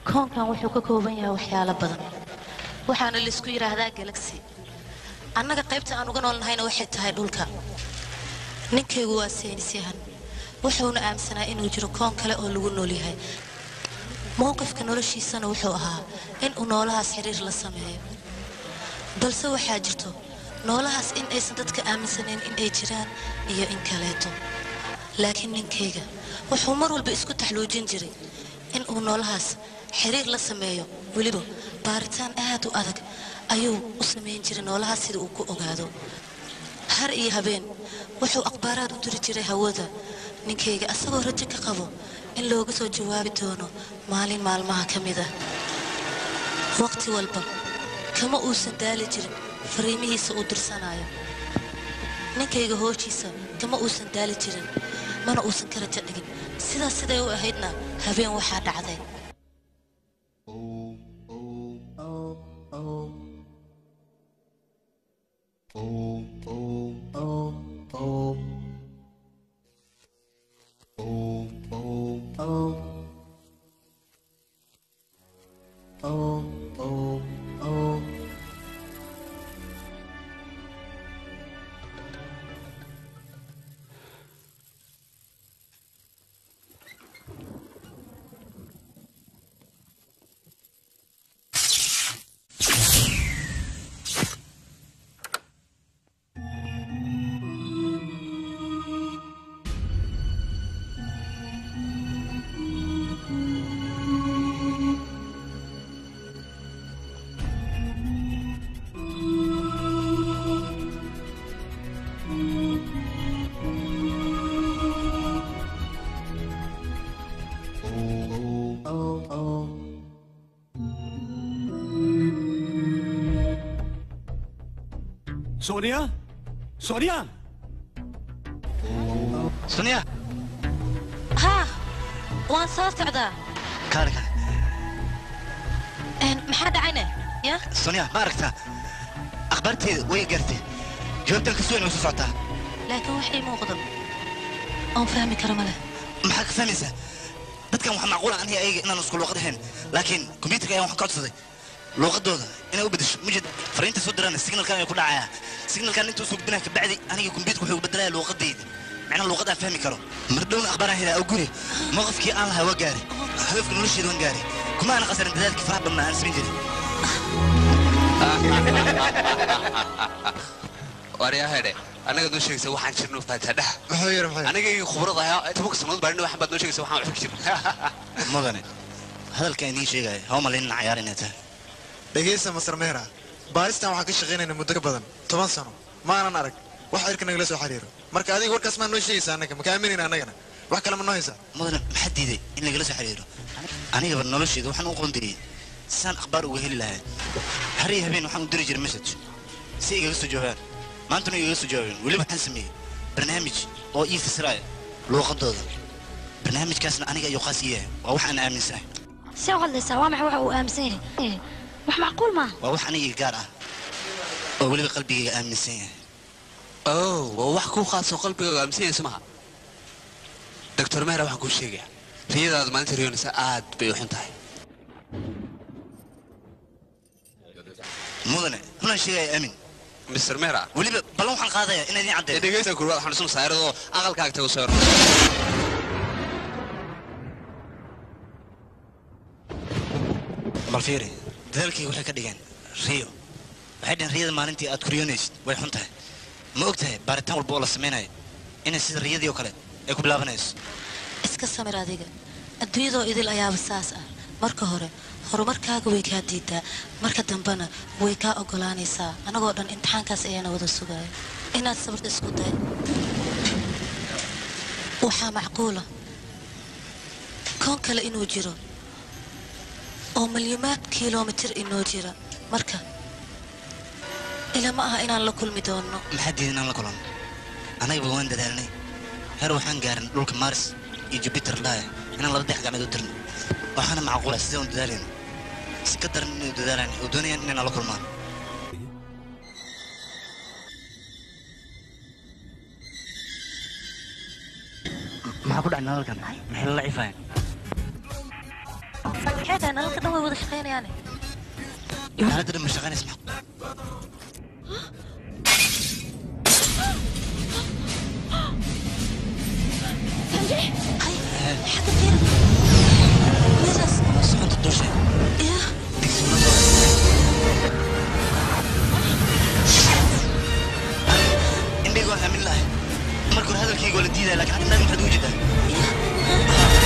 koonkan wuxuu ka kooban yahay waxyaalo badan waxaana laysku yidhaahdaa galaxy annaga qaybta aan uga noolnahayna waxay tahay dhulka ninkaygu waa saynisyahan wuxuuna aaminsanaa inuu jiro koon kale oo lagu nool yahay mowqifka noloshiisana wuxuu ahaa in uu noolahaas xiriir la sameeyo balse waxaa jirto noolahaas in aysan dadka aaminsanayn in ay jiraan iyo in kaleeto laakiin ninkayga wuxuu mar walba isku taxluujin jiray in uu noolahaas xiriir la sameeyo weliba baaritaan aad u adag ayuu u samayn jiray noolahaas sida uu ku ogaado har iyo habeen wuxuu akhbaaraad u diri jiray hawada ninkayga asagoo rajo ka qabo in looga soo jawaabi doono maalin maalmaha ka mid ah waqti walba kama uusan daali jirin fariimihiisa uu dirsanayo ninkayga hooshiisa kama uusan daali jirin mana uusan ka rajo dhigin sidaas siday u ahaydna habeen waxaa dhacday Sonia Sonia sonia haa waan soo socdaa kaale kaale Een, maxaa dhacayne ya sonia ma aragtaa akhbaarteeda way gaartay jawaabtan ka sugan way soo socotaa laakiin wax ii muuqdo oon fahmi karo ma leh maxaa ka fahmaysaa dadkan waxaa macquula aniga ayaga inaan isku luuqad ahayn laakiin kombiyuutarka ayaan waxaan ka codsaday luuqadooda inay u bedesho mujid fariinta soo dirana signalkan ayaa ku dhacayaa signalkan intuu soo gudbinaya kabacdi aniga kombiyuutarka wuxuu bedelaya luuqadayda macnaha luuqad aan fahmi karo mar dhowna akhbaaraan helaa oo guri mowqifkii aan lahaa waa gaari hadafka nolosheeda waan gaari kuma aana qasarin dadaalkii faraha badnaa aan samayn jirin waryaahedhe annaga noo sheegaysa waxaan jirno faatadhaha muxuu yiri muxuu aniga iyo khibrada ahaa tobanka sannadood baa waxaan baad noo sheegaysa waxaan waxba ka jirno mudane hadalkaan idiin sheegaya haw malaynina cayaar inay tahay dhegaysta masar meera baaristan waxaan ka shaqaynayna muddo ka badan toban sano maanan arag wax cirka nagala soo xiriiro marka adiga warkaas maa noo sheegaysa annaga maka aaminayna annagana wax kale ma noo haysaa mudane maxaa diiday in lagala soo xiriiro anigaba nolosheeda waxaan u qoondiriyey saan akhbaar uga heli lahaa har iyo habeen waxaan u diri jiray message si igaga soo jawaabaan maantana igaga soo jawaabeen weliba waxaan sameeyey barnaamij oo ii fasiraya luuqadooda barnaamijkaasna aniga ayuu qaas ii yahay waa wax aan aaminsanahay see u hadlaysaa waa maxay waxa uu aaminsan yahay wax macquul maaha waa wax aniga gaar ah oo weliba qalbigayga aaminsan yahay oh waa wax kuu khaasoo qalbigaaga aaminsanaysa maha doctor mehra waxaan kuu sheegaya riyadaada maalinta riyoonaysa aad bay u xun tahay mudane runaan sheegaya aamin mr mehra weliba ballan waxaan qaadaya inaa idiin ee caddeeyo dhegaysta kurwaad xanuunsan saaradoo aqalkaaga tago soo bal fiiri dadaalkayga waxay ka dhigeen riyo waxay dhaheen riyada maalintii aad ku riyoonaysid way xun tahay ma og tahay baaritaan walba oo la samaynayo inay sida riyadii oo kale ay ku bilaabanayso iska samir adiga adduunyadoo idil ayaaba saas ah marka hore horumarkaaga way kaa diidaa marka dambena way kaa ogolaanaysaa anagoo dhan imtixaankaas ayaana wada sugaya inaad sabirta isku day waxaa macquula koon kale inuu jiro oo milyumaad kilomitir inoo jira marka ilama aha inaan la kulmi doonno maxaa diiday inaan la kulan annagaba waan dadaalnay heer waxaan gaarin dhulka mars iyo jupiter dhaaya inaan laba dex gacmeed u dirno waxaana macquula sidee un dadaalayno si ka daran inay dadaalaan oo doonayaan inay nala kulmaan maxaa ku dhacay nalalkan maxay la lacifaayeen maxay tahay nalalka dhan way wada shaqaynayaane xaaladda dhan ma shaqaynaysa maxaa xagga fiir meeshaas soconta dusha ya indhayga waan aamin lahay marka hore hadalkayga waa la diidaya laakiin hadda indhaha maxaad ugu jeedaa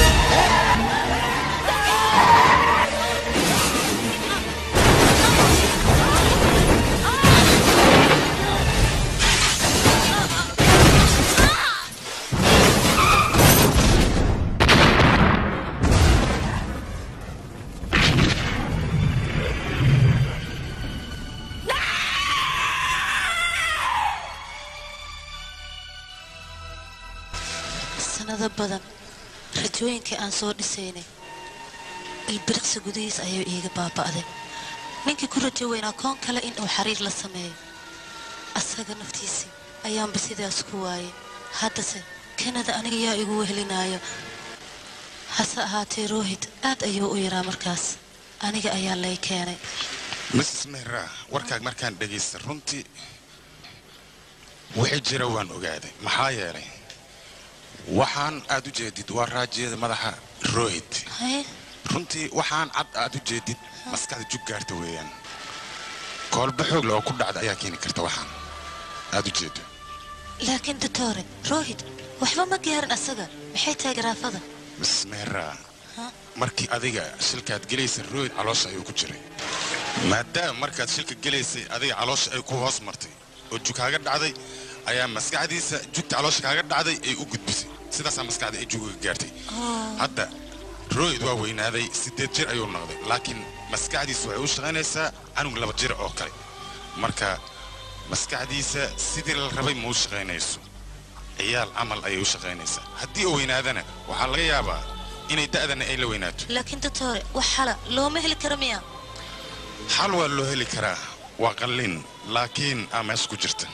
sanado badan rajooyinkii aan soo dhisaynay ilbiriqsi gudihiis ayay iiga baaba'day ninkii ku rajo weynaa koon kale in uu xiriir la sameeyo asaga naftiisii ayaanba sidaas ku waayay haddase kanada aniga yaa igu wehelinaayo hase ahaatee rohit aad ayuu u yaraa markaas aniga ayaa lay keenay mrs mehra warkaag markaan dhegaysta runtii wixii jira waan ogaaday maxaa yeelay waxaan aad u jeedid waa raajiyada madaxa rohit haye runtii waxaan cad aad u jeedid maskaxda jug gaarta weeyaan koolba xoog le oo ku dhacda ayaa keeni karta waxaan aad u jeedo laakiin doctore rohit waxba ma gaarin asaga maxay tahay garaafada mrs mehra Ha? markii adiga shilkaad gelaysa rohit caloosha ayuu ku jiray maadaama markaad shilka gelaysay adiga caloosha ay ku hoos martay oo jug kaaga dhacday ayaa maskaxdiisa jugta caloosha kaaga dhacday ay u gudbisay sidaasaa maskaxda ay jugaga gaartay hadda rohit waa weynaaday siddeed jir ayuu noqday laakiin maskaxdiisa waxay u shaqaynaysaa canug laba jir oo kale marka maskaxdiisa sidii la rabay ma u shaqaynayso ciyaal camal ayay u shaqaynaysaa haddii uu weynaadana waxaa laga yaabaa inay da'dana ay la weynaato laakiin doctore wax xala looma heli karo miya xal waa loo heli karaa waa qallin laakiin aa meesha ku jirta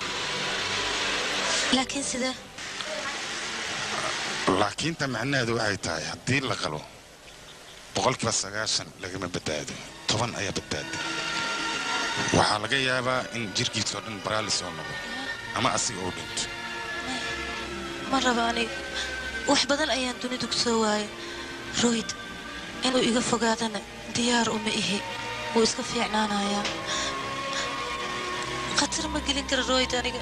laakiin sidee laakiinta macnaheedu waxay tahay haddii la qalo boqolkiiba sagaashan lagama badbaado toban ayaa badbaada waxaa laga yaabaa in jirkiisoo dhan baraalis oo noqdo ama asiga oo dhinto ma raba aniga wax badan ayaan dunidu ku soo waayay rohit inuu iga fogaadana diyaar uma ihi wuu iska fiicnaanayaa khatar ma gelin kara rohit aniga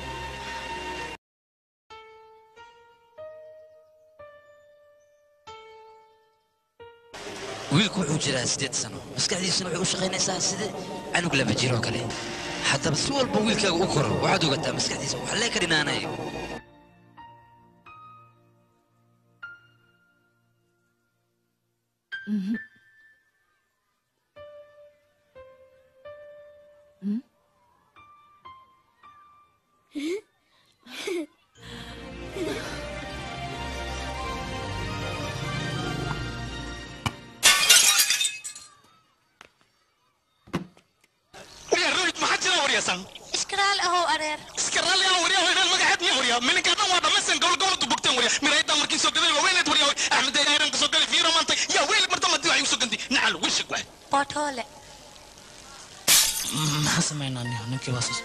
wiilku wuxuu jiraa siddeed sano maskaxdiisuna waxay u shaqaynaysaa sida canug laba jir oo kale haddaba si walba wiilkaaga u koro waxaad ogataa maskaxdiisa wax lee ka dhinaanayo waryaa rohit maxaa jira waryaasan iskaraal ahow areer iska raalli ah waryaa hoydaan magaceed miya waryaa mininkaa dhan waa dhammaysan gobol goboltu bogteen waryaa miraydan markii soo gaday waa weyneed waryaa axmed ayran ka soo galay fiiro maantay yaa weyl marta madi waxay usoo gantay nacal wishig waay bootoole maxaan samaynaa niyo ninkii waa sus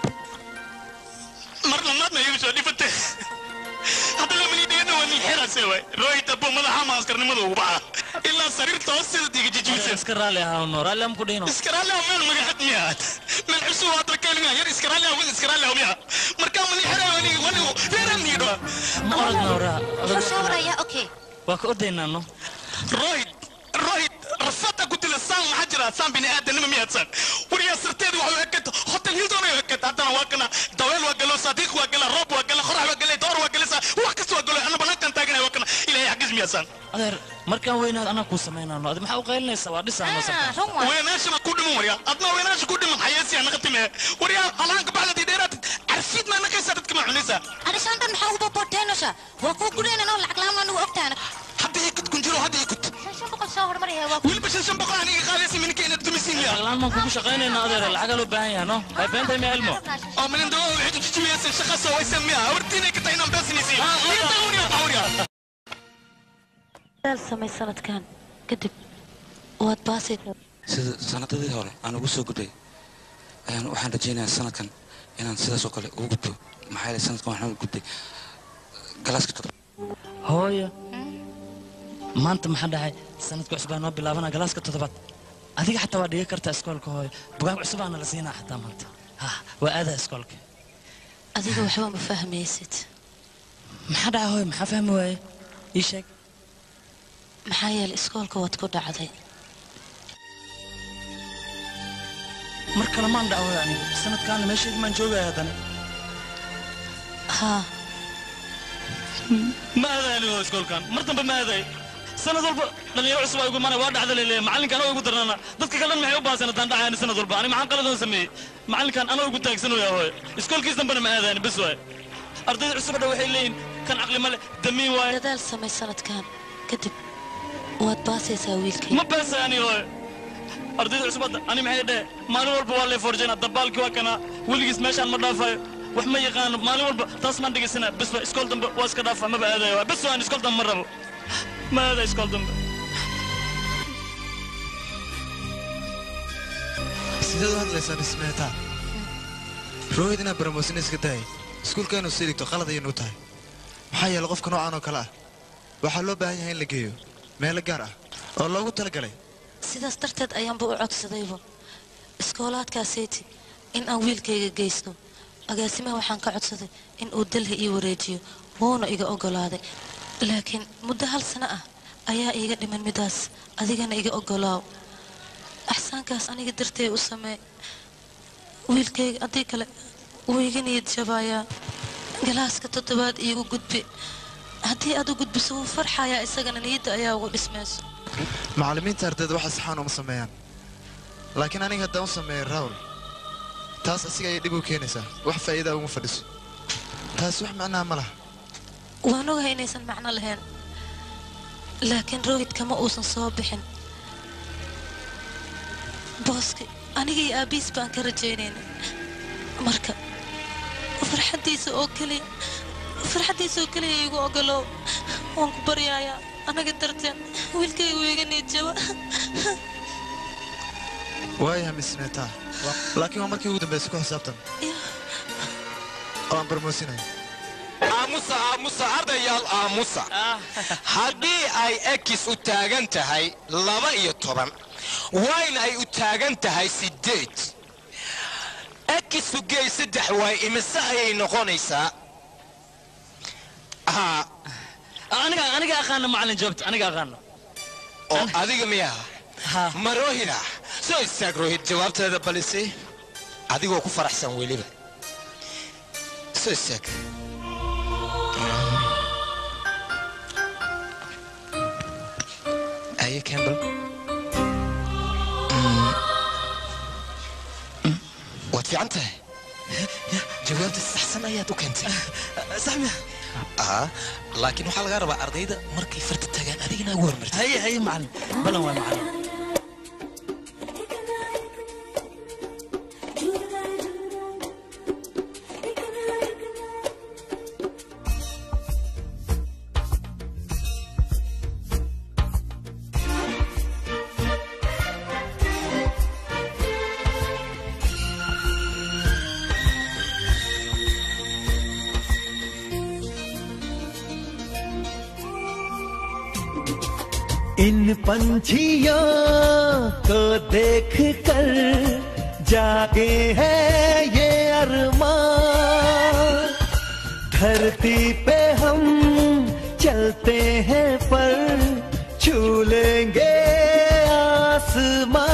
mar lamaadna iyagu soo dhifatay haddana maliidhigana waa nin xeraase waay rohit abbo madaxa maaskarnimada ugu baxa ilaa sariirta hoosteeda diga jijibisay iska raalli ahaano raalli am ku dhihino iskaraale ah meel magaxad miyaad meel cusub waa dalkeelmiya yar iskaraale ah wil iskaraale ah miya markaa mali xeraa wanigu wanigu reeran niidho ma orodna waraa wuxuu soo warayaa okay waa ka ordaynaa no rohit rohit rafada ku dila saan maxaa jira saan bini aadanima miyaad saan wariyaa sirteedu waxay ekata hotel hilton ay ekata haddana waa kana daweel waa galo sadiiq waa gala roob waa gala qorax waa gala door waa galasa wax kasta waa galo ana banaankan taaganaya waa kana ilaahay xaggiis miyaad saan adeer markaan weynaad anaa kuu samaynano adi maxaa u qaylinaysaa waa dhisaano Ah, run waay weenaashana ku dhiman waryaa adna weenaasha ku dhiman xayeesiya naqatime waryaa halaanka baxdadi dheeraad carfiid maa naqaysaa dadka maa cunaysaa arishaan dhan maxaa uba booteenosha waa kuu gudhaynanoo lacag lahaan anugu ogtaana hadda ii kut kun jiro hadda ii kut shan shan boqol soo hormaraya waa weliba shan shan boqol aniga qaadaysa minka inaad dumisiin miya lacaglaan maan kugu shaqaynaynaa adeer lacagaa loo baahan yaha no hay beentay miya ilmo oo minin dawada waxay tujijimayaan shaqa soo waysan miya hortiinay ka tahay inaan beesinaysiin waryaa daal samay sanadkan kadib waad baasi sida sanadadii hore aan ugu soo gudbay ayaan waxaan rajaynayaa sanadkan inaan sidaas oo kale ugu gudbo maxaa yeelay sanadkan waxaan ugu gudbay galaaska toddoba hooyo maanta maxaa dhacay sanadka cusub baa noo bilaabana galaaska toddobaad adiga xataa waa dhigi kartaa iskoolka hooyo bugaag cusubaana la siinaa xataa maanta ha waa aadaa iskoolka adiga waxba ma fahmaysid maxaa dhacay hooyo maxaa fahmi waaye ii sheeg maxaa yeelay iskoolka waad ku dhacday mar kale maan dhaco hooyo aniga sanadkaana meesheedii maan joogaya haddana haa ma aadaani hooyo iskoolkan mar dambe ma aaday sanad walba dhalinyaro cusub ay ugu imaanaya waa dhacda leeleeya macallinkan anoo igu darnana dadka kale dhan maxay u baahan haddaan dhacayani sanad walba ani maxaan qaladan sameeyey macallinkan anoo igu taagsanooya hooyo iskoolkiis dambena ma aadaani bes waaye ardayda cusub dha waxay leeyihin kan caqli ma leh damiin waaye dadaal samay sanadkan kadib waad baasaysaa wiilkay ma baasaani hooyo ardayda cusub hadda ani maxay dhehe maalin walba waa lee forjayna dabaalkii waa kanaa weligiis meeshaan ma dhaafayo wax ma yaqaano maalin walba taas maan dhegaysana bes waa iskool dambe waa iska dhaafa maba aadayo waa bes waan iskool dambe ma rabo ma aada iskool dambe sideed u hadlaysaan ismeetaa rohid inaad baramoosina iska dahay iskuulka inuu sii dhigto qalad ayaynu u tahay maxaa yeelay qofka noocan oo kale ah waxaa loo baahan yahay in la geeyo meelo gaar ah oo loogu talagalay sidaas darteed ayaanba u codsadayba iskoolaadkaasayti in aan wiilkayga geysto agaasimaha waxaan ka codsaday in uu dalhi ii wareejiyo wuuna iga oggolaaday laakiin muddo hal sano ah ayaa iiga dhiman midaas adigana iga oggolaaw axsaankaas aniga dartee u samee wiilkayga haddii kale wuu iga niyad jabaayaa galaaska toddobaad iigu gudbi haddii aad u gudbiso wuu farxayaa isagana niyadda ayaa ugu dhismayso macallimiinta ardayda waxa saxaan uma sameeyaan laakiin aniga haddaan u sameeyo rawl taas asiga ayay dhib u keenaysaa wax faa'iidaa uma fadhiso taas wax macnaha ma laha waan ogahay inaysan macno lahayn laakiin rohid kama uusan soo bixin booski aniga iyo aabbiis baan ka rajaynayna marka farxaddiisa oo keliya farxaddiisa oo keliya igu ogolow waan ku baryaayaa anaga darteen wiilkayga wuu iga niyadjaba waayaha mismeetaa laakiin waa markii ugu dambaysa ku xisaabtan oo aan barmoosinayo aamusa aamusa ardayaal aamusa haddii ay ekis u taagan tahay laba iyo toban wayna ay u taagan tahay siddeed ekisu geey saddex waay imise ayay noqonaysaa haa aniga aniga aqaana macallin jawaabta aniga aqaana oo adiga miyaha ma rohida soo istaag rohid jawaabteeda balise adigoo ku faraxsan weliba soo istaag aye campbell waad fiican tahay jawaabta saxsan ayaad u keentay saxmiya laakiin waxaa lagaa rabaa ardayda markay farta tagaan adigina ugu hormartay haye haye macallin balan waa macallin इन पंछियों को देख कर जागे हैं ये अरमान धरती पे हम चलते हैं पर छू लेंगे आसमान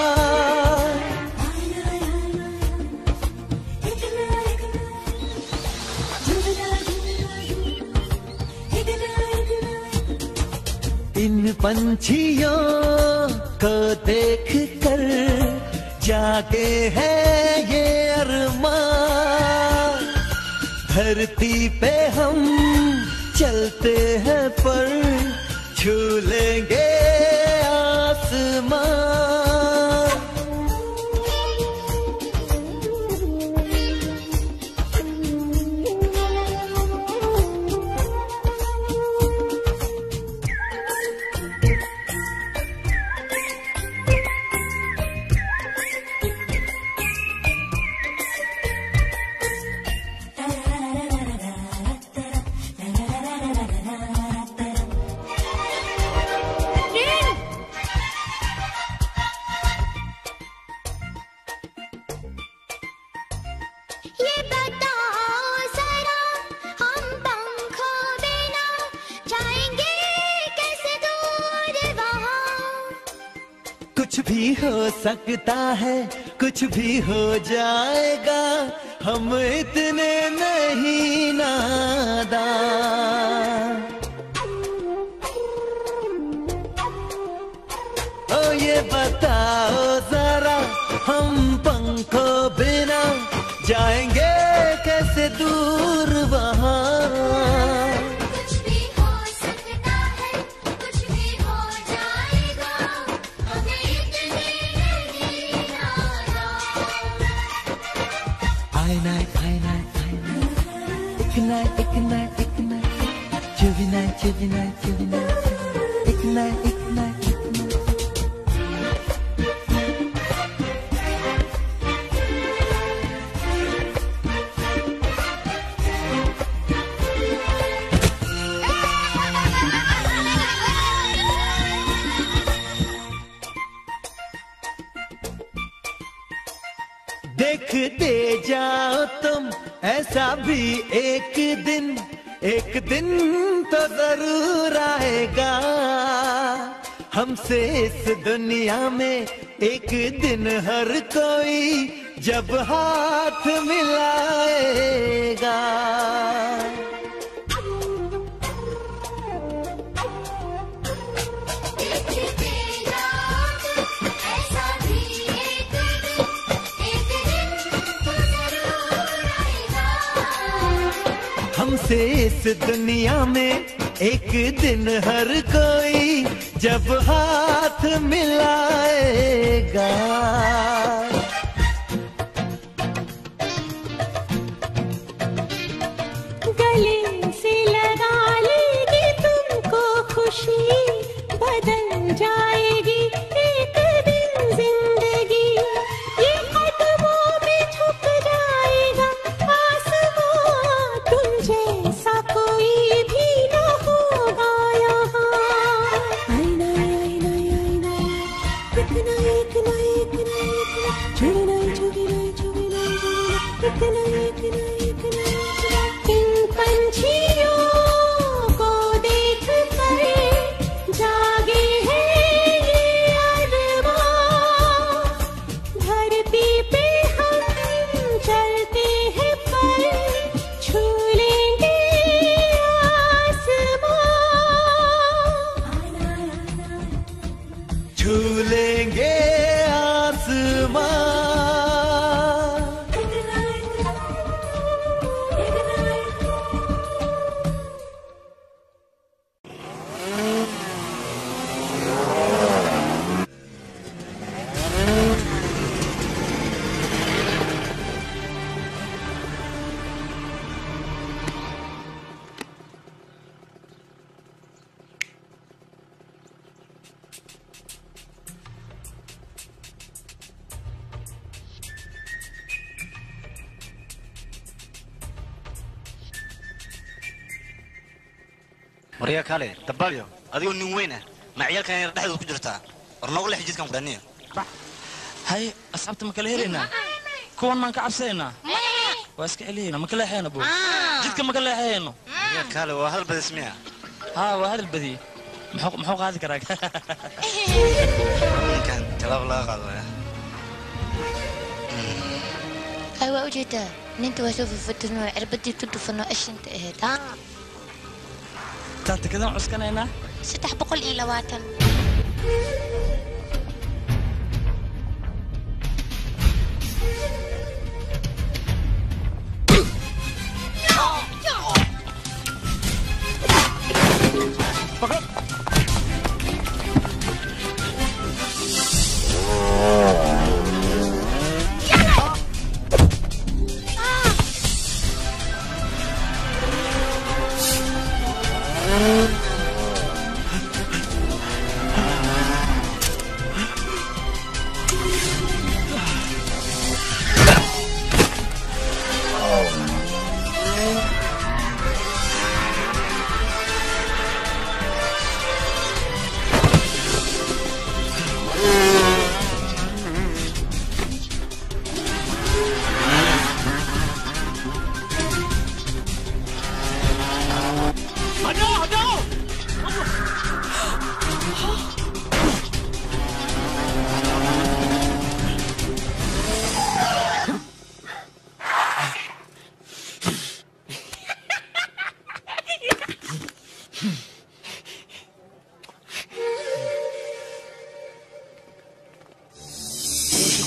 इन पंछियों को देख कर जागे हैं ये अरमान धरती पे हम चलते हैं पर छू लेंगे आसमान ये बताओ जरा हम पंखों बिना जाएंगे कैसे दूर वहाँ कुछ भी हो सकता है कुछ भी हो जाएगा हम इतने नहीं नादान ओ ये बताओ जरा हम पंखों बिना जाएंगे कैसे दूर वहाँ कुछ भी हो सकता है कुछ भी हो जाएगा हमें इतने नहीं I night, I night, I night. Ik night, ik night, ik night. Juvie night, juvie night, juvie night. Ik night, ik night, ik night. देखते जाओ तुम ऐसा भी एक दिन एक दिन तो जरूर आएगा हमसे इस दुनिया में एक दिन हर कोई जब हाथ मिलाएगा देखते जाओ तुम ऐसा भी एक दिन एक दिन तो जरूर आएगा हमसे इस दुनिया में एक दिन हर कोई जब हाथ मिलाएगा गले से लगा लेगी तुमको खुशी बदल जाएगी एक दिन जिंदगी ये कदमों में छुप जाएगा आसमां तुम जैसा कोई भी न होगा यहाँ आईना आईना आईना इतना इतना इतना इतना छुड़ना छुड़ना छुड़ना छुड़ना इतना इतना इतना इन पंछियों को देख कर जागे हैं ये अरमान धरती पे हम चलते हैं पर छू लेंगे आसमान छू लेंगे आसमां waryaa kaale dabaalyo adigoo nin weyn ah ma ciyaalkan yar dhexdooda ku jirtaa war noogu lex jidkan kudhaniya hay asxaabta ma kala helaynaa kuwan maan ka cabsanaynaa waa iska celiyayna ma ka leexayna bu jidka ma ka leexayayno waryaa kaale waa hadal badis miya haa waa hadal badiye muxuu muxuu qaadi karaa ninkan talaab laga qaado waya hay waa ujeedaa ninta waa soo fafatirno cirbadii ku dhufano ashinta ahayd taa tikadan cuskanaynaa saddex boqol iyo labaatan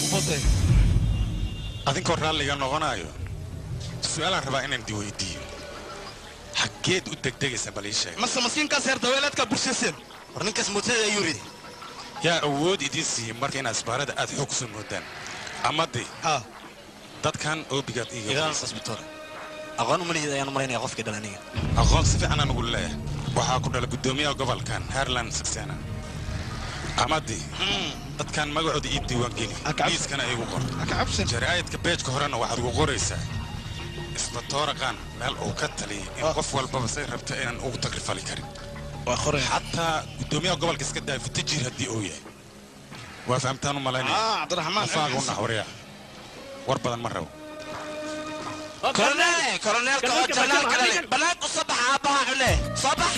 fotay adinkoo raalliga noqonayo su-aalaan rabaa inaan di weydiiyo xaggeed u degdegaysa bal ii sheeg mase masiinkaas heer daweelaadka bulshaseen war ninkaas mootada ayuu ridi yaa awood idiin siiyey marka inaad isbaarada aad xoog kusoo moodaan amadi dadkan oobigaad igaan isbitoor aqoon umalihiid ayaan maraynaya qofkii dhala aniga aqoon si fiican aan ugu leeyahay waxaa ku dhala guddoomiyaha gobolkan harland saksena amadi dadkan magacooda ii diiwaangeli liiskana iigu qor jaraa'idka beejka horena waxaad ugu qoraysaa isbatooraqan meel uu ka taliyay in qof walbaba say rabta inaan ugu takrifali karin xataa guddoomiyaha gobolka iska daaya futajiir haddii uu yahay waa fahamtaan u malaynaya u naxwariya war badan ma rabo كورنيل كورنيل كورنيل كورنيل بنات الصبح ابها عله صبح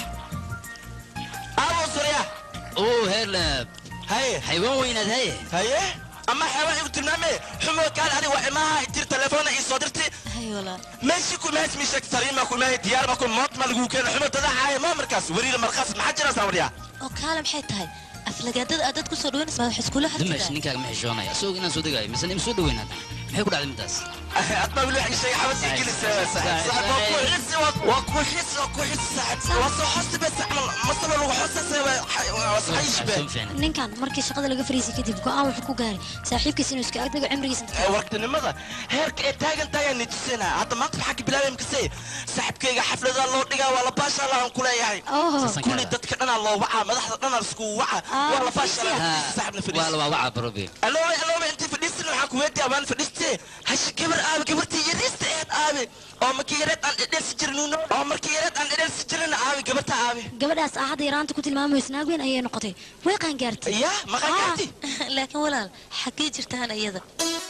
ابو سوريا اوه هيرلاب هاي حيوان ويناد هاي هاي اما حيوان يقول تنامي حمو كان هذه وعماها يدير تليفون اي صدرتي هاي والله ماشي كل ما اسمي شك سليمة كل ما ديار ما كل موت ما لقوا كان حمو تدع هاي ما مركز وريد مركز ما حد جرى سوريا oo kaale maxay tahay aflagaadada aad dad ku soo dhaweynaysa wax iskula dimash ninkaaga ma xishoonaya isagoo inaan soo degaayo mise ima soo dhaweyn hadda maxay ku dhacday midaas أطلع ولا شيء حبس يجلس صاحب صاحب وكو حس وكو حس وكو حس صاحب وصو حس بس عمل مصر لو حس وصحيش به ninkan markii shaqada laga fariisay kadib go'aan wuxuu ku gaaray saaxiibkiisa inuu iska agdago cimrigiisa inta ka وقت النمضة هيرك تاجن تاجن نتسنا حتى ما تبحكي بلا يمكسي صاحب كيغا حفلة الله دقا ولا باشا الله كل ياهي كل دتك انا الله وعى مدح انا رسكو وعى ولا باشا صاحبنا في waa la waawacaa barobe الو الو انت في ديستن وحكو ودي ابان في ديستي هش كبر ابي كبرتي يريست ايد ابي او ما كيرت ان ديس جرنونو او ما كيرت ان ديس جرن ابي كبرتا ابي gabadhaas ah hadda yaraanta ku tilmaamayso naag weyn ayay noqotay way qaangaartay ya ma qaangaartay laakiin walaal xaggee jirtaan iyada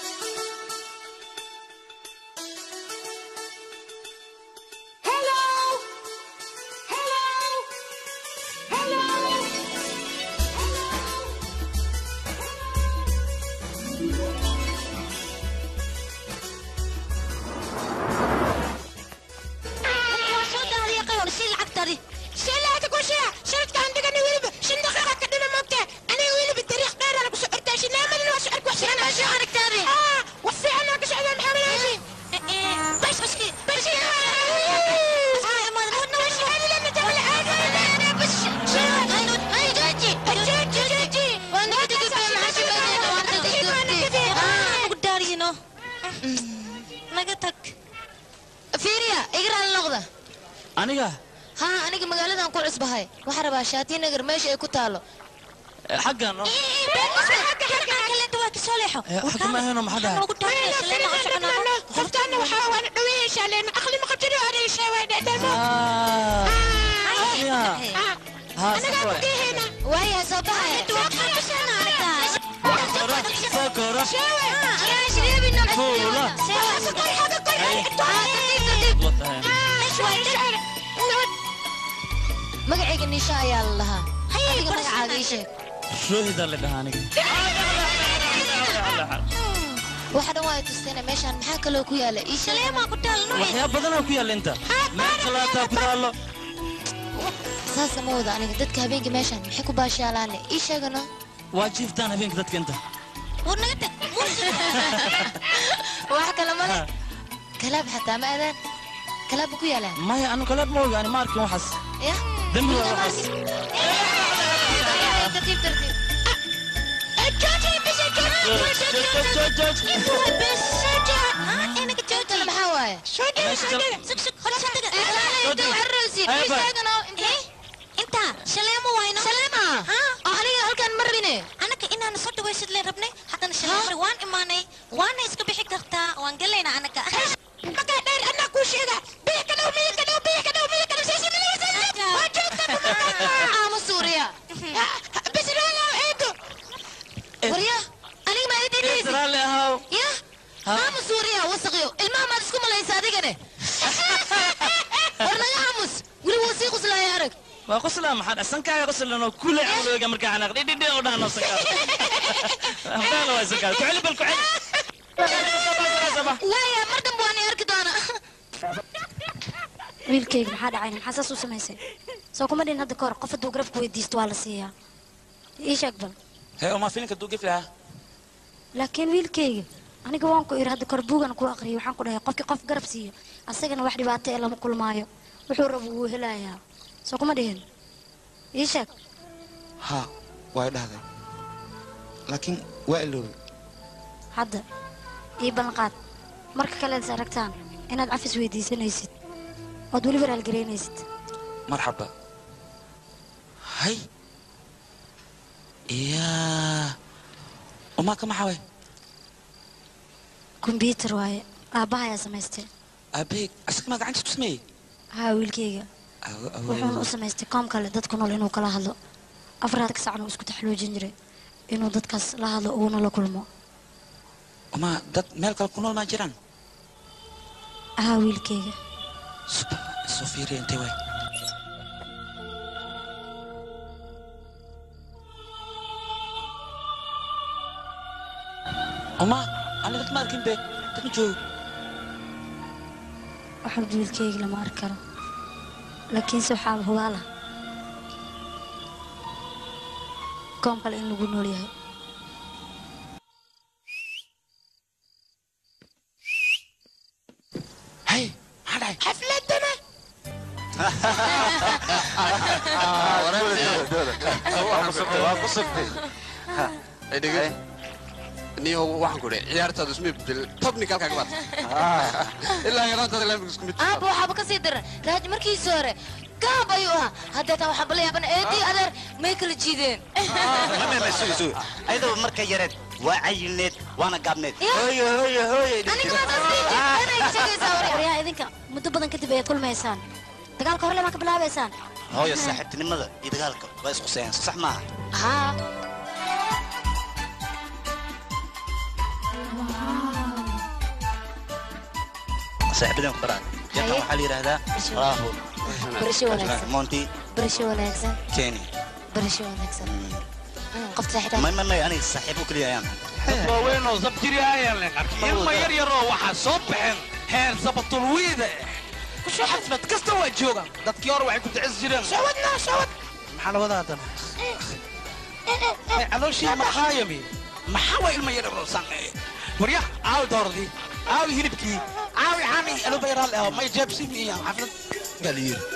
Hello! Hello! Hello! waa soo daadiya qayoon si lacagtadi شيلاتك وشيا شريتك عندك انا ويلب شن دقيقة كده موتة انا ويلب التاريخ دار انا كسو ارتاشي نعمل انا وسؤالك وحشي انا وشي عارك تاري اه وفي انا كسو انا محمد هاشي بس بس كي بس بس انا لما تعمل حاجة انا بس هاي جوجي جوجي جوجي وانا كده كده معاشي بدينا وانا كده وانا كده ugu daariyino naga tag fiiriya igraan noqda aniga haa aniga magaaladan ku cusbahay waxaa rabaa shaati nagar meesha ay ku taalo xaggan oo xagga ma ahayno maxaa dhahay قفتنا وحاول دويش لان اخلي ما قبتني وانا شوي دمو انا قاعد هنا waaya soo baxaya sokoro magacayga niisha ayaa la lahaa adiga magacaaga ii sheeg shoohida la dhahaa aniga waxa dhan waa ay tusteena meeshaan maxaa kaloo ku yaala ii sheeg waxyaab badanoo ku yaalla inta meel kalaataa ku taallo saasa ma wada aniga dadka habeenkii meeshaan maxay ku baashaalaane ii sheegano waa jiiftaan habeenka dadka inta wax kale male kalaab xataa ma adaan kalaab ku yaalaan maya anu kaleed ma ogaani ma arkin waxaas ya dembi waa waxaas tartiib tartiib maxaa waaye inta shaleemo wayno shaleema oo aniga halkaan ma rabine anaka inaan soo dhawaysid leen rabnay haddana shaleemari waan imaanay waana iska bixi kartaa waan galaynaa anaka مكا دار انا كوشيغا بيك دو بيك دو بيك دو بيك دو سيسي ملي وسيسي وجدت ama suuriya بس لا لا ايدو warya aniga ma ii dhegeysi raalli ahaw ya maama suuriya wasaqyo ilmaha maad isku malaysa adigane war naga aamus weli wuu sii quslaaya arag waa qoslaa maxaa dhahay sankaaga qoslan oo kule camlooga markaa xanaaq dhidhidhi oo dhahan oo sankaa hadhaala waa sankaa ku celi bal ku celi waaya mar dambe waan arki doonaa wiilkayga maxaa dhacay maxaa saas u samaysay soo kuma dhin hadda kahor qof hadduu garafku weydiisto waa la siiyaa ii sheeg bal hee uma filinka duu gefi lahaa laakiin wiilkayga aniga waan ku iri hadda kor buugan ku aqriyay waxaan ku dhahay qofkii qof garab siiyo asagana wax dhibaato ee lama kulmaayo wuxuu rabo wuu helayaa soo kuma dhihin ii sheeg haa way dhahday laakiin waa iloobay hadda ii ballanqaad marka kale is aragtaan inaad cafis weydiisanaysid ood weliba raalgaraynaysid marxaba hay iyaa umaa ka maxaa way kombyuutar waaye aabbaha ayaa samaystay aabbahay asaga maa gacantiis ku sameeyey haa wiilkayga Awo- awo- wuxuuna u samaystay koom kale dadku nool inuu kala hadlo afraad ka sacna uu isku taxluujin jiray inuu dadkaas la hadlo uguna la kulmo umaa dad meel kale ku nool maa jiraan haa wiilkayga soo fiiriya intay way umaa aniga dad ma arkin be dad ma joogo waxba wiilkayga lama arki karo laakiinse waxaa hubaala koom kale in lagu nool yahay hay maxaa dhacay xafladana niyo waxaan ku dhahay ciyaartaadu isma bedel tobnikalkaa ka baata ilaa yaraantaada laamig isku mid aabba waxaaba ka sii daran raaj markiisa hore gaab ayuu ahaa haddeetan waxaaba la yaabana eedii adeer may kala jiideen ayadoo marka yareed waa cayilneed waana gaabneed hooyo hooyo hooyo waryaa idinka muddo badan kadib ayaad kulmaysaan dagaalka horle maa ka bilaabaysaan hooyo saaxiibtinimada iyo dagaalka waa isqusayaan sax maaha haa saaxiibadan ku baraa jantan waxaa la yidhaahdaa raahu barasho wanaagsan monti barasho wanaagsan keni barasho wanaagsan qofta saaxiibta may may may aniga saaxiibo keliya ayaan waaweynoo sabjiri ayaan leen arkay ilma yar yaroo waxaa soo baxeen heer sabatulwiida xaflad kasta waa joogaan dadkii hore waxay ku dacis jireen shawadna shawad maxaa la wadaa haddana calooshii maqaayami maxaa waa ilma yar yaroo sanqeeye warya caawi dooradii caawi hilibkii caawi xaani alubayraal ah may jeebsim iyo xaflad baa la yiri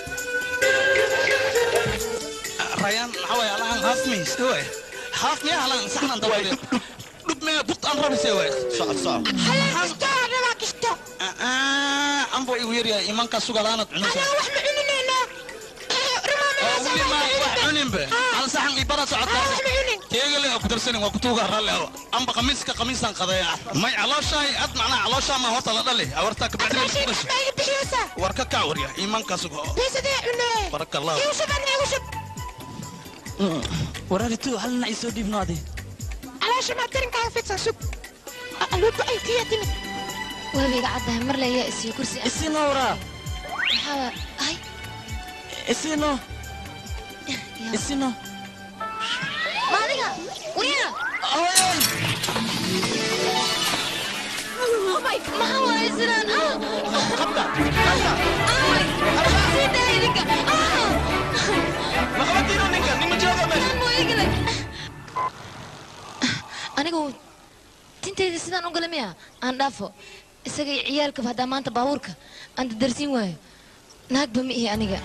rayaan maxaa waay alahan haasmiis waay haasmiya alan saxnan dabayde dhub mee bukt aan rabise waay socod socod kisto anaa kisto anbo igu yaryahay imankaa sugalaanad cunaysa anaa wax ma cuninayna weli ma wax cuninbe hal saxan ibara socotaa teegale ku darsanin waa kutuuga ralle aho amba qamiiska qamiisaan qadaya may calooshahay ad macnaa calooshaa ma horta la dhali awartaa ka bacdi ku dhashay war ka kac warya imankaa sugo biisadee cunee baraka allah iushub ana iushub waraaritu hal dhinac isoo dhiibno adi caloosha maa darinkaa fidsan sug aluuba ay tiya timid waabiga caddahay mar le ayaa isiyo kursi ah isino waraa maxaa ay isino isino maadiga waryaa maxaa waaye sidaan sii daa idinka maqabadiino ninka nima jooga meesha anigu tintayda sidaan u gala miya aan dhaafo isaga iyo ciyaalkaba haddaa maanta baabuurka aan dadarsiin waayo naagba ma ihi aniga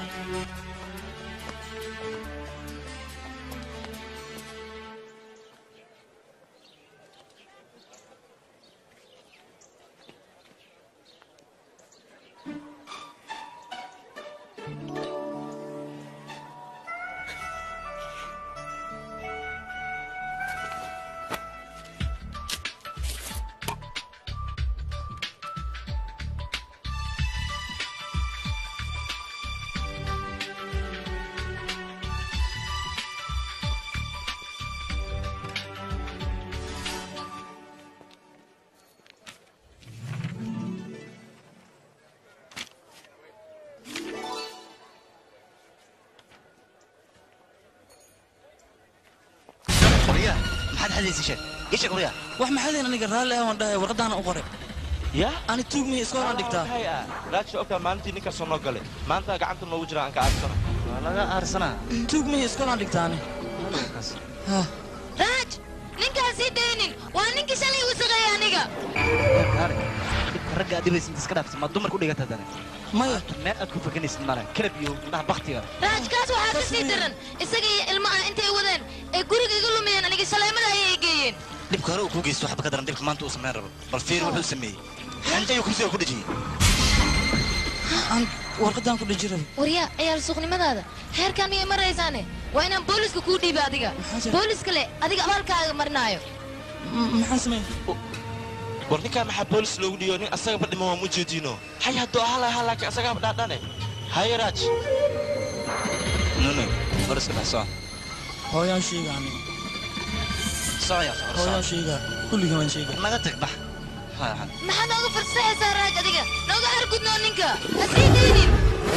qorya maxaad hadlaysa sheeg isha qorya wax maxaadeen aniga raalli ah waan dhahay warqadaana u qoray ya ani tuugmihi iska horaan dhigtaa raajka ogtaa maalintii ninka soo noo galay maanta gacanta noogu jira aan ka aarsana waa laga aarsanaa tuugmihi iska horaan dhigtaani raaj ninkaan sii daynin dhibinin waa ninkii shalay uu shaqeeyay aniga kaare dhibka ragga aad dhibaysa inta iska dhaafsa ma dumar ku dhigata dane maya meel aad ku fakanaysid male kalab iyo indhaha baktiga raajkaas waxaa ka sii daran isaga iyo ilmaha intay wadeen ee guriga iga lumiyeen aniga shaleemada ayay geeyeen dhibka hore uu kuu geysto waxba ka daran dhibka maanta uu samayn rabo bal fiir wuxuu sameeyey xanjayuu kursiga ku dhejiyey warqadaan ku dhejira waryaa ciyaal suuqnimadaada heerkaan miyay maraysaane waa inaan booliska kuu dhiiba adiga booliska le adiga abaalkaaga marinaayo maxaan sameyn war ninkaan maxaa boolis loogu dhiyo nin asagaba dhima waa mujeediino hay hadduu ahaa lahaa laakiin asagaaba dhaadhane haye raaj nunu bariska dhex soco hooyaan sheega aniga socoya hooyaan sheega kulliga waan sheega naga tag bax haya haya maxaa nooga farsaxaysaa raaj adiga nooga argudnoo ninka ha sii deynin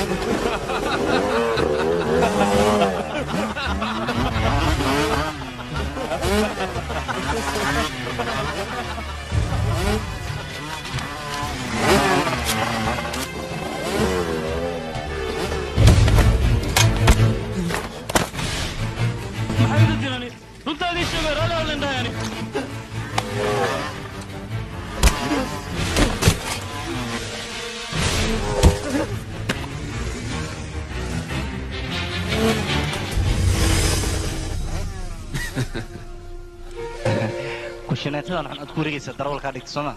maxay idu jirani runtaadii sheegay raalli hadlen dhahayani kushineetadan xun aad ku wareegaysa darawalkaa dhigta soo ma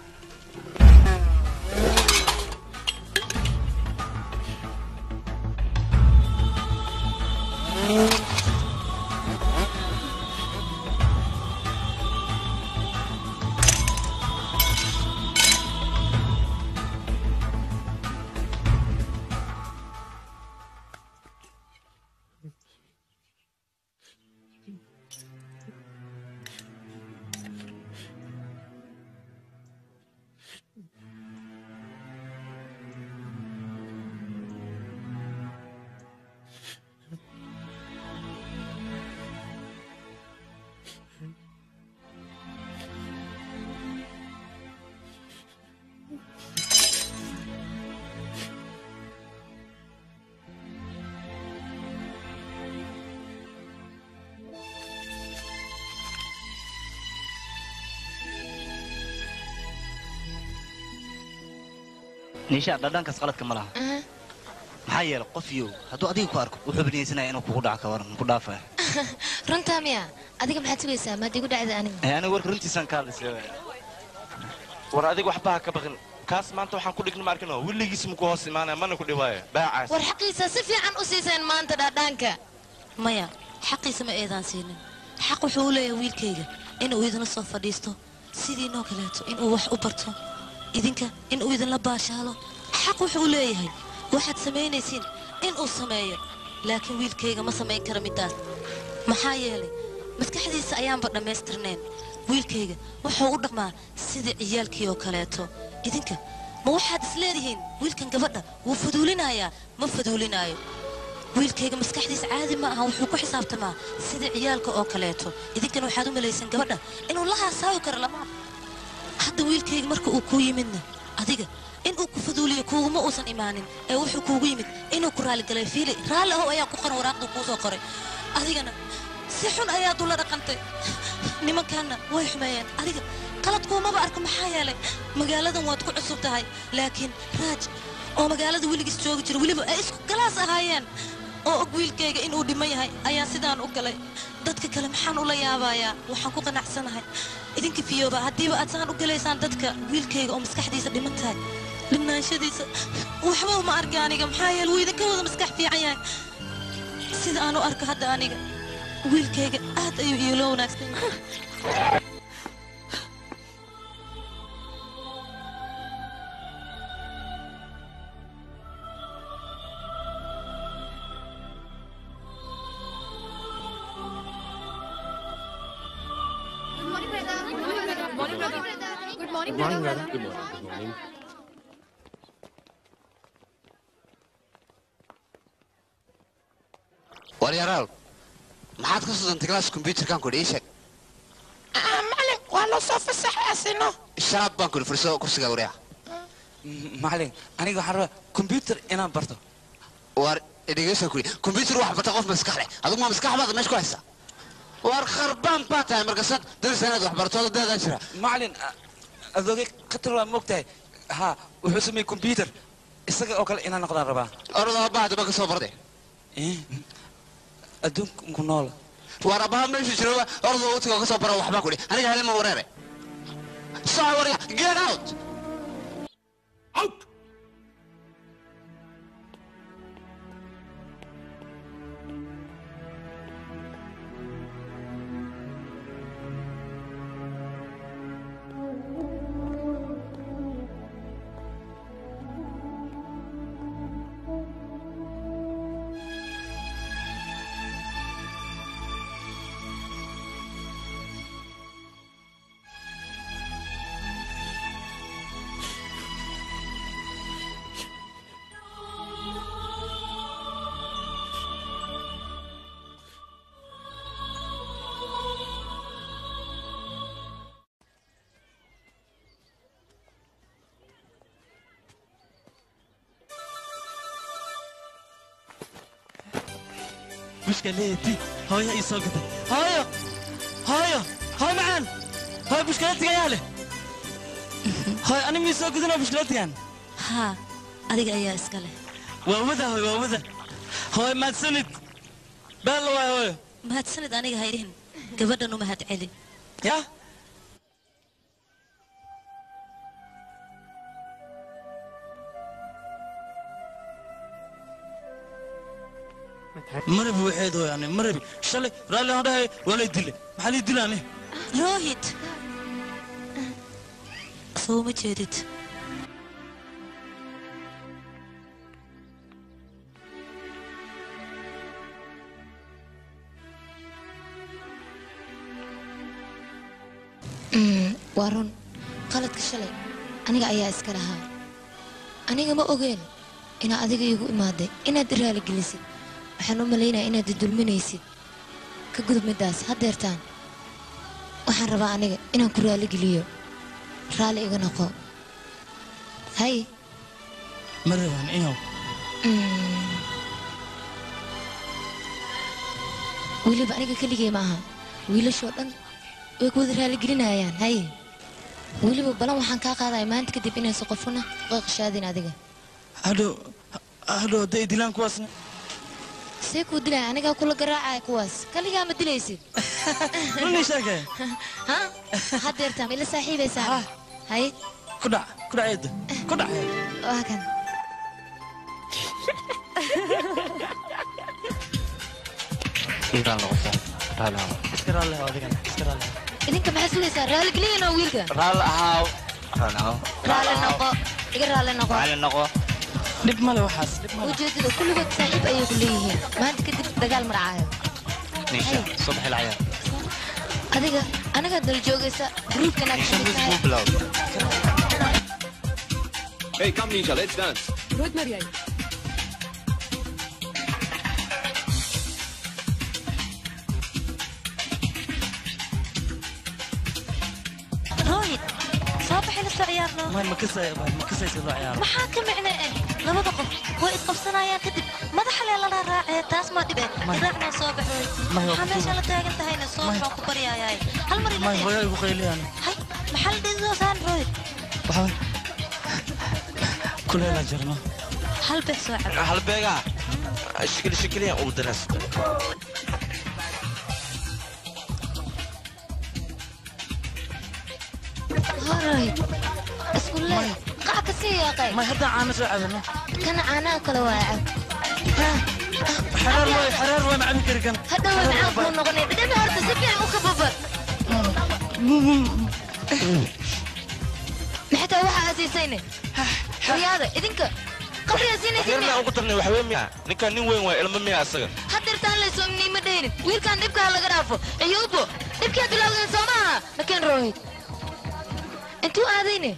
niisha dhadhankaas qaladka ma laha maxaa yeelay qof yow hadduu adiga ku arko wuxuu binaysanaya inuu kugu dhaco ka waran ku dhaafaya runtaa miya adiga maxaad sugaysaa maad igu dhacda aniga ee aniga warka runtiisaan ka hadlaysay war adiga waxba ha ka baqin kaas maanta waxaan ku dhigna ma arkino weligiis muku hoos imaanaya mana ku dhibaayo baacaas war xaqiisa si fiican u siiseen maanta dhaadhaanka maya xaqiisa ma eedaan siinin xaq wuxuu u leeyahay wiilkayga inuu idinla soo fadhiisto sidiinoo kaleeto inuu wax u barto idinka inuu idinla baashaalo xaq wuxuu leeyahay waxaad samaynaysiin inuu sameeyo laakiin wiilkayga ma samayn kara middaas maxaa yeelay maskaxdiisa ayaanba dhammaystirnayn wiilkayga wuxuu u dhaqmaa sidii ciyaalkii oo kaleeto idinka ma waxaad isleedihiin wiilkan gabadha wuu faduulinayaa ma faduulinaayo wiilkayga maskaxdiisa caadi ma aha wuxuu ku xisaabtamaa sidii ciyaalka oo kaleeto idinkana waxaad u malaysan gabadha inuu la haasaawi karo lama hadda wiilkayga marka uu kuu yimidna adiga inuu ku faduuliyo kuuguma uusan imaanin ee wuxuu kuugu yimid inuu ku raaligalay fiili raalli ahow ayaa ku qoran waraaqda kuu soo qoray adigana si xun ayaad ula dhaqantay nimankaanna way xumeeyeen adiga qaladkuumaba arko maxaa yeelay magaaladan waad ku cusub tahay laakiin raaj oo magaalada weligiis joogi jira weliba ay isku galaas ahaayeen oo og wiilkayga inuu dhiman yahay ayaa sidaan u galay dadka kale maxaan ula yaabayaa waxaan ku qanacsanahay idinka fiyooba haddiiba aad saan u galaysaan dadka wiilkayga oo maskaxdiisa dhiman tahay dhimnaanshadiisa waxba uma arka aniga maxaa yeele wuu idinka wada maskax fiican yahay sida aan u arko hadda aniga wiilkayga aad ayuu iilo wanaagsan yahay Good morning, brother. Good morning. Good morning. waryaraal maxaad ka sudantay glaas kombyuutarkan kudhi ii sheeg macalin waa loo soo fasaxay asino shanaad baan kudhi furiso kursiga waryaa macalin aniga waxaan rabaa kombyuutar inaan barto war dhegeysan kudhi kombyuutar wax barta qof maskax leh adigu ma maskax baad meesha ku haysaa war kharbaan baa tahay markasaad darisanaad waxbarashada daadaa jira macalin adoogay khatar waa moogtahay ha wuxuu sameeyey combyuter isaga oo kale inaan noqdaan rabaa orada bahda ba ka soo barday adduunku nool war abaha meeshu jiro orada utiga ka soo bara waxbaa kudhi aniga hele ma wareere soco warya get out out bushkaleeti hooyo ii soo gatay hooyo hooyo hooyo macaan hooyo bushkaleetiga yaa leh hooyo ani mii soo gudinoo bushkaleetigan haa adiga ayaa iska leh waa wada hooyo waa wada hooyo mahadsanid beella waay hooyo mahadsanid aniga haydihin gabadhan u mahad celi yaa marabi waxeed hooyo ani marabi shalay raalli aan dhahay waa lay dile maxaa lay dila ani rohit soo ma jeedid Mm, waa run qaladka shalay aniga ayaa iska lahaa aniga ma ogeen inaad adiga iigu imaaday inaad i raaligelisid waxaan u malaynaya inaad i dulminaysid ka gudub middaas haddeertaan waxaan rabaa aniga inaan ku raaligeliyo raalli iga noqo hay marabaan iyow Mm. weliba aniga keligay ma aha wiilashoo dhan way ku wada raaligelinayaan hay weliba balan waxaan kaa qaadaya maanta kadib inaysan qofuna qaqashaadin adiga hadhow hadhow hadday dilaan kuwaasna see kuu dilaya anigaa kula garaacaya kuwaas kaligaa ma dilaysid runii sheegay ha haddeertaan ila saaxiibaysaan hay ku dhac ku dhac eedda ku dhac waa kan iska raalli haw adigana iska raalli haw idinka maxaa sugaysaa raaligeliyan oo wiilka raalli ahaaw raalli ahaaw raalli noqo iga raalli noqo raalli noqo dhib male waxaas dhib male ujeedada kulligood saaxiib ayay ku leeyihiin maanta kadib dagaal maracaayo niisha soo baxi lacaya adiga aniga dal joogaysa gruubka inaad niisha kamid music tahay buu bilow Hey, come Nisha, let's dance. Rohit Maria. rohit soo baxay la soo ciyaarno may ma kasay ma kasaysa loo ciyaaro maxaa ka micno eh labada qof way isqabsanayaan kadib madaxa lee lala raacee taas ma dhibe raacnoo soo baxoy May, maxaa waa meesha la taagan tahayna soo baxaan ku baryaayay hal mar ila may hooyo igu qayliyaan hay maxaa la dhihi saan rohit waxba kuleela jirno hal bex soo cab halbeega shikili shikiliyan ugu daras horay iskulle qac ka sii yaaqay may hadda caano soo cabano kana caanaha kale waa cab xaraar way xaraar way macabi kari kan hadhow way macaan kuu noqonay dhadhami horta si fiican u kababar maxay tahay waxa asiisayne xoryaada idinka qabriga siinaysin yarna ugu darnay waxwey miya ninkan nin weyn waa ilmo miya asaga haddeertaan laysoominay ma dhaynin wiilkan dhibka ha laga dhaafo ciyuubo dhibkiad bilowdeen soo maaha nakeen rohid intuu aadayne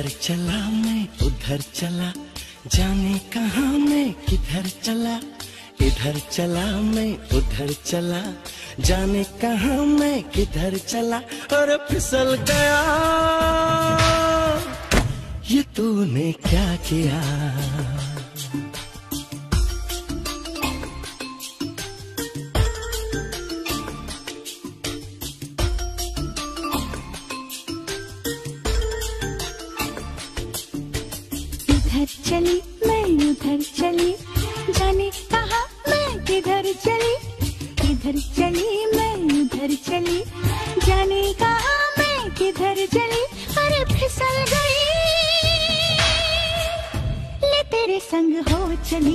इधर चला मैं उधर चला जाने कहाँ मैं किधर चला इधर चला मैं उधर चला जाने कहाँ मैं किधर चला और फिसल गया ये तूने क्या किया इधर चली मैं उधर चली जाने कहा मैं किधर चली इधर चली मैं उधर चली जाने कहा मैं किधर चली अरे फिसल गई ले तेरे संग हो चली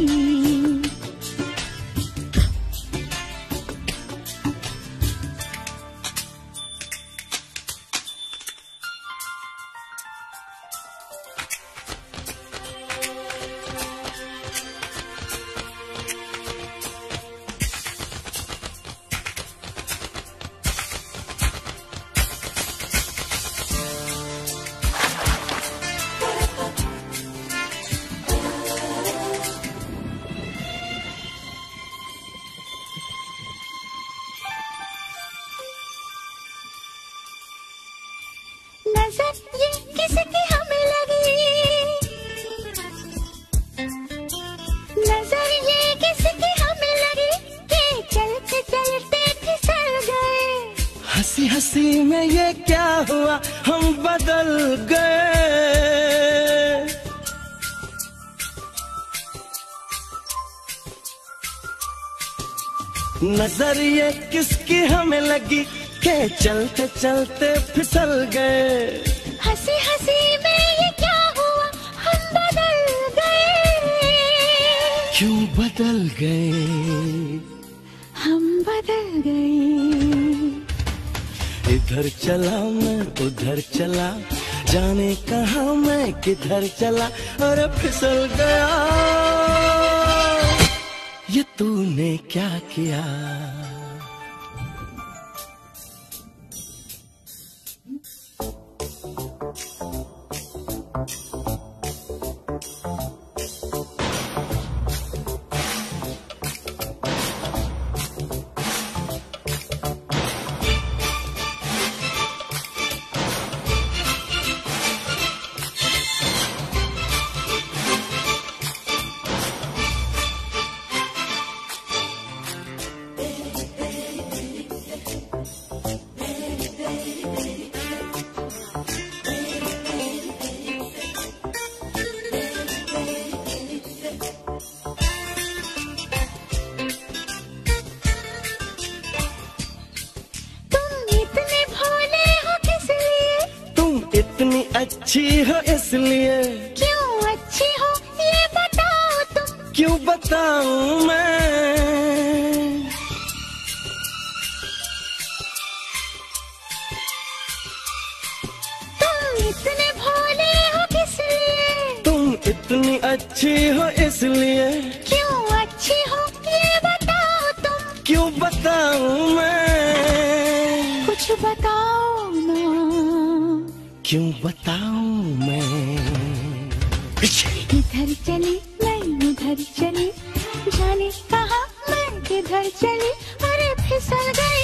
नजर ये किसकी हमें लगी नजर ये किसकी हमें लगी कि चलते चलते फिसल गए हंसी हंसी में ये क्या हुआ हम बदल गए नजर ये किसकी हमें लगी के चलते चलते फिसल गए हंसी हंसी में ये क्या हुआ हम बदल गए क्यों बदल गए हम बदल गए इधर चला मैं उधर चला जाने कहा मैं किधर चला और फिसल गया ये तूने क्या किया तुम इतने भोले हो किस लिए तुम इतनी अच्छी हो इसलिए क्यों अच्छी हो ये बताओ तुम क्यों बताऊं मैं तुम इतने भोले हो किस लिए तुम इतनी अच्छी हो इसलिए क्यों अच्छी हो ये बताओ तुम क्यों बताऊं मैं कुछ बताओ ना क्यों बताऊं मैं इधर चली मैं उधर चली जाने कहा मैं किधर चली अरे फिसल गई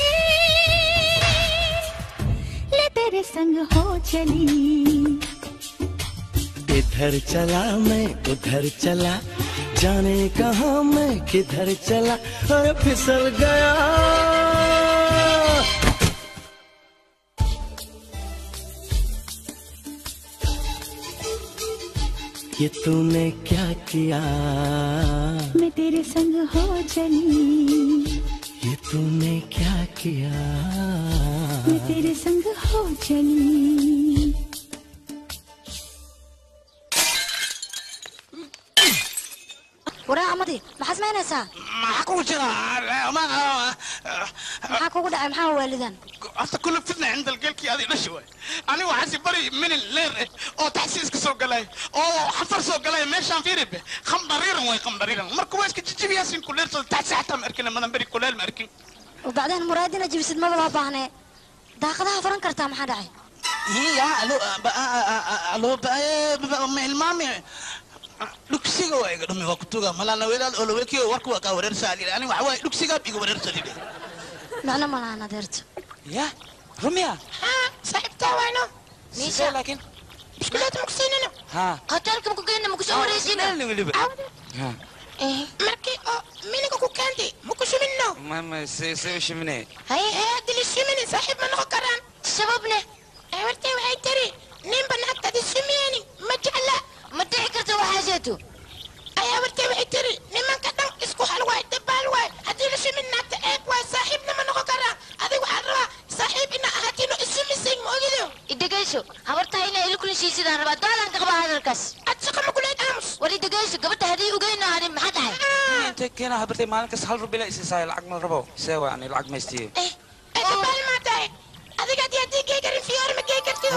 ले तेरे संग हो चली इधर चला मैं उधर चला जाने कहा मैं किधर चला और फिसल गया ये तूने क्या किया मैं तेरे संग हो चली ये तूने क्या किया मैं तेरे संग हो चली waraa amadi maxaad samaynaysaa maxaa kugu jira maxaa kugu dhacay maxaa waalidan horta kulle fitna cinda algeelkii adi dhashi waay anigu waxaa si bari minin leer eh oo taxsiiska soo galay oo xafar soo galay meeshaan fiiribe khamdariiran way khamdariiran marka waa iska jijibiyaasin kuleersada taxsi xataa ma arkin madan beri kuleel ma arkin oo bacdeen muraadina jibisid maba loo baahnee daaqadaha furan kartaa maxaa dhacay iya alo ba- a- a- a- alo ba- eh, ba- ba- ma hilmaami dhugsiga waa iga dhumi waa kutuga malana welaal olowelkiyo warku waa kaa wareersaa lili ani waxa waaye dhugsigaab iga wareersa lili macno malahan adeerto ya rumiya saaxiibtaa wayno sidee laakiin biskuleeta makusiinino haa hotelka maku geyna makusoo wareejina weliba haa markii oo miliga ku keentay maku shuminno mama se se u shimine haye hee haddii la shumini saaxiib ma noqon karaan shababne wartay waxay tiri ninba naagtadi shumiyeni ma jecla ma dhici karta waxaa jeeto ayaa wartay waxay tiri nimanka dhan isku hal waay dabaal waay haddii la shumin naagta eeg waay saaxiibna ma noqon karaan adiga waxaa rabaa saaxiib ina ahaatiino isumisay ma ogido idegeyso habartahay inay ila kulishiisidaan rabaa daalan ka qabaa hadalkaas ad shaqa ma kuleed aamus war idegeyso gabadha haddii ugeyno ani maxaa dhahay intee keena habartay maalin kasta hal rubila isiisaay lacag ma rabo see waa ani lacag maystiye dabaal maa tahay adiga haddii haddii gey karin fiyoori ma gey kartido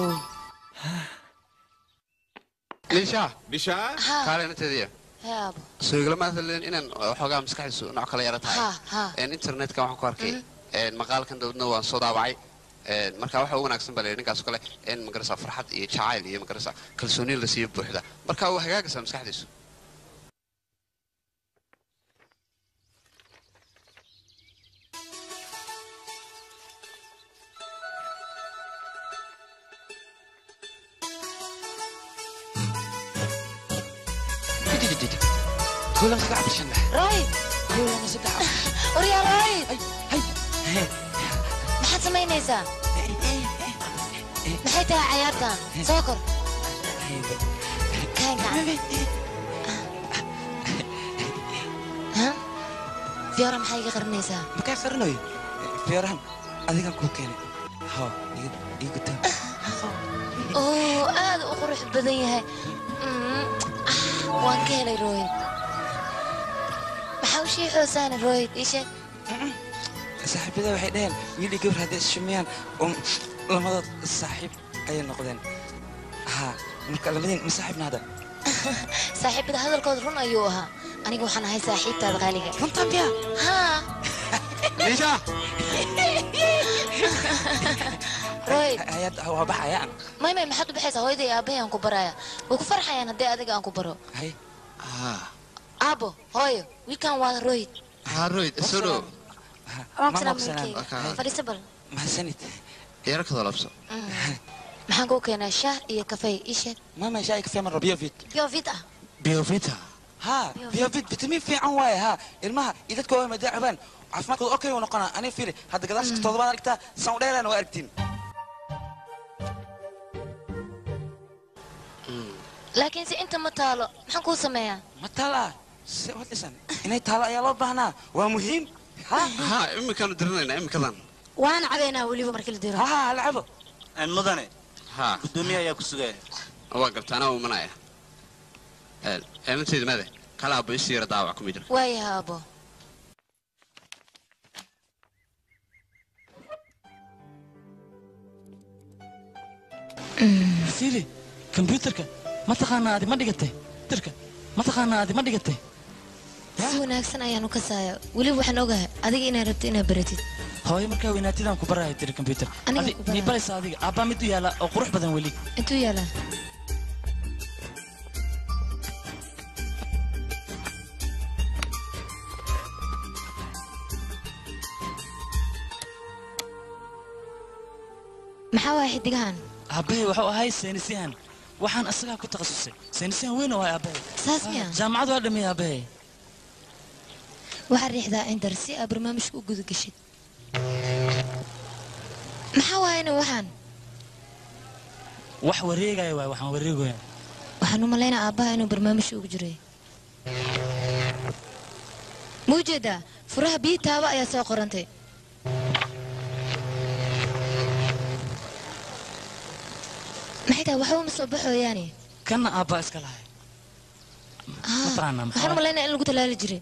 liisha Ha. kaalinteediya yaabo soo iglama hadleen inaan waxoogaa maskaxdiisu nooc kala yara tahay ha ha Een, internetka waxaan ku arkay een, maqaalkan dawladna waan soo daabacay Een, marka waxa ugu wanaagsan baa la yidhi ninkaas oo kale in magarasa farxad iyo jacayl iyo magarasa kalsooni la siiyo buuxda marka waa hagaagaysaa maskaxdiisu kulan saddex bishan leh roy kulan saddex waryaa roy maxaad samaynaysaa maxay tahay cayaartan soo kor kaan gacan Ha? fiyoora maxay iga qarinaysaa makaa qarinayo fiyorahan adigaan kuu keenay ho igu taa oo aad u qurux badan yahay Mm, ah, waan ka helay royd maxaa u shii xoosaana royd ii sheeg saaxiibada waxay dhaheen wiil iyo gabar hadday isshumiyaan um lamadood saaxiib ayay noqdeen ha marka labadiin ma saaxiibna hadda saaxiibada hadalkooda run ayuu ahaa aniga waxaan ahay saaxiibtaada qaaliga runtan biya haa liisha royd hayad waa baxayaan may may maxaad u baxaysaa hooyaday aabbahay aan ku baraya way ku farxayaan haddii adiga aan ku baro hay aabo hooyo wiilkan waa royd haroyd soo dhow waan Ma salaam maqsanaan. wiilkayga fadhiiso bal mahadsanid yaro kadoo labso Mm. maxaan kuu keenaa shaah iyo kafey ii sheeg mama shaay kafee maro biovit biovit ah biovita ha biovit vitamin fiican waaye ha ilmaha iyo dadka waa madaa cabaan caafimaadkooda okay uu noqonaa aniga fiiri hadda gadaasha toddobaad aragtaa san u dheeraan waa aragtiin laakiin se inta ma taalo maxaan kuu sameeyaa ma taala se wadhisan inay taalo ayaa loo baahnaa waa muhiim ha ha iminkaanu dirinaynaa iminkadan waana cabaynaa weliba markii la diro ha lacabo mudane ha gudoomiye ayaa ku sugaya waa garta anaa umanaya eelanteedi made kala abo isi yara daawac kuma jira waayaha aabo fiili kombyuutarka ma taqaanaa adi ma dhigatay kombyuutarka ma taqaanaa adi ma dhigatay si wanaagsan ayaanu ka saaya weliba waxaan ogahay adiga inaad rabto inaad baratid hooyo markaa weynaatidaan ku baraya tiri kombyuutar Aniga adi ku baraya. mii baraysa adiga aabbaa mid u yaala oo qurux badan weli intuu yaalaa maxaa waaya xidigahan aabbahay wuxuu ahay saynisyahan waxaan asagaa ku takhasusay saynisyahan weyn oo ahay aabbahay saas miya jaamacad waa dhameeyey aabbahay waxaad riixdaa indar si aad barnaamijka u guda gashid maxaa waayana waxaan wax wareegaya waay waxaan wareegaya waxaan u malaynaa aabbaha inuu barnaamijka ugu jiray ma ujeedaa furaha biyi taaba ayaa soo qorantay maxay tahay waxba ma soo baxooyaane kanna aabbaa iska lahay Ah, taqaanaa maxaa waxaan u malaynaa in lagu talaali jiray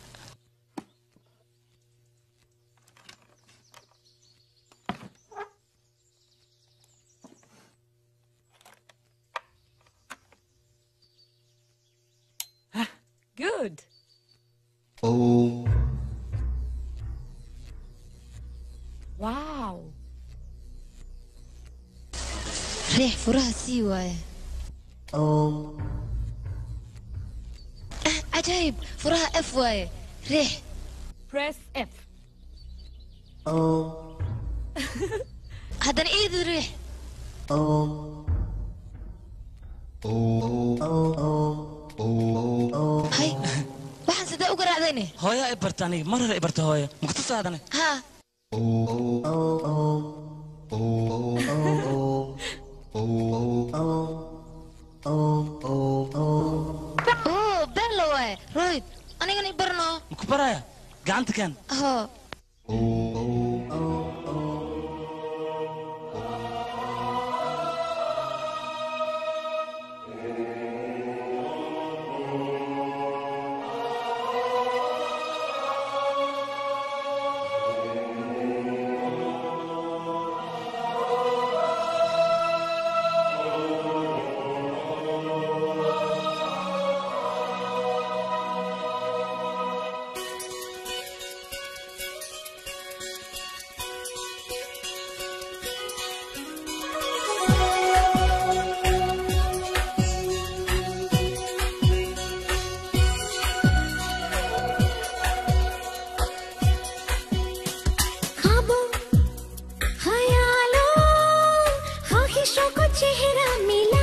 Good. Oh. Wow. furaha sii waaye Ah, cajaayib furaha f waaye riix Press F. haddana iidi riix hay waxaan sidee u garaacdayne hooyaa i barta aniga mar hore i barta hooya makutusaadane haa oo beella waaye royd anigana i barno maku baraya gacanta kaan hoo ख्वाबों ख्यालों ख्वाहिशों को चेहरा मिला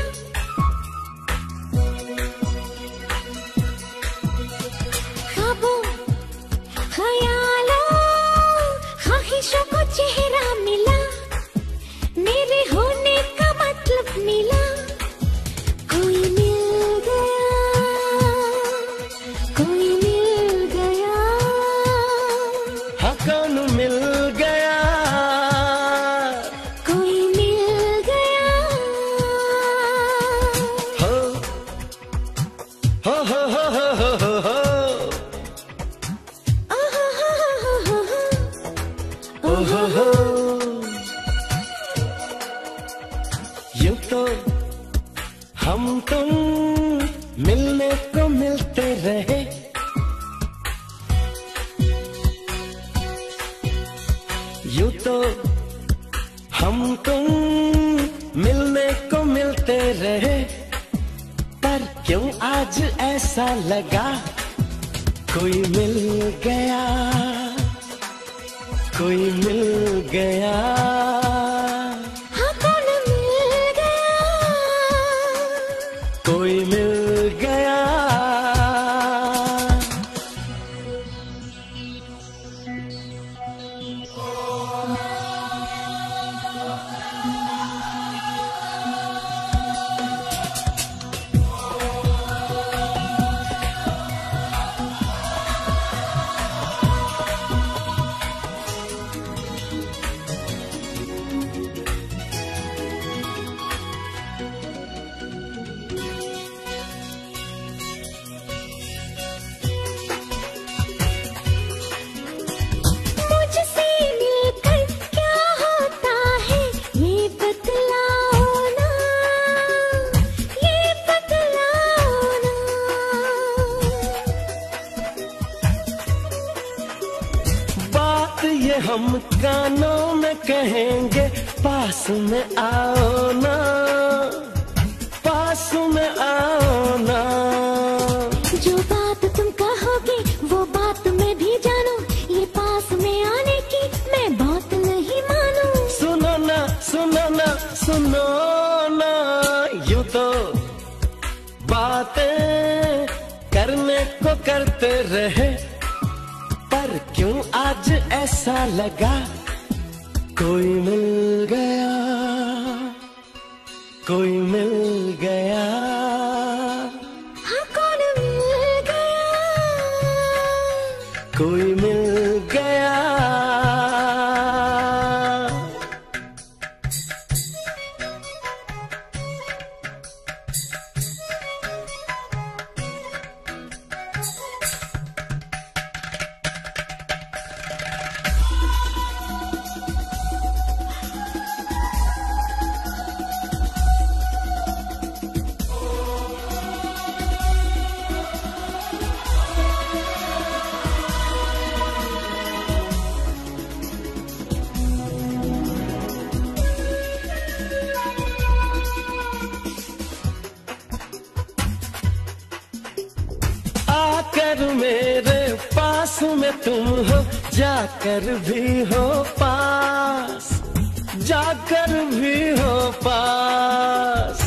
ख्वाबों ख्यालों ख्वाहिशों को चेहरा मिला मेरे होने का मतलब मिला कोई मिल गया कोई मिल गया हाँ कौन मिल गया कोई मिल गया हो हो हो हो हो हो हो हो ओ हो हो यूं तो हम तुम मिलने को मिलते रहे यूं तो हम तुम मिलने को मिलते रहे पर क्यों आज ऐसा लगा कोई मिल गया कोई मिल गया हाँ कौन मिल गया कोई मिल गया मुझसे मिलकर क्या होता है ये बतलाओ ना ये बतलाओ ना बात ये हम कानों में कहेंगे पास में आओ ना पास में आओ ना जो बात तुम कहोगे वो बात मैं भी जानू ये पास में आने की मैं बात नहीं मानू सुनो ना सुनो ना सुनो ना यूं तो बातें करने को करते रहे पर क्यों आज ऐसा लगा कोई मिल गया कोई मिल गया हाँ कौन मिल गया कोई मिल गया जाकर मेरे पास में तुम हो जाकर भी हो पास जाकर भी हो पास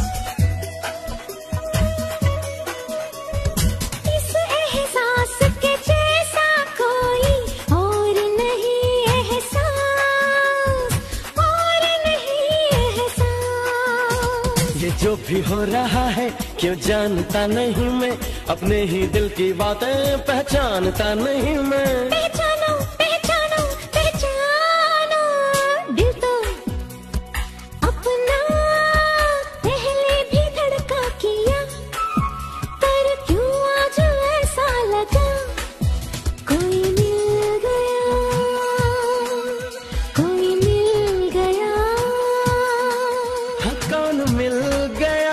इस एहसास के जैसा कोई और नहीं एहसास और नहीं एहसास ये जो भी हो रहा है क्यों जानता नहीं मैं अपने ही दिल की बातें पहचानता नहीं मैं पहचानो पहचानो पहचानो दिल तो अपना पहले भी धड़का किया पर क्यों आज ऐसा लगा कोई मिल गया कोई मिल गया हाँ, कौन मिल गया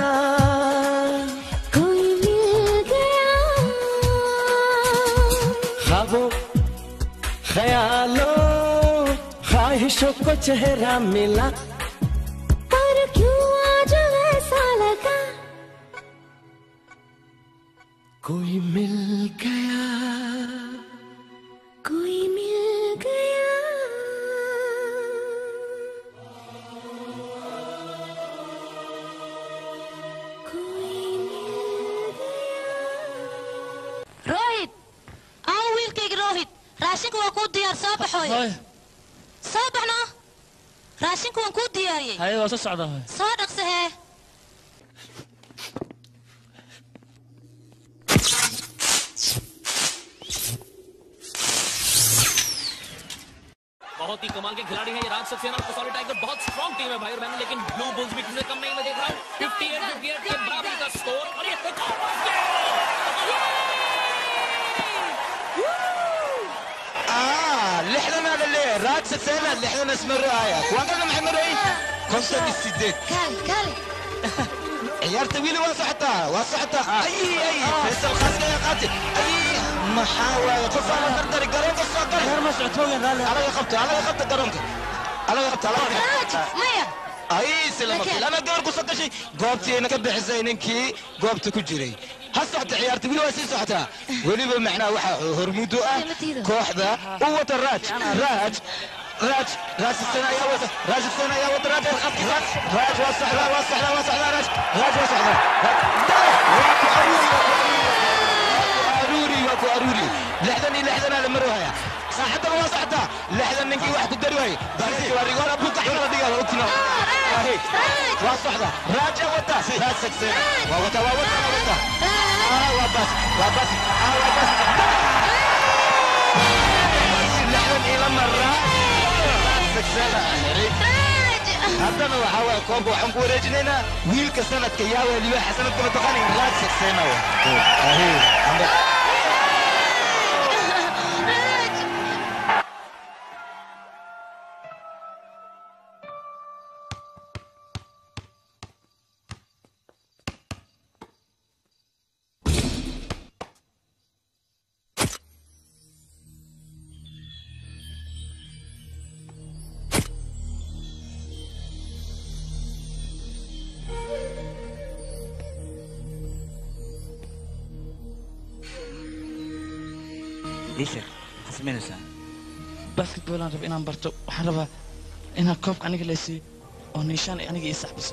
कोई मिल गया ख्वाबों ख्यालों ख्वाहिशों को चेहरा मिला पर क्यों आज ऐसा लगा कोई मिल गया कोई मिल गया rohit aa wiilkayga rohit raashinka waa kuu diyaar soo baxooy soo baxno raashinka waan kuu diyaariyey haye waa soo socdaa hoy soo dhaqsa hee बहुत ही कमाल के खिलाड़ी हैं ये राज सक्सेना और कसौली टाइगर बहुत स्ट्रॉन्ग टीम है भाई और बहन लेकिन ब्लू बुल्स भी किसी से कम नहीं मैं देख रहा हूँ 58 58 के बराबरी का स्कोर और ये एक और basket! آه لحنا هذا اللي راد سنة اللي احنا نسمر رؤايا وقلنا محمد رئيس كونسة بالسديد كال كال عيار طويلة واسعتها واسعتها اي اي بس الخاصة يا قاتل اي محاولة قصة على قدر قرون قصة قرون غير مسعود على يخبطه على يخبطه قرونك على يخبطه على يخبطه مaya اي سلامك انا قدر قصة شيء قوبتي انا قبل حزينك قوبتي كجري هالصحت عيارتي ولا واسي صحتها وليبا معنا وحا هرمودو اه كوحدة قوة الراج راج راج راج السنة يا وسط راج السنة يا وسط راج راج راج وسح لا وسح لا وسح لا راج راج وسح لا واكو اروري واكو اروري لحظني لحظنا لمروها يا صاحبنا وصحتها لحظة منكي واحد قدر وي بس وري ورا ابوك احنا دقيقة اوتنا هيك وصحتها راجع وتا راج سكسينا ووتا ووتا ووتا اه وبس وبس اه وبس لحظة الى مرة راج سكسينا haddana waxaa waye koobka waxaan ku wareejinaynaa wiilka sanadka yaa weliba sanadka mataqaani raad sagseyna ليش حسمين وسام basketball aan raba inaan barto waxaan rabaa inaan koobka aniga laysiiyo oo niishaan aniga ii saxbiso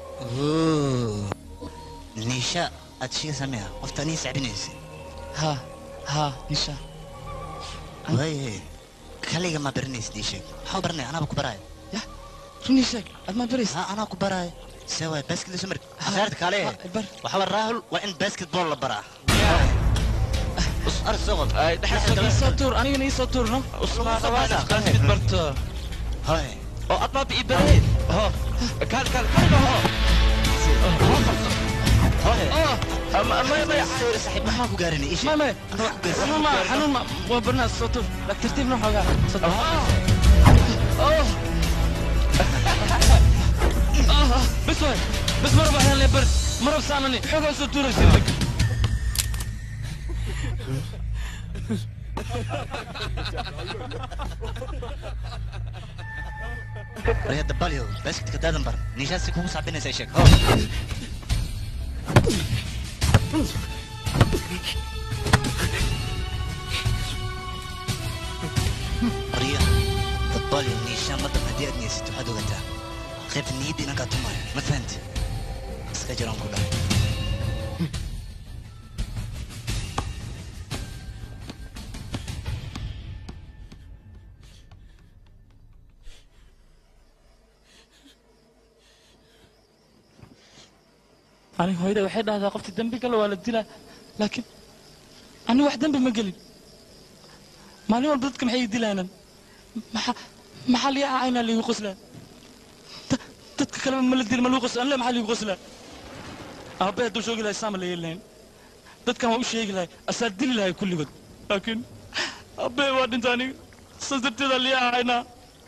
نيشا أتشي سميها قفت أني سعبنيسي ها ها نيشا واي خليك ما برنيس نيشك حاول برني أنا بكبراي يا رني شك أدما بريس ها أنا كبراي سوى باسكت سمر أخرتك عليه وحاول راهل وإن باسكت بول برا أرس صغر soo tuur anigana ii soo tuurno mid barto هاي oo admaa bii barayd ho kaal kaal maxaa ku gaarinay isha mame xanuun ma xanuun ma waa barnaas soo tuur lak tartiibna xoogaa soo tuur bes waay bes marab waxyaan lee bar marab saanani xoogaa soo tuuraysa رياض دباليو باسكت كدادن بر نيشاسي كوكو صعبين سيشك هو haddii aad niyeysato waxaad ogataa qaybta niyadda inaan kaa tumaayo ma fahanti iska jiraan ku dhahay aniga hooyada waxay dhahdaa qofta dembi gala waa la dilaa laakiin aniga wax dembi ma gelin maalin walba dadka maxay ii dilaanan maxaa maxaa lii acaynaa liigu qoslaa Da- dadka kaleba ma la dil ma liigu qoslaa anle maxaa liigu qoslaa aabbe hadduu shoogi lahay saama la yeeli lahayn dadkan waa u sheegi lahay asaa dili lahay kulligood laakiin aabbe waa dhinta aniga saas darteedaa lii acaynaa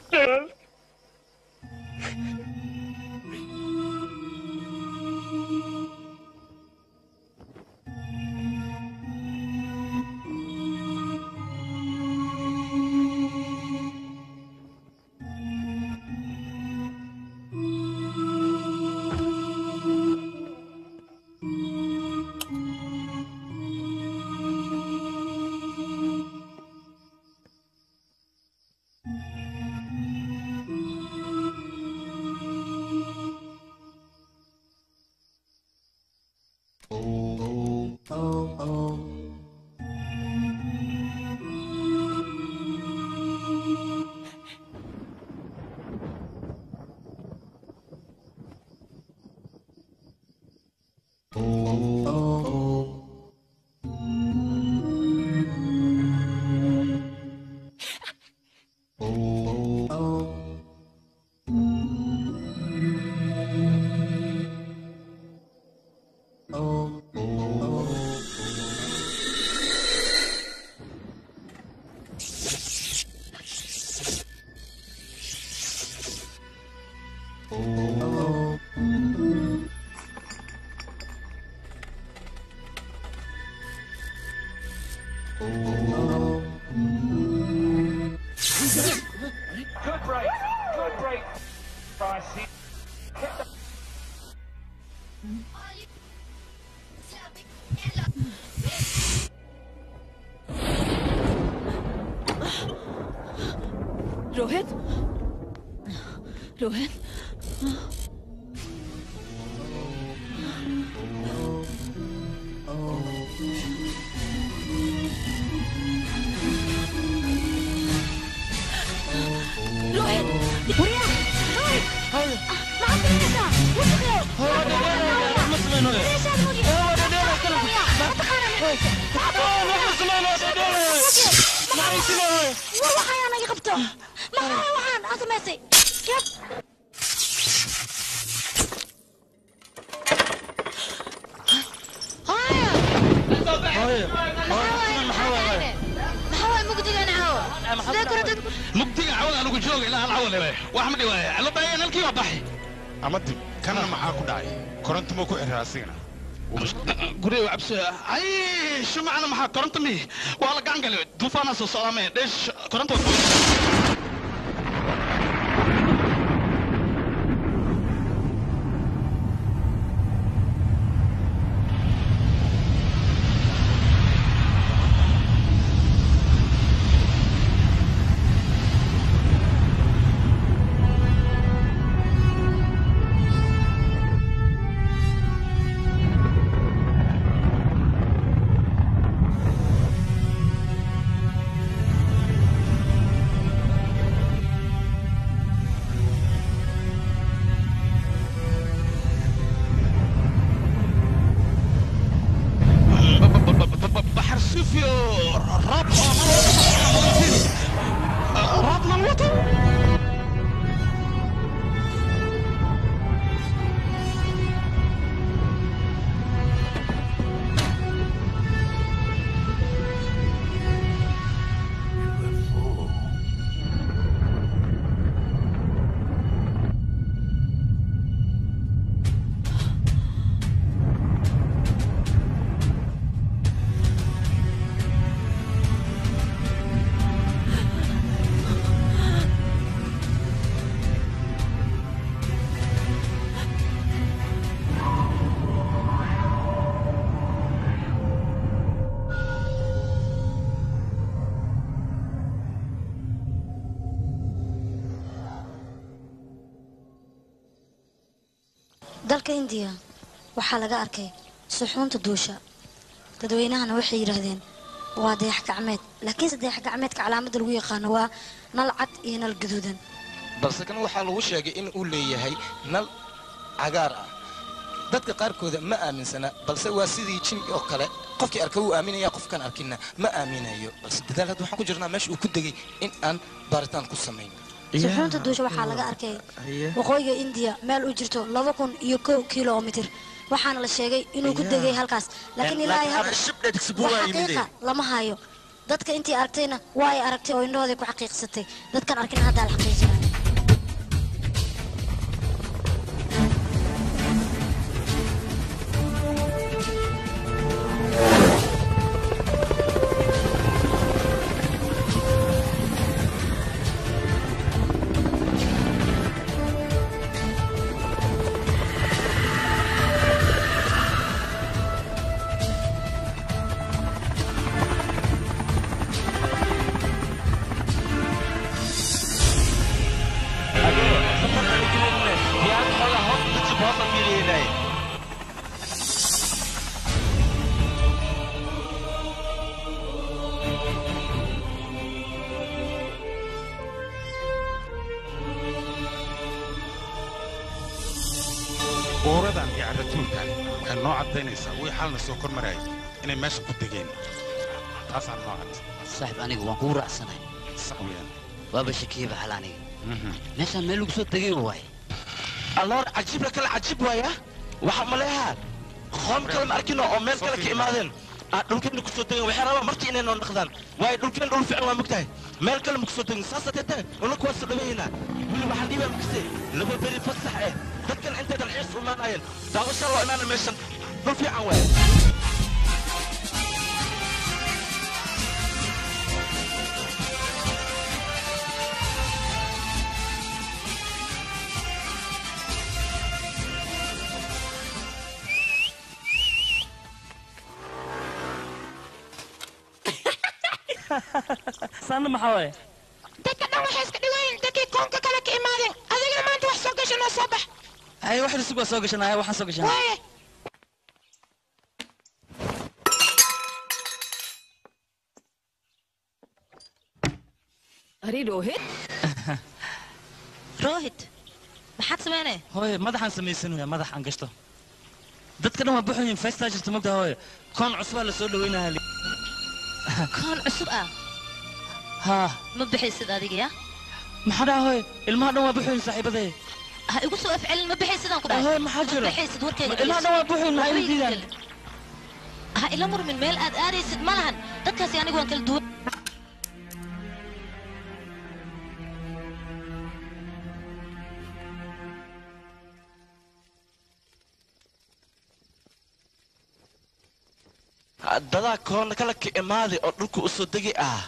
Good break. Good break. Pricey. Rohit रोहित रोहित बुढ़िया रोहित माफ करिएगा मुझे waxaan anaga qabto maxaa waxaan aad samaysay yab maxaa waay mugdigan caawo sidee kula dad mugdiga cawada anugu jooga ilaa hal cawa lebe wax ma dhiwaaya allo baayeen halkii waa baxay ama dib kanna maxaa ku dhacay koronto ma ku xiraa asigana guriga waa cabsi ay shumacna maxaa koronto mi waa la gacan galay duufaanaa soo socdaa mee dheesh koronto waa kuwa بحر سوفيو راب راب مموتو dalka indiya waxaa laga arkay suxuunta duusha dadweynahana waxay yidhaahdeen waa dayax gacmeed laakiinse dayax gacmeedka calaamadda lagu yaqaano waa nal cad iyo nal gaduudan balse kan waxaa lagu sheegay in uu leeyahay nal cagaar ah dadka qaarkooda ma aaminsana balse waa sidii jin oo kale qofkii arka wuu aaminaya qofkaan arkinna ma aaminayo balse dadaal hadda waxaan ku jirnaa meesha uu ku degay in aan baaritaan ku samayn suxuunta duusha waxaa laga arkay waqooyiga indiya meel u jirto laba kun iyo kow kilomitir waxaana la sheegay inuu ku degay halkaas laakiin ilaa ay hadda wax xaqiiqa lama hayo dadka intii aragtayna waa ay aragtay oo indhahooday ku xaqiiqsatay dadkan arkin haddaa la xaqiijinaya buuradan iyo carratuulkan waxay noo caddaynaysaa wii xalna soo kor marayay inay meesha ku degeen taasaan noo cad saaxib aniga waan kugu raacsanahay sax weeyaan waaba shakiyaba xal aniga meeshaan meel lagu soo degay waay alloor cajiibla kale cajiib waaya waxaa maleehaa qoom kale ma arkino oo meel kale ka imaadeen aa dhulkeena kusoo degen waxay rabaan markii inay noo dhaqdaan waayo dhulkeen dhul fiican waa mogtahay meel kale ma kusoo degin saasa teete unaka waa soo dhawaynaa wili waxaan dhiibaa makase laba beri fasax eh dadkan intay dalxiis u imaanayeen daawashaa loo imaana meeshan dhul fiican waaya saanna maxaa waaye dadka dhan waxay iska dhigayin dadkii koonka kale ka imaadeen adigana maanta wax soo gashan oo soo bax ay wax cusub waa soo gashanaya waxaan soo gashanaa waaye Ari Rohit? Rohit, maxaad samaynay? hooye madaxaan samaysanaya madax aan gashto dadka dhan waa buxuyin feestaa jirta mogta hooye koon cusubaa la soo dhaweynaya Koon cusub ah. haa Ma bixaysid adiga ya? maxaa dhaha hooye ilmaha dhan waa buxuyin saaxiibadee Ha igu soo afcelin ma bixaysid aan ku dhahay. Hooye, maxaa jiro? Ma bixaysid warkayga. Ma ilmaha dhan waa buxuyin, maxay Waxba iga diidaan? gelin. Ha ila murmin meel aad aadaysid ma lahan. Dadkaasi anigu waan kala duwan. dadaa koona kale ka imaaday oo dhulka u soo degi ah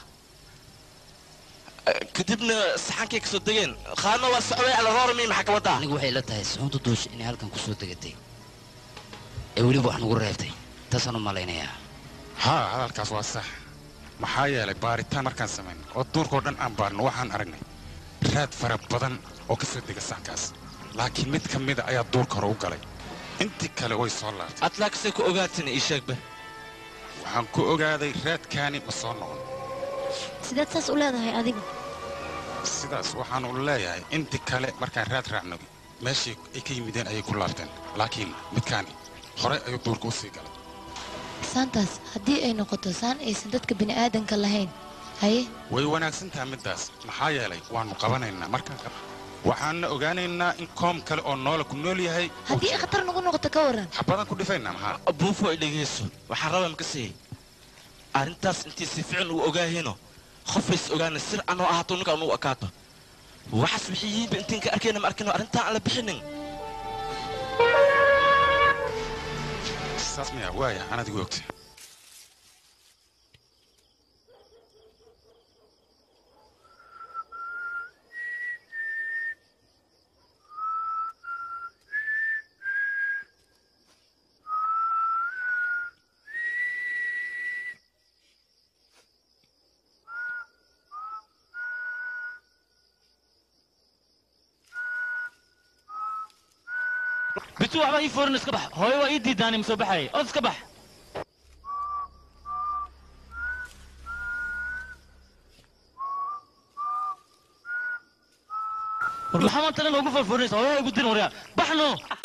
kadibna saxankay ka soo degeen qaarna waa socday alaroorami maxaa ka wadaa anigu waxay la tahay suxuunta duusha inay halkan ku soo degatay ee weliba wax nagu reebtay taasaan u malaynayaa haa hadalkaas waa sax maxaa yeelay baaritaan markaan samayn oo duurkao dhan aan baarno waxaan aragnay raad fara badan oo ka soo dega saxkaas laakiin mid ka mida ayaa duurka hore u galay intii kale way soo laabtay adlaakasay ku ogaatin ii sheegba waxaan ku ogaaday raadkaani ma soo noqon sideed saas u leedahay adigu sidaas waxaan u leeyahay intii kale markaan raad raacno meeshii ay ka yimideen ayay ku laabteen laakiin midkaani horey ayuu duurka u sii galay saantaas haddii ay noqoto saan aysan dadka bini'aadanka lahayn haye way wanaagsan tahay middaas maxaa yeelay waannu qabanaynaa markaan qab waxaanna ogaanaynaa in koom kale oo noola ku nool yahay haddii ay khatar nagu noqoto ka waran xabadan ku dhifaynaa maxaa buufo ay dhegayso waxaan rabaa makasii arrintaas intii si fiican uu ogaahino qofays ogaana sir anoo ahaato ninka anugu akaato waxaas wixii yihiinba intiin ka arkayna ma arkino arrintaan aan la bixinin saas miyaa waaya aan adigu ogta bitu waxba ii foorin iska bax hooyo waa ii diidaani ma soo baxayay od iska bax war maxaa maanta dhan ugu foorfoorinaysa hooyaha igu dirin waryaa baxno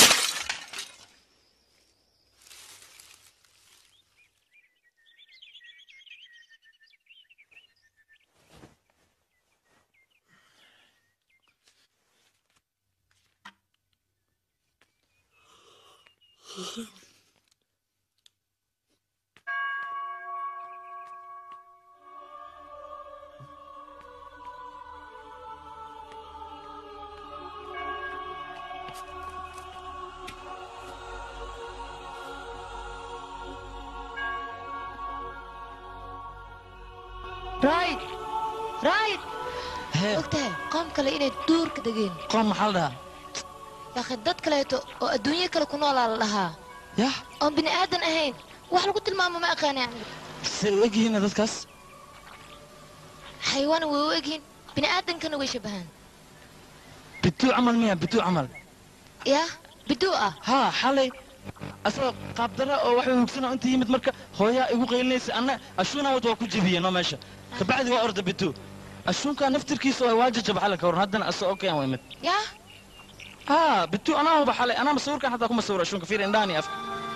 رايد رايد ogtahay qoom kale inay duurka degeen qoom maxaa la dhahaa laakiin dad kaleeto oo adduunyo kale ku noolaa la dhahaa yah oon bini aadan ahayn wax lagu tilmaamo ma aqaani aniga say u egyihiin dadkaas xayawaana way u egyihiin bini aadankana way shabahaan bituu camal miya bituu camal yah biduu ah haa xalay asagoo qaabdara oo waxa hugsanoo inta yimid marka hooyaa igu qaylinaysa anna ashuuna wad waa ku jebiyeen oo meesha kabacdi waa orda bituu ashuunkaa naftirkiisa waa waa jajaba xalay ka waran haddana asagoo keen waa imid yah haa bituu anaa huba xalay anaa masawirkan xataa kuma sawiro ashuunka fiir indhaani af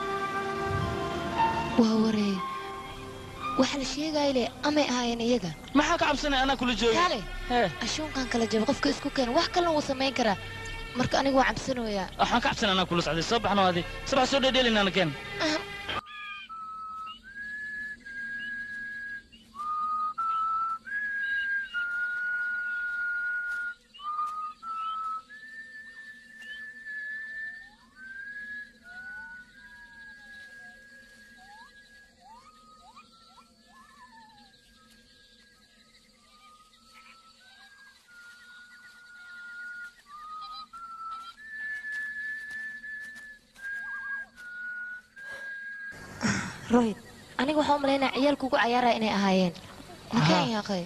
waa waree waxa la sheegaya le amay ahaayeen iyaga maxaa ka cabsanaya anaa kula jooga kale ashuunkan kala jaba qofka isku keena wax kalena wuu samayn karaa marka anigu waa cabsanayaa waxaan ka cabsanay anaa kula socday soo baxno adi sabax soo dheedheelinana keen rohid aniga waxaa u malaynaya ciyaalku ugu cayaaraya inay ahaayeen makeen yaaqay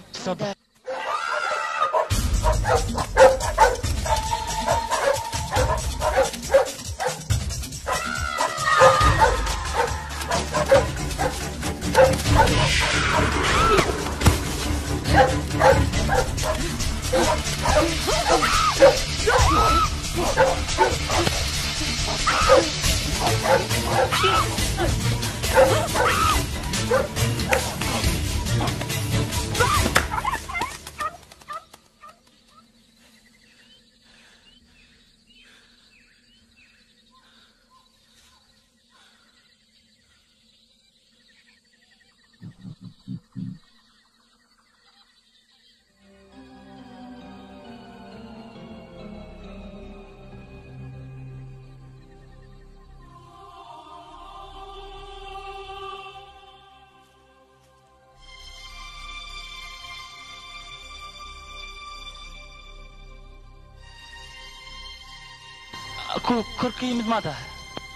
ku kor ka yimid maa tahay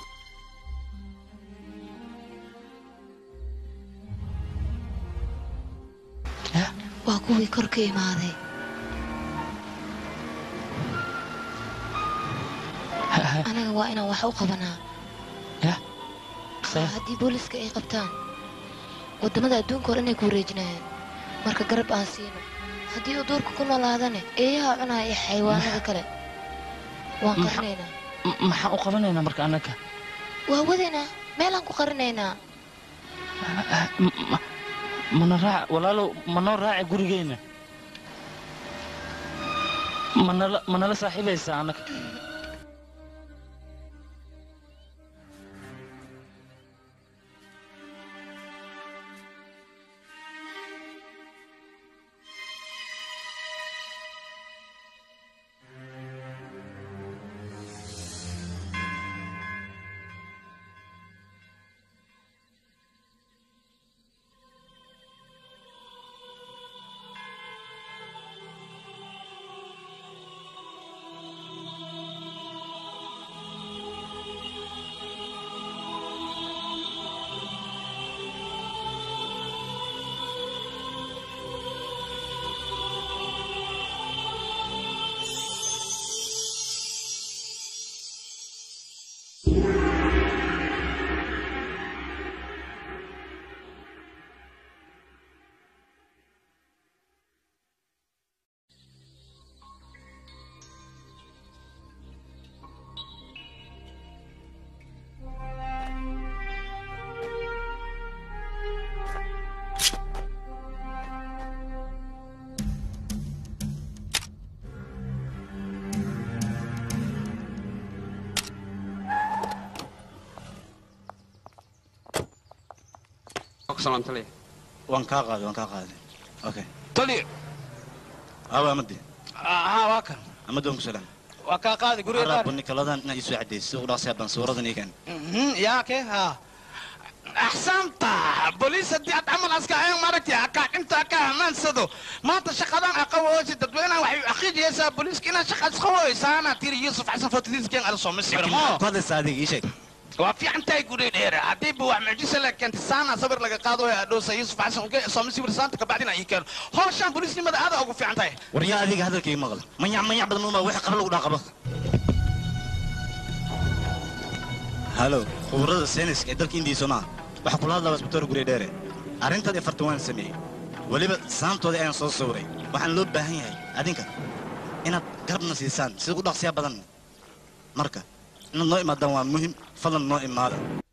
waa kuwii kor ka imaaday anaga waa inaan wax u qabanaa Sah. haddii booliska ay qabtaan waddamada adduunka hore inay ku wareejinayaan marka garab aan siino haddii uu duurka ku noolaadane eeyaha cunaya iyo xayawaanada kale waan Maxa- qarinaynaa M- maxaan u qabanaynaa marka annaga waa wadaynaa meelaan ku qarinaynaa M- ma- mana raac walaalow manoo raaci gurigeenna manala manala saaxiibaysaa annaga ku salaamta leeyahay waan kaa qaaday waan kaa qaaday okay tali awa amadi haa waa kan amadi waan ku salaam waa kaa qaadi guriga qaar arabani kaladan inaa isoo cadayso u dhaqsiya baan suuradan iikan Mhm, yaa kee haa axsanta boliis haddii aad camal askahayn maaragtay akaa inta ka amaansado maanta shaqadan aqawoosi dadweynaha waxay aqiijiyaysaa booliiska inaad shaqaad isqawooysaana tiri yuusuf xasan fotiliisken ala soo misirmo ku hadlaysa adiga ii sheeg waa fiican tahay guri dheer haddii ba wax mucjisa la keentay saana sabir laga qaado ee adhoosa yuusuf xasan uge soo misir saanta kabacdina ii keeno howshaan booliisnimada aada ugu fiican tahay waryaa adiga hadalkayga maqla manyac manyac badan uma wixii qara lagu dhaaqaba halo khubarada sayniska ee dalka indiya somaa waxaa kula hadlaa isbitaal gurye dheere arrintaad afartan waan sameeyey weliba saantoodii ayaan soo sawiray waxaan loo baahan yahay adinka inaad garabna siisaan sida u dhaqsiyaa badan marka inaad noo imaadaan waa muhim fadlan noo imaada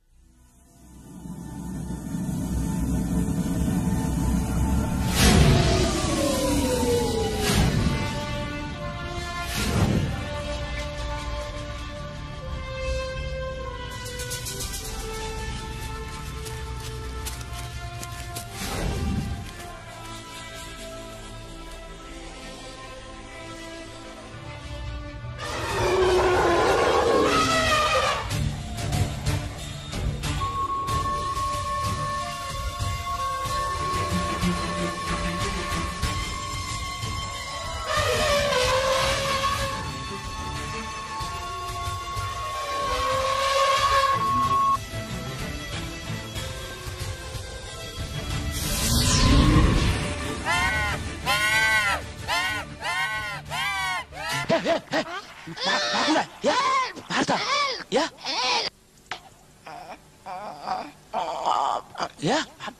ya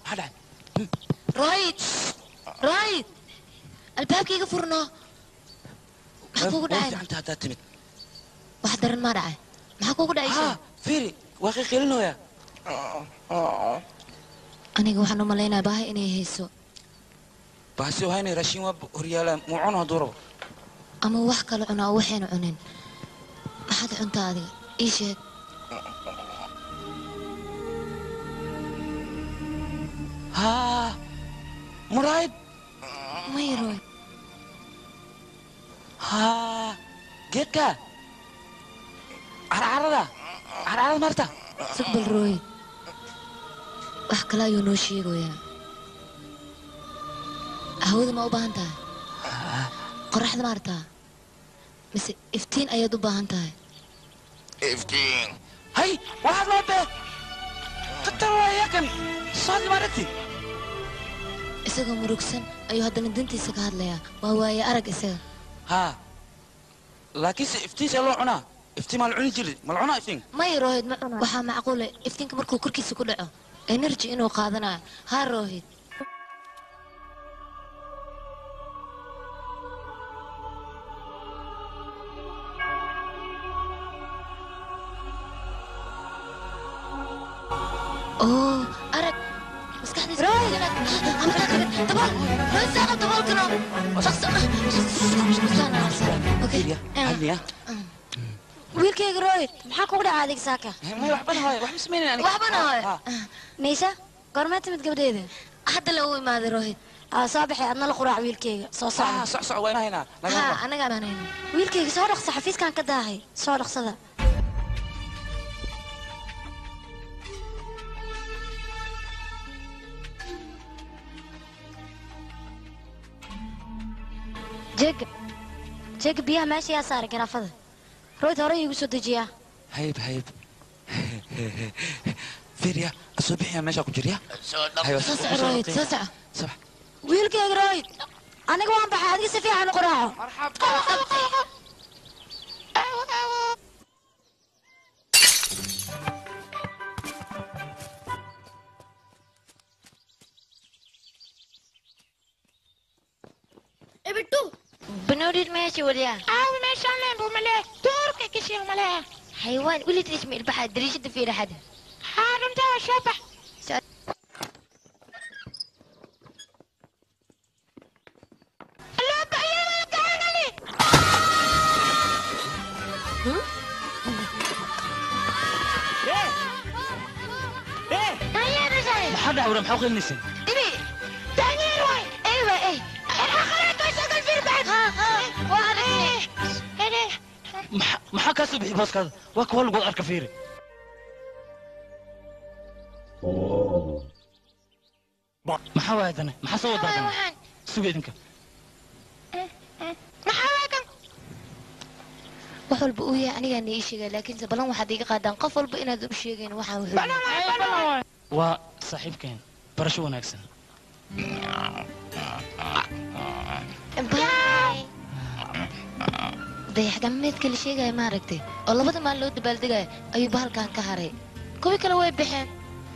رايد رايد albaabkayga furno maxaa kugu dhacay anta haddaad timid wax daran maa dhacay maxaa kugu dhacaysa fiiri waa qiiqilinooya aniga waxaan u malaynayaa baahi inay hayso baasi wahaynay raashin waa horyaalaan muu cuno hadduu rabo ama wax kale cunaa oo waxayna cunin maxaad cuntaa adiga ii sheeg haa muraayid mayroy haa geedka carcarada carcarada marta sugbal rooy wax kale ayuu noo sheegayaa hawada ma u baahan tahay qoraxda ma artaa mise iftiin ayaad u baahan tahay iftiin hay waxaad loo bee qatar waaya kan soodli ma aragti isagoo murugsan ayuu haddana dantiisa ka hadlayaa waa waaye arag isaga haa laakiinse iftiinsa loo cunaa iftiin maa la cuni jiri ma la cunaa iftiin may rohid ma cuna waxaa macquule iftiinka markuu korkiisa ku dhaco energy inuu qaadanayo haa rohid oo arag maskaxdiisa dabool rohid saaqa daboolkano wiilkayga rohid maxaa kugu dhaca adig saaka waxbana hooy niisha goormee timid gabdheeda hadda la u imaaday rohid aa soo baxay adna la quraac wiilkayga soo socda haa anagaa baanayno wiilkayga soo dhaqsa xafiiskan ka daahay soo dhaqsada jeega jeega biyaha meesha yaa saaray garaafada royd hore iigu soo dejiyaa hayb hayb fiiriya asoo bixiya meeshaa ku jirya soo soco royd soo soco wiilkayga royd aniga waan baxay adiga si fiican u qoraaco ibidhu banoodid meesha waliyaa aawi meeshaan leen buu malee duurka kishiya malee xayawaan welid isma ilbaxa dariishada fiira xada haa runtaa waa soo bax maxaa dhac wara maxaa u qelinaysin إبي دانيال واي أيوة إيه أنا خليت أشغل في البيت ها ها وأنا Maxa- maxaa kaa soo bixi booskaada waa kuwa lagu arka fiiri maxaa waaya dane maxaa soo wadaa dane suga idinka wax walba uu yahay anigaa na ii sheegaya laakiinse balan waxaad iiga qaadaan qof walba inaad u sheegayn waxaan wuxuu waa saaxiibkeen barasho wanaagsan dayax gacmeedka la sheegaya maaragtay oo labada maal loo dabaaldegaya ayuu bahalkan ka haray kuwii kale way baxeen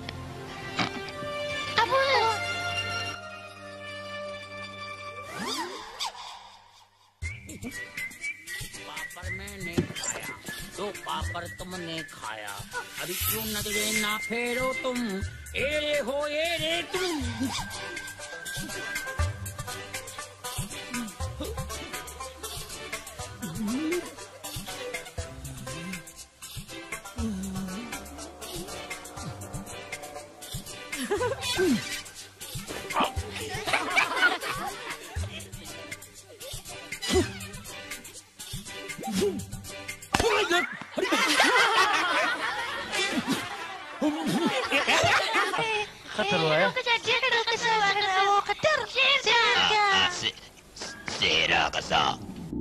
पापड़ मैंने खाया तो पापड़ तुमने खाया अभी क्यों नजरे ना फेरो तुम एरे हो एरे तुम khatar waaya سيرا قصا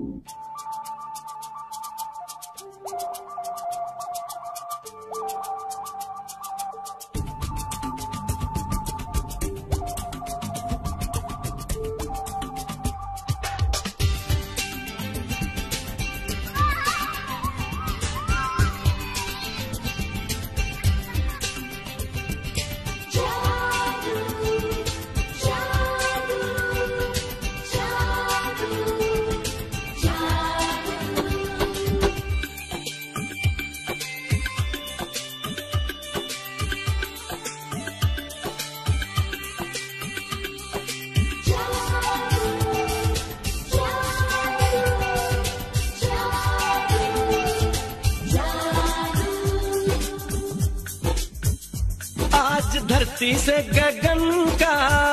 आज धरती से गगन का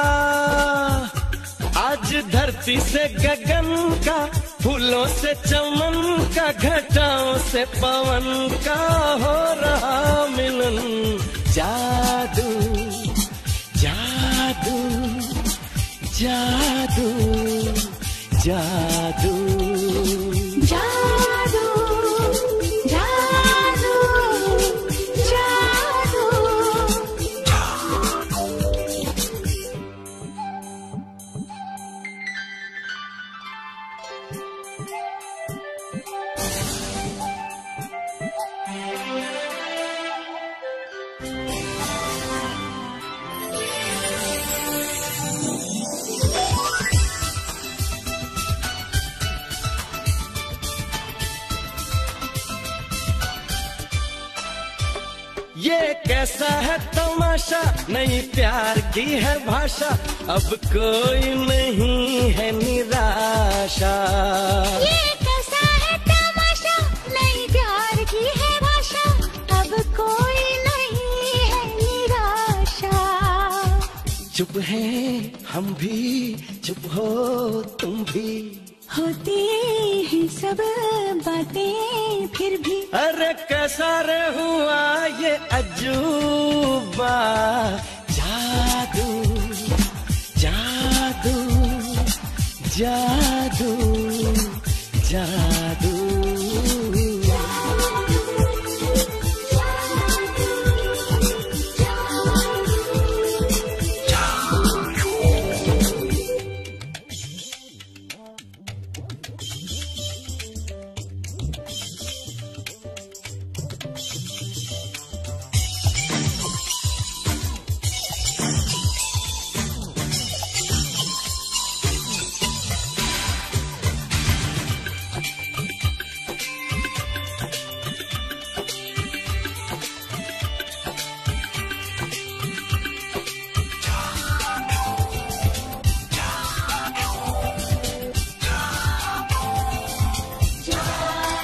आज धरती से गगन का फूलों से चमन का घटाओं से पवन का हो रहा मिलन जादू जादू जादू जादू जादू जादू जादू ये कैसा है तमाशा नई प्यार की है भाषा अब कोई नहीं है निराशा ये कैसा है तमाशा नई प्यार की है भाषा अब कोई नहीं है निराशा चुप है हम भी चुप हो तुम भी होती हैं सब बातें फिर भी अरे कैसा रे हुआ ये अजूबा जादू जादू जादू जादू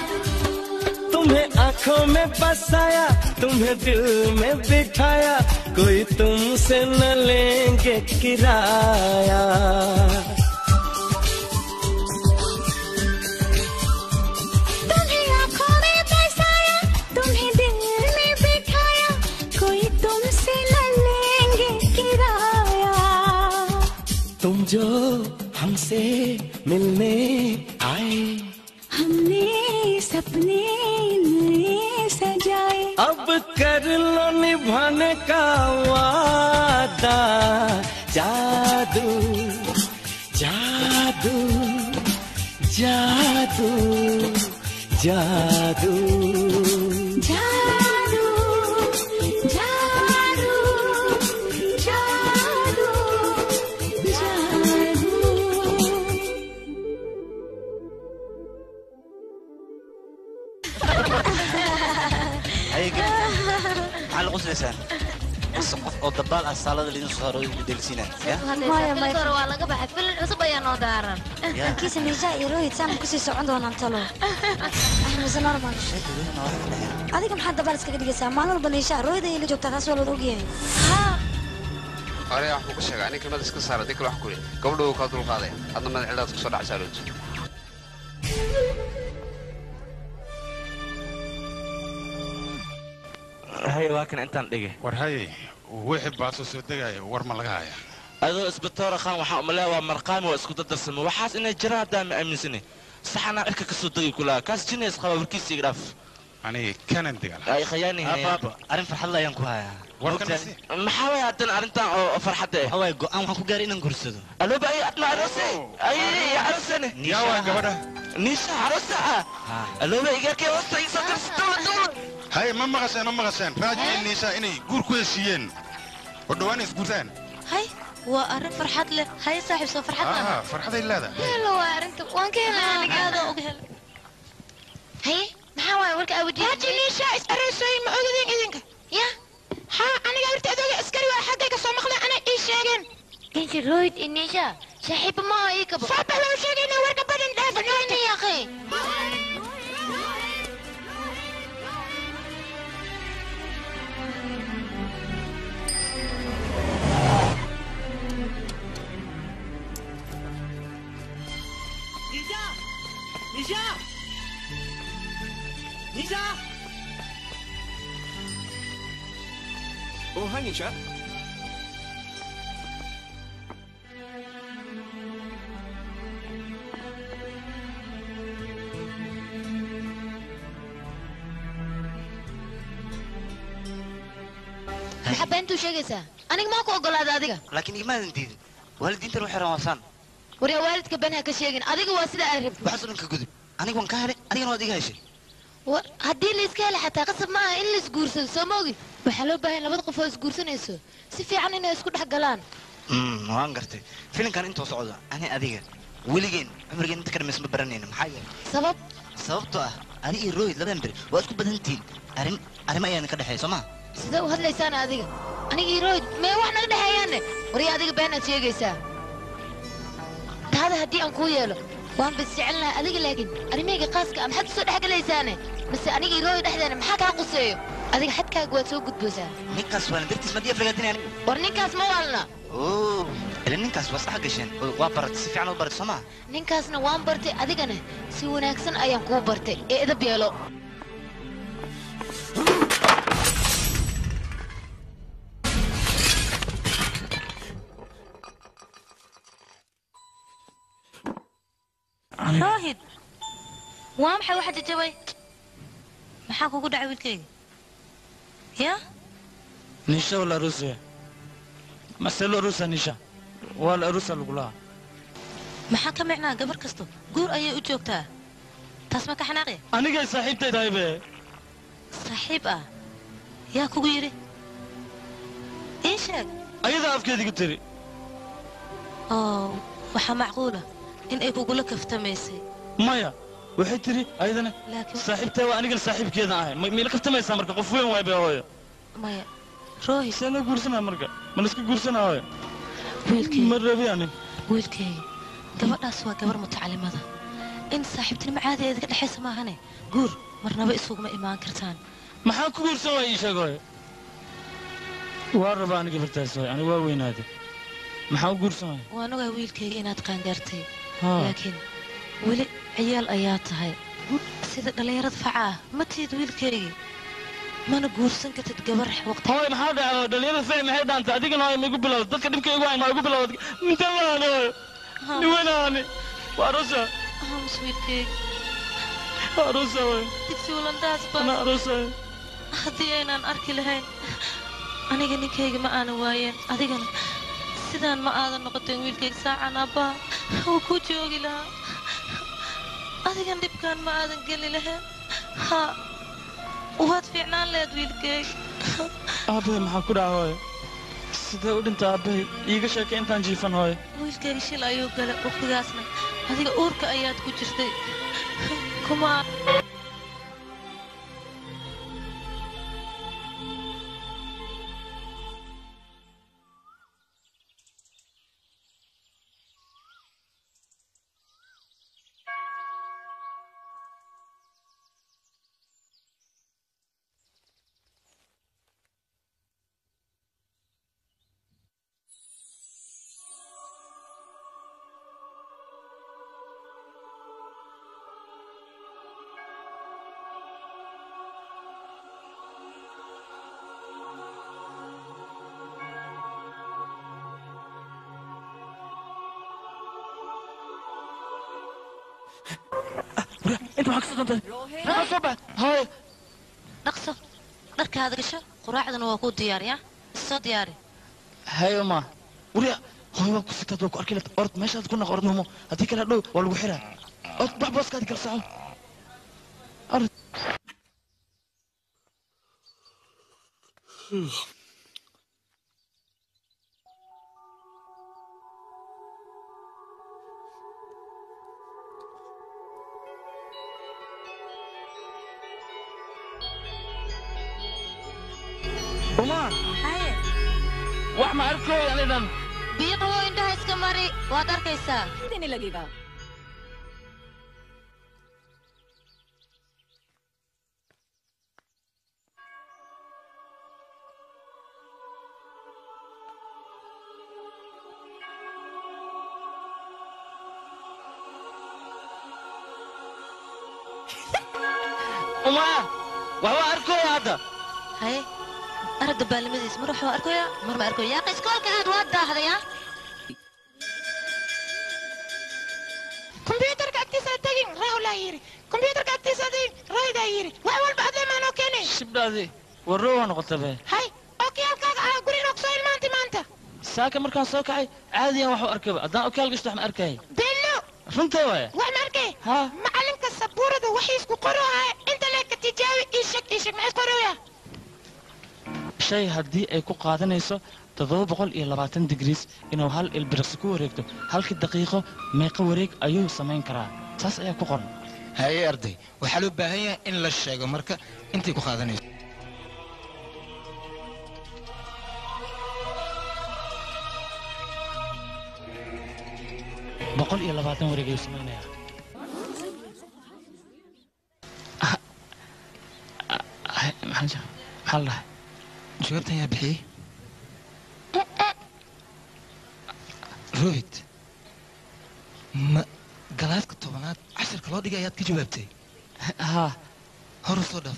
तुम्हें आंखों में बसाया तुम्हें दिल में बिठाया कोई तुमसे न लेंगे किराया तुम्हें आंखों में बसाया तुम्हें दिल में बिठाया कोई तुमसे न लेंगे किराया तुम जो हमसे मिलने आए हमने सपने नए सजाए अब कर लो निभाने का वादा जादू जादू जादू जादू जादू जादू जादू जादू maxaa la quslaysaan mise qof oo dabaal ah saalada lidin soo saaro idin delisiinaan ya Maya, maya. hore waa laga baxay filin cusub ayaa noo daaran kiisa niisha iyo rohit saan kusii socon doonaan talo mise normal adiga maxaad dabaal iskaga dhigaysaa maalin walba niisha rohit ayay la joogtaa taas waa looda ogyahay hore wax kugu sheega anig kelmad iska saara dii kale wax ku yidhi gabadhu wuu kaa dulqaaday adna madax cilaad kusoo dhacsaa looji hay waa kan intaan dhigay war haye wixii baasoo soo degaya war ma laga haya adoo isbitoora khan waxaa umaleeya waa marqaami waa isku dadarsamo waxaas inay jiraan haddaa ma aaminsani saxanaa cirka kasoo degi kulaa kaas jinays qaba warkiisa iga dhaaf aniga kanan degal ay khayaani abaaba arrin farxad la ayaan ku hayaa maxaa waaya haddana arrintan oo farxadda eh waay go-aan waxaan ku gaaray inaan guursado alooba ay adna arose ay arosane yaa waa gabadha niisha arosa ah alooba igarkee hoosta iisoo darsadola dowla haye ma maqasheen ma maqasheen raaji iyo niisha inay guur ku heshiiyeen oo dhowaan isguurtaan hay waa arrin farxad leh hay saaxiib soo farxad ah leh farxaday leedahay helo waa arrinta waan ka helay aniga aada uga helay haye maxaa waaye warka awjiin haaji niisha is areysooy ma ogadeen idinka ya ha aniga horta adooga askari waa xaggayga soo maqlay ana ii sheegeen inti royd inisha saaxiiba ma ii kabo soo bax loo sheegayna warka badan banaani yaqi Nisha Nisha Nisha Oh, hi, Nisha. maxaa beentuu sheegaysaa aniga maa ku ogolaada adiga laakiin igmaadan diidin waalidiintan waxay rawaasaan waryaa waalidka been ha ka sheegin adiga waa sida aad rabtid waxaasoo dhan ka gudub aniga waan ka helay adigana waad iga heshay war haddii la iska hela xataa qasab ma aha in la isguursado soo ma ogi waxaa loo baahan labada qof oo isguursanayso si fiican inay isku dhex galaan Mm, waan gartay filinkan intuu socdo ani adiga weligeen cumrigeen inta ka dhamaysa ma baranayna maxaa yeelay sabab sababtoo ah ani iyo rohit labadan beri waa isku badan tihiin arrin arrimo ayaan ka dhexeeya soo ma sidee u hadlaysaana adiga aniga iyo royd mee wax naga dhexeeyaane waryaa adiga beenaad sheegaysaa taada haddii aan kuu yeelo waan bas jecel lahaa adiga laakiin arrimahayga qaaska ah maxaad usoo dhexgalaysaane mise aniga iyo royd dhexdeena maxaa kaa quseeyo adiga xadkaaga waad soo gudboosaa ninkaas waana dartiis madiya flagatin aniga war ninkaas ma waalna oo ila ninkaas waa isdhex gasheen oo waa baratay si fiican u baratay soo ma ninkaasna waan bartay adigana si wanaagsan ayaan kuu bartay ee edab yeelo rohid waa maxay waxa jajabay maxaa kugu dhacay wiilkayga ya nisha wala arusia maselo arusa nisha wala arusa lagulaha maxaa ka micnaa gabar kasto guur ayay u joogtaa taas ma ka xanaaqya anigay saaxiibtay tahay be saaxiib ah yaa kugu yidhi ii sheeg ayadaa afkeediga tiri oo waxaa macquula in ay kugula kaftamaysay maya waxay tiri ayadana laakiin saaxiibtay waa aniga saaxiibkeeda ahay ma- miila kaftamaysaa marka qof weyn waay be hooyo maya rohid see loo guursanaa marka ma laiska guursanaa hooyo wiilkayga ma rabi anin wiilkayga gabadhaas waa gabar mutacalimada in saaxiibtinimo caadi eedga dhexaysa maahane guur marnaba isuguma imaan kartaan maxaa ku guursan waaya ii sheeg hooyo waa rabaa aniga bartaas waay aniga waa weynaaday maxaa u guursanaya waan ogaa wiilkayga inaad qaangaartay Haa. laakiin weli ciyaal ayaa tahay sida dhallinyarada faca ah ma tihid wiilkaygii mana guursan kartid gabar waqti hooy maxaa dhacdo dhalinyarada ficil maxay dhaantay adigana hooy ma igu bilowda dadka dhibka igu hayn ma igu bilowda inta laani hooy niwanaani waa arosa hams wiilkayga waa arosa hooy digsi walandaas ba ana arosa haddii aynaan arki lahayn aniga ninkayga ma aanan waayeen adigana sidaan ma aadan noqoteen wiilkayga saacan abbaa wuu ku joogi lahaa adigan dhibkaan ma aadan geli lahayn ha waad fiicnaan lehed wiilkayga aabbahay maxaa ku dhaca hooy sidee u dhinta aabbahay iiga sheekay intaan jiifan hooy wiilkayga shil ayuu galay waqtigaasna adiga uurka ayaad ku jirtay kuma inta waxaa kasoo dantay maxaa soo bax hooy dhaqso dharkaada gasho quraacdana waa kuu diyaariya soo diyaari hay uma wariya hooy waa ku sitaad waa ku arki lata ord meeshaad ku naq ordnumo haddii kale dhow waa lagu xiraa ord bax booskaadi kala soco ord uma wax ma arkooy anidan biyo qabow indhaha iska mari waad arkaysaa देने लगेगा uma wax waa arkooya hadda haye aragga baalimadiis mar waxaa arkoya mar ma arkoya yaaqi iskoolka aad waa daahdayaa kombyuutarka agtiisa tagin raahulaa yiri kombyuutarka agtiisa tagin raaydaa yiri wax walba adlee maanoo keenay shibdhaadi warro waa noqota be hay okiyaalkaaga ah guri inoo kusoo ilmaantay maanta saaka markaan soo kacay caadiyan wax u arkayba haddaan okaal gashto wax ma arkay bello runtaa waaya wax ma arkay ha macalinka sabuurada waxiisku qoroohaya inta leeka tijaabi ii sheeg ii sheeg maxay qorooyaa shay haddii ay ku qaadanayso toddoba boqol iyo labaatan digriis inuu hal ilbiriqsi ku wareegto halkii daqiiqo meeqa wareeg ayuu samayn karaa saas ayaa ku qoran haye arday waxaa loo baahan yahay in la sheego marka intay ku qaadanayso boqol iyo labaatan wareeg ayuu samaynayaa Ah, ah, ah, maxaa la jira- maxaa la dhahay jawaabtan yaa bixiyey rohit ma galaaska tobanaad casharka loo dhigay ayaad ka jawaabtay ha hor u soo dhaaf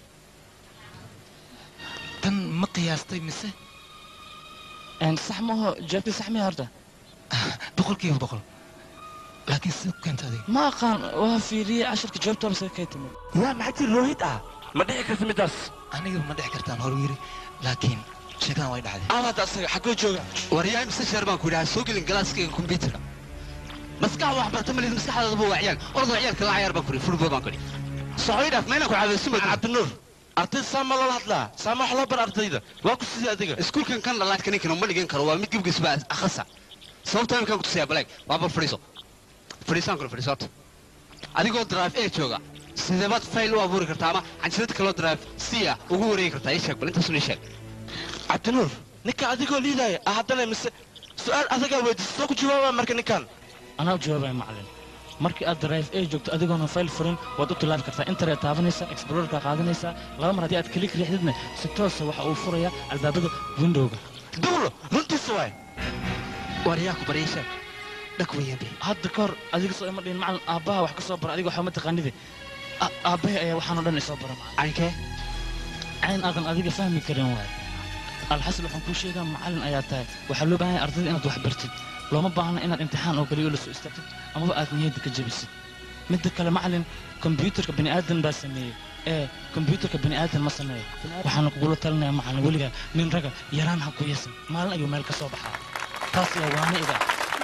tan ma qiyaastay mise sax maaho jawaabtii sax miya horta boqolkiiba boqol laakiin sida ku keenta adiga ma aqaan waa fiiriyey casharka jawaabta base kay timid yaa maxaa jir rohit ah ma dhici karta midaas aniga ma dhici kartaan hor yiri laakiin sheekadan way dhacday aad asaga xaggoo jooga waryaa imse sheer baan ku idhaha soo gelin galaaskayga kombyuutarka maskax wax barta malid maskaxdaadaba waa ciyaal orda ciyaalka la cayaar baan ku idhi furbo baan ku idhi socoy dhaaf mayna ku caadaysin bad cabdinuur arday saama loola hadlaa saama wax loo bar ardayda waa ku sidii adiga iskuulkan kan dhalaadka ninkan ma dhigan karo waa mid gebgiis baa akhasa sababta imkaan ku tusayaa balaag waa bal fadhiiso fadhiisaan kule fadhiisoota adigoo drive a jooga sideebaad fayl u abuuri kartaa ama canjirad kaloo drive c ah ugu wareegi kartaa ii sheeg bal intaasun ii sheeg cabdinuur ninka adigoo liidaya ah haddana mise su-aal adagaa weydiisa soo ku jawaaba marka ninkan anaa jawaabaya macalin markii aad drive a joogto adigoona fayl furin waad u tilaabi kartaa internet taabanaysaa explorerka qaadanaysaa laba mar haddii aad klik riixdidna si toosa waxa uu furayaa albaabada windowga dawlo runtiisa waay war yaa ku baryaysa dhak weeyaan be hadda ka hor adiga soo ima dhihin macalin aabbaha wax ka soo bara adiga waxba ma taqaanide A- aabbahay ayaa waxaan oo dhan isoo bara caynkee cayn aadan adiga fahmi karin waay alxasil waxaan kuu sheegaa macalin ayaa tahay waxaa loo baahan yahay ardayda inaad wax bartid looma baahna inaad imtixaan oo kaliya la soo istaagtid amaba aad niyadda ka jabisid midda kale macalin kombiyuutarka bani aadan baa sameeyey ee kombiyuutarka bani aadan ma sameeyo waxaana kugula talinayaa macalin weligaa nin raga yaraan ha ku yasin maalin ayuu meel ka soo baxaa taas ayaa waana iga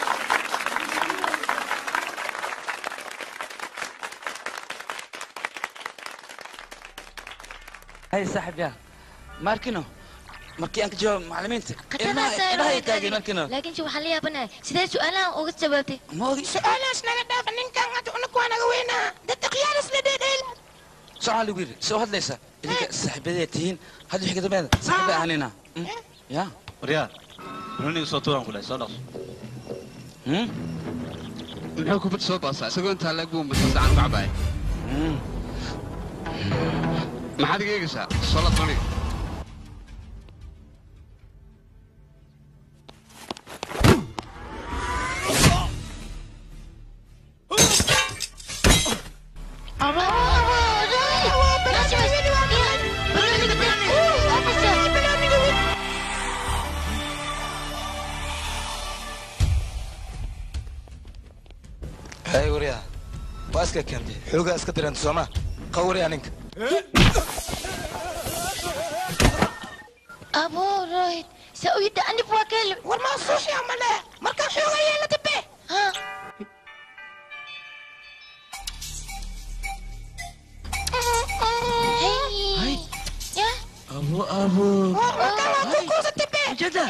هاي صاحب يا ماركينو markii aan ka jawaab macallimiinta ilmahay taageen markiina laakiin waxaan la yaabanahay sidee su'aalahan uga jawaabtay su-aalahaas naga dhaafa ninkan hadda unaku waa naga weynaa dadda khiyaaras la dheedheela socaa lagu yidhi soo hadlaysa idinka saaxiibadeed tihiin hadda wixii ka dambeeda saaxiiba ahanina ya waryaa runniga soo tuuraan ku dhahay soo dhaqso muxuu kubad soo baasaa isagoo intaa leeg buu masa sacan ku cabaaya maxaad iga eegaysaa soo lad maniga hay waryaa waa iska keentay xoogaa iska diranta sooma qawriyaa ninka aboo rohid sa u yidda anib waa keele war maa suuxya male markaan xooga yeela dambe abo abo جدا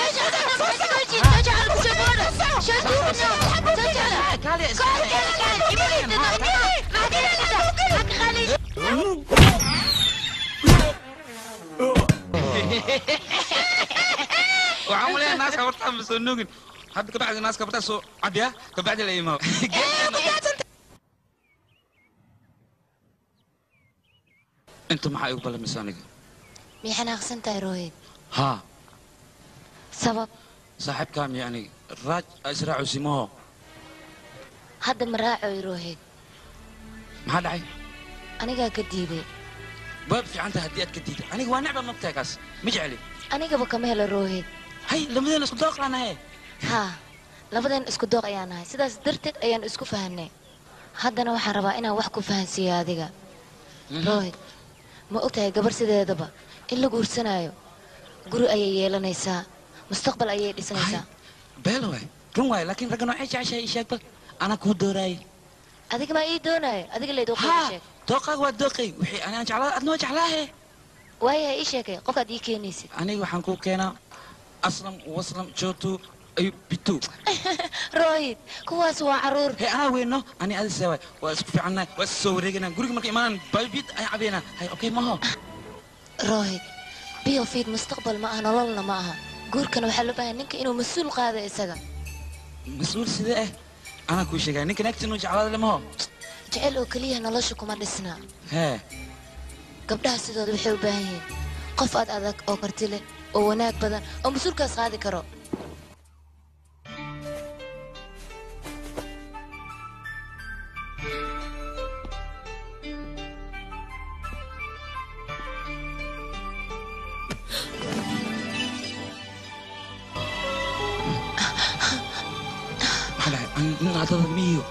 waxaan uleeyahay naaska hortaa ma soo nuugin hadda kabacdi naaska hortaa soo cadiya kabacdi la imaado inta maxaa igu ballamaysa aniga miyay xanaaqsan tahay rohid haa sabab saaxiibkaa miya aniga raaj israacu simaho hadda ma raacoy rohid maxaa dhacay anigaa ka diiday waad fiican tahay haddii aad ka diiday aniga waa necba mogtahay kaas ma jecli anigaba kama helo rohid hay labadeena isku dooqlaanahe haa labadeen isku dooq ayaan nahay sidaas darteed ayaan isku fahanay haddana waxaan rabaa inaan wax ku fahansiiyo adiga rohid ma ogtahay gabar sideedaba in la guursanaayo guri ayay yeelanaysaa mustaqbal ayay dhisanaysaa beel waay run waay laakiin ragga noocay jeceshahay ii sheeg bal anaa kuu dooraayay adiga maa ii doonaayo adiga leyd haa sheeg dooqaaga waa dooqay wixii anaan jeclaa adna waa jeclaahe waayahay ii sheegay qofkaad ii keenaysid aniga waxaan kuu keenaa aslam waslam jootu ayub bitu rohid kuwaas waa caruur he anaa weyno ani adise waay waa isku fiicannahay waa is soo wareeganaa guriga marka imaanaan baybid ayaan cabaynaa hay okay maho rohid biofid mustaqbal ma aha nololna ma aha guurkana waxaa loo baahay ninka inuu mas-uul qaado isaga mas-uul sidee ah anaa kuu sheegaya ninkan agtinuu jeclaada le maho jecel oo keliya nolosha kuma dhisna hee gabdhaha sidooda waxay u baahan yihiin qof aad adag oo karti leh oo wanaag badan oo mas-uulkaas qaadi karo maxaa dhahay nin adada miyo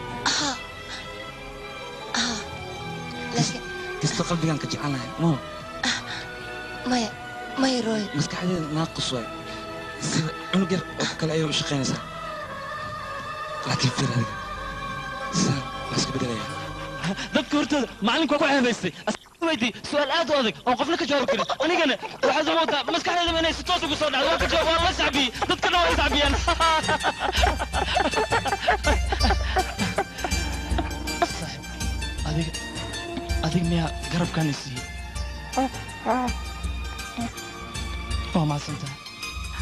kasta qalbigaan ka jecelnahay maho maya maya rohid maskaxdeeda naaqus waay sida cunug yar oo kale ayay u shaqaynaysaa laakiin fir adiga sidaan waa iska bedelayaa dadka hortooda macalinku waa ku ceebaystay weydii su-aal aad u adag oon qofna ka jawaabi karin anigana waxaad moodaa maskaxdeedaba inay si toos ugu soo dhacdo waa ka jawaab waa la sacbiyey dadkana waa iscabiyaan adiga adiga miyaa garabkaan i siiyey waa mahadsantahay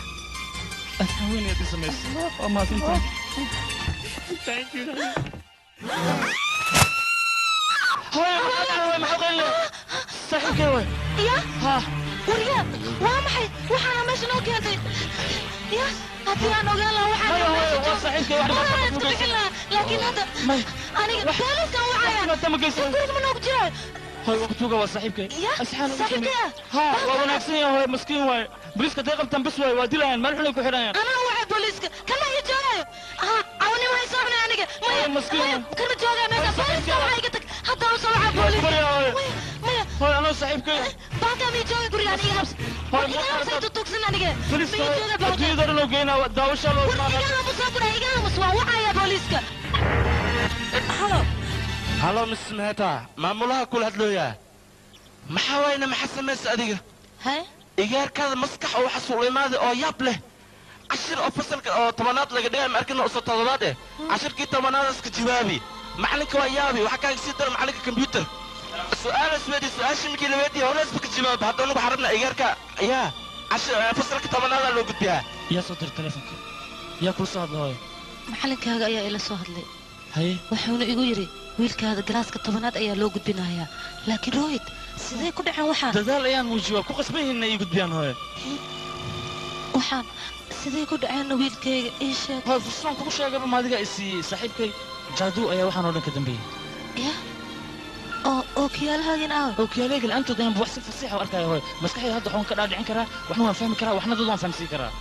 aad haweeneed i samaysay waa mahadsantahay Thank you. hooyo hooyo maxaa qeyle saaxiibkay way ya ha wariya waa maxay waxaana meesha noo keentay ya haddii aan ogaan lahaa waxaan Hooyo, hooyo, waa saaxiibkay, wax dhibaato Waa ma iska bixin lahaa laakiin hadda aniga booliskan wacaya guriga ma noogu jira hooyo waqtuga waa saaxiibkay Ya, asxaan saaxiibkaya? ha waa wanaagsan yahay hooyo maskiin waaye boliiska day qabtaan bas waaye waa dilayaan meel xunay ku xidhayaan anaa wacay booliiska kana iyo joogayo ha cawnimo hay soo cunay aniga maya maya kana joogaa meesha booliska waxaa iga tag haddaan usoo wacaa booliska maya maya hooyo anoo saaxiibkay baankaa miya jooga guriga aniga habs iga habsay tutugsan aniga boliiska miya jooga baanka adduunyada dhan oo geynaa daawashaa loo war iga hamus waa kuna iga hamus waa wacaya booliska halo halo miss meheta maamulaha kula hadlooyaa maxaa waayna maxaa samaysa adiga igaarkaada maskax oo xasuul imaada oo yaab leh cashir oo fasalka oo tobanaad laga dhigay ma arkina usoo todobaad eh cashirkii tobanaad iska jawaabi macalinka waa yaabi waxaa kaaga sii dara macalinka combyuter su-aal isweedi su-aashii markii la weydiiya horeesba ka jawaab hadda unugu xarabna igaarka yaa cashir fasalka tobanaada loo gudbiyaa yaa soo dir telefonka yaa kula soo hadla hooyo macalinkaaga ayaa ila soo hadlay haye wuxuuna igu yidhi wiilkaada galaaska tobanaad ayaa loo gudbinayaa laakiin rohit sidee ku dhaceen waxaan dadaal ayaan muujiya waa ku qasban yihiin inay ii gudbiyaan hooyo waxaan sidee ku dhaceenna wiilkayga ii sheeg hooyo fursadaan kugu sheegaba maadiga i siiyey saaxiibkay jaaduu ayaa waxaan oo dhan ka dambeeyey ya oo ookiyaalahaagin aaw ookiyaalayga la-aantood ayaan wax si fasiixa u arkaya hooyo maskaxdayda hadda waxaan ka dhaadhicin karaa waxna waan fahmi karaa waxna dad waan fahamsiin karaa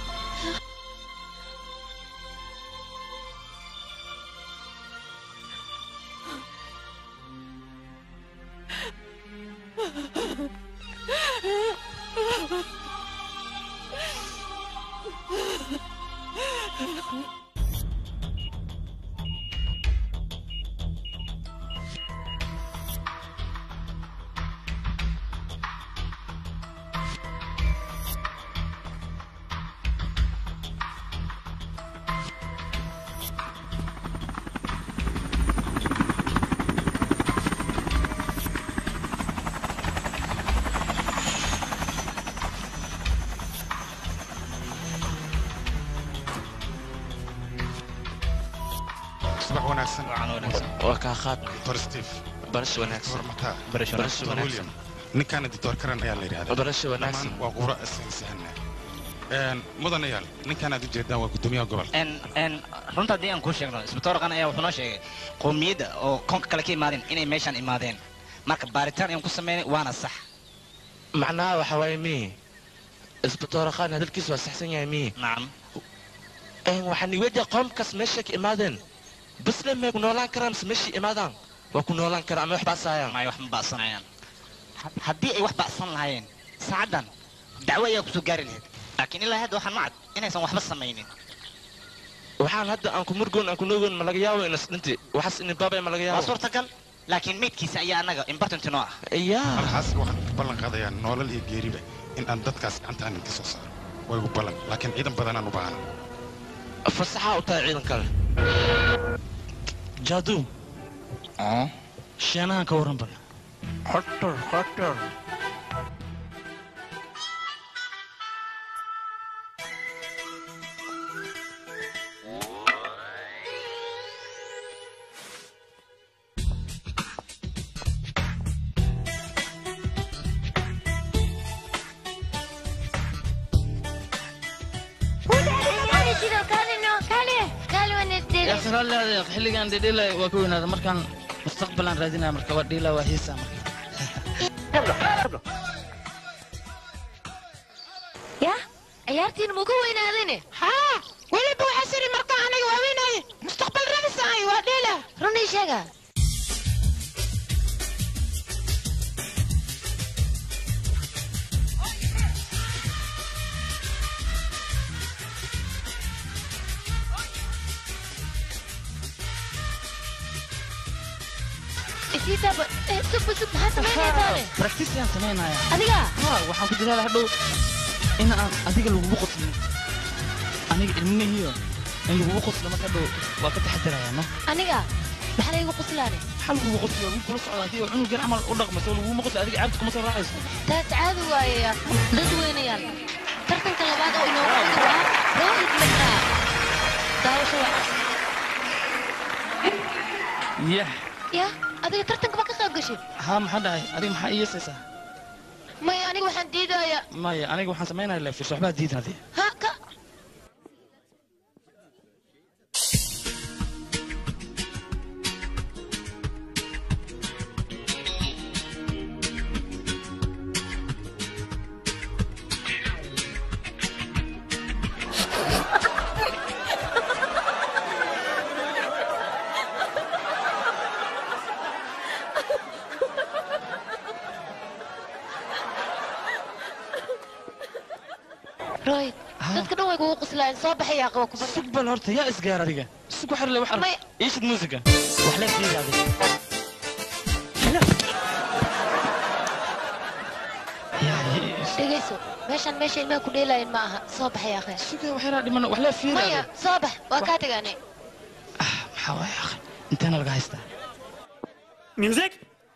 subax wanaagsan waa kaa qaad dr steve barasho wanaagsan dr mataa Barasho wanaagsan. Dr. william ninkaana dr karan ayaa la yidhahdaa Barasho wanaagsan. Dhammaan waa qura saynisahana mudanayaal ninkaan aad ujeedaan waa gudoomiyaha gobolka n n runta haddii aan kuu sheegno isbitoorkan ayaa wuxuu noo sheegay qowmiyadda oo koonka kale ka imaadeen inay meeshaan imaadeen marka baaritaan ayaan ku sameynay waana sax macnaha waxa waaye mi isbitoora khaan hadalkiisu waa saxsan yahay mi nacam waxaan iweydiya qoomkaas meeshay ka imaadeen basle may ku noolaan karaan mise meeshay imaadaan waa ku noolaan karaan ama wax baasaayaan may wax ma ba'sanayaan Had- haddii ay wax ba'san lahaayeen saacaddan dacwo ayaa kusoo gaari lahayd laakiin ilaa hadda waxaan macad inaysan waxba samaynin waxaan hadda aan ku murgoon aan ku noogoon ma laga yaabo inas dhinti waxaas inin baabay ma laga waa yaabo suurtagal laakiin meydkiisa ayaa annaga important noo ah halkaas waxaan ka ballan qaadayaa noolal iyo geeriba in aan dadkaas gacantaan inka soo saaro waa igu ballan laakiin ciidan badanaan u baahana fasaxaa u tahay ciidan kale jaaduu sheenahan ka warran bal xotor xotor يا أخي رالي هذا يا أخي حلقة عندي ديلا وأكون هذا مركان مستقبلا رادينا مركا وديلا وهيسا ya ciyaartiin mugu weynaadine haa weliba waxaa siri markaa aniga waaweynaye mustaqbal radisaay waa dheela runii sheega isiitaba sug sug maxaa samaynaysaane براكتيس يا سمينا يا adiga ها waxaan ku dadaala hadhow in aan adiga lagugu qoslin aniga ilmihiyo in lagugu qoslo marka hadhow waa ka taxadarayaa no aniga maxaa laygu quslaane maxaa lagugu qoslo wiil kula socda haddii cunugan camal u dhaqmayso laguguma qoslo adiga caabta kuma soo raacayso taas caadi waayeya dad weynayaal tartanka labaad oo inoogu xigi waa rohit matra daawasho wacan yah ya adiga tartanka ma ka qayb gashay haa maxaa dhacay adiga maxaa iyeesaysaa maya aniga waxaan diidayaa maya aniga waxaan samaynaya leefis waxbaa diidan adiga ha ka roy dadka dhan way kugu quslaayeen soo baxayaa qaba kubadda sug bal horta yaa isgaar adiga sug waxar le wax Maya. iishid muusiga wax leef diida adiga dhegayso meeshaan meesha ilmaha ku dheelaayeen ma aha soo baxayaa khayr suga waxyaraa dhiman wax leef fiida maya adiga soo bax waa kaa tegaanay maxaa waaya akhi inteena laga haystaa Music?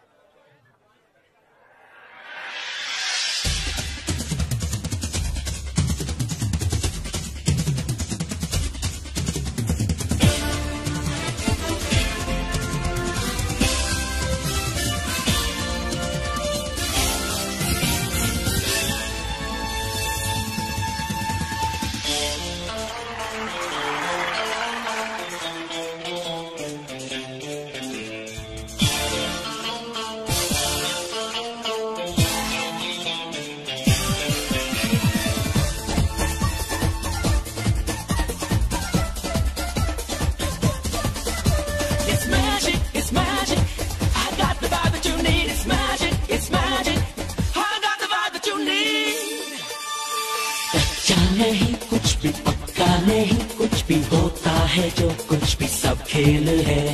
It's magic, it's magic. I got the vibe that you need. It's magic, it's magic. I got the vibe that you need. कच्चा नहीं कुछ भी पक्का नहीं कुछ भी होता है जो कुछ भी सब खेल है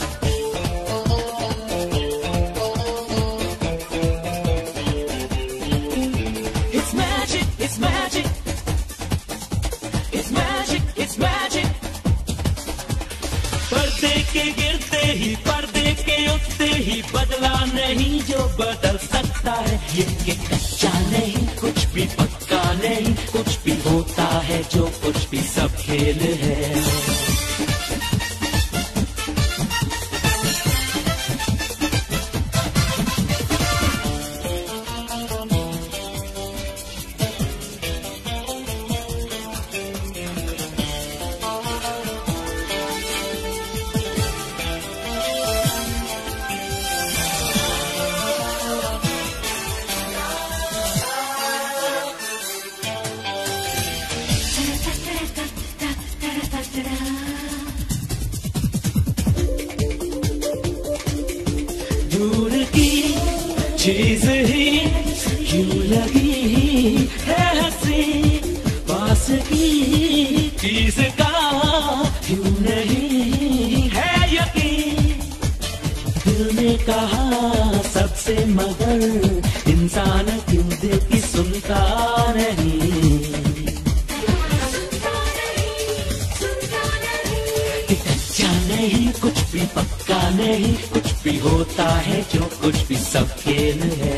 It's magic, it's magic. It's magic, it's magic. पर्दे के गिरते ही पर्दे के उठते ही बदला नहीं जो बदल सकता है ये कि कच्चा नहीं कुछ भी पक्का नहीं कुछ भी होता है जो कुछ भी सब खेल है दूर की चीज ही क्यों लगी है हंसी पास की चीज का क्यों नहीं है यकीन दिल ने कहा सबसे मगर इंसान क्यों दिल की सुनता नहीं कि कच्चा नहीं कुछ भी पक्का नहीं कुछ भी होता है जो कुछ भी सब खेल है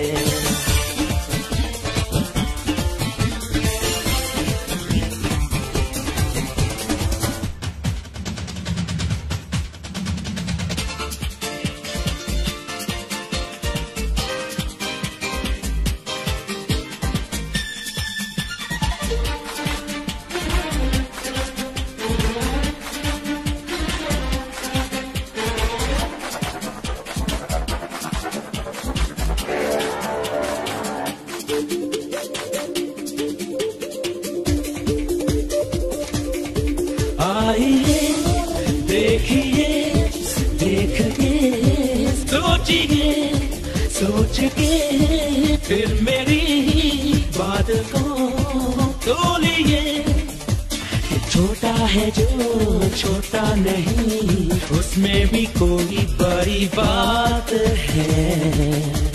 आइए देखिए देख के सोचिए सोच के फिर मेरी बात को तोलिए ये छोटा है जो छोटा नहीं उसमें भी कोई बड़ी बात है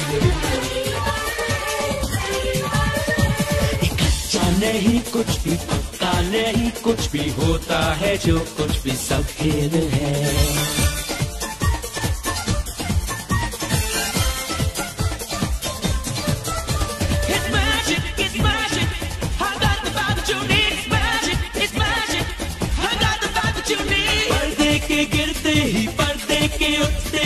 कच्चा नहीं कुछ भी पक्का नहीं कुछ भी होता है जो कुछ भी सब खेल है It's magic, it's magic. I got the vibe that you need. It's magic, it's magic. I got the vibe that you need. पर्दे के गिरते ही पर्दे के उठते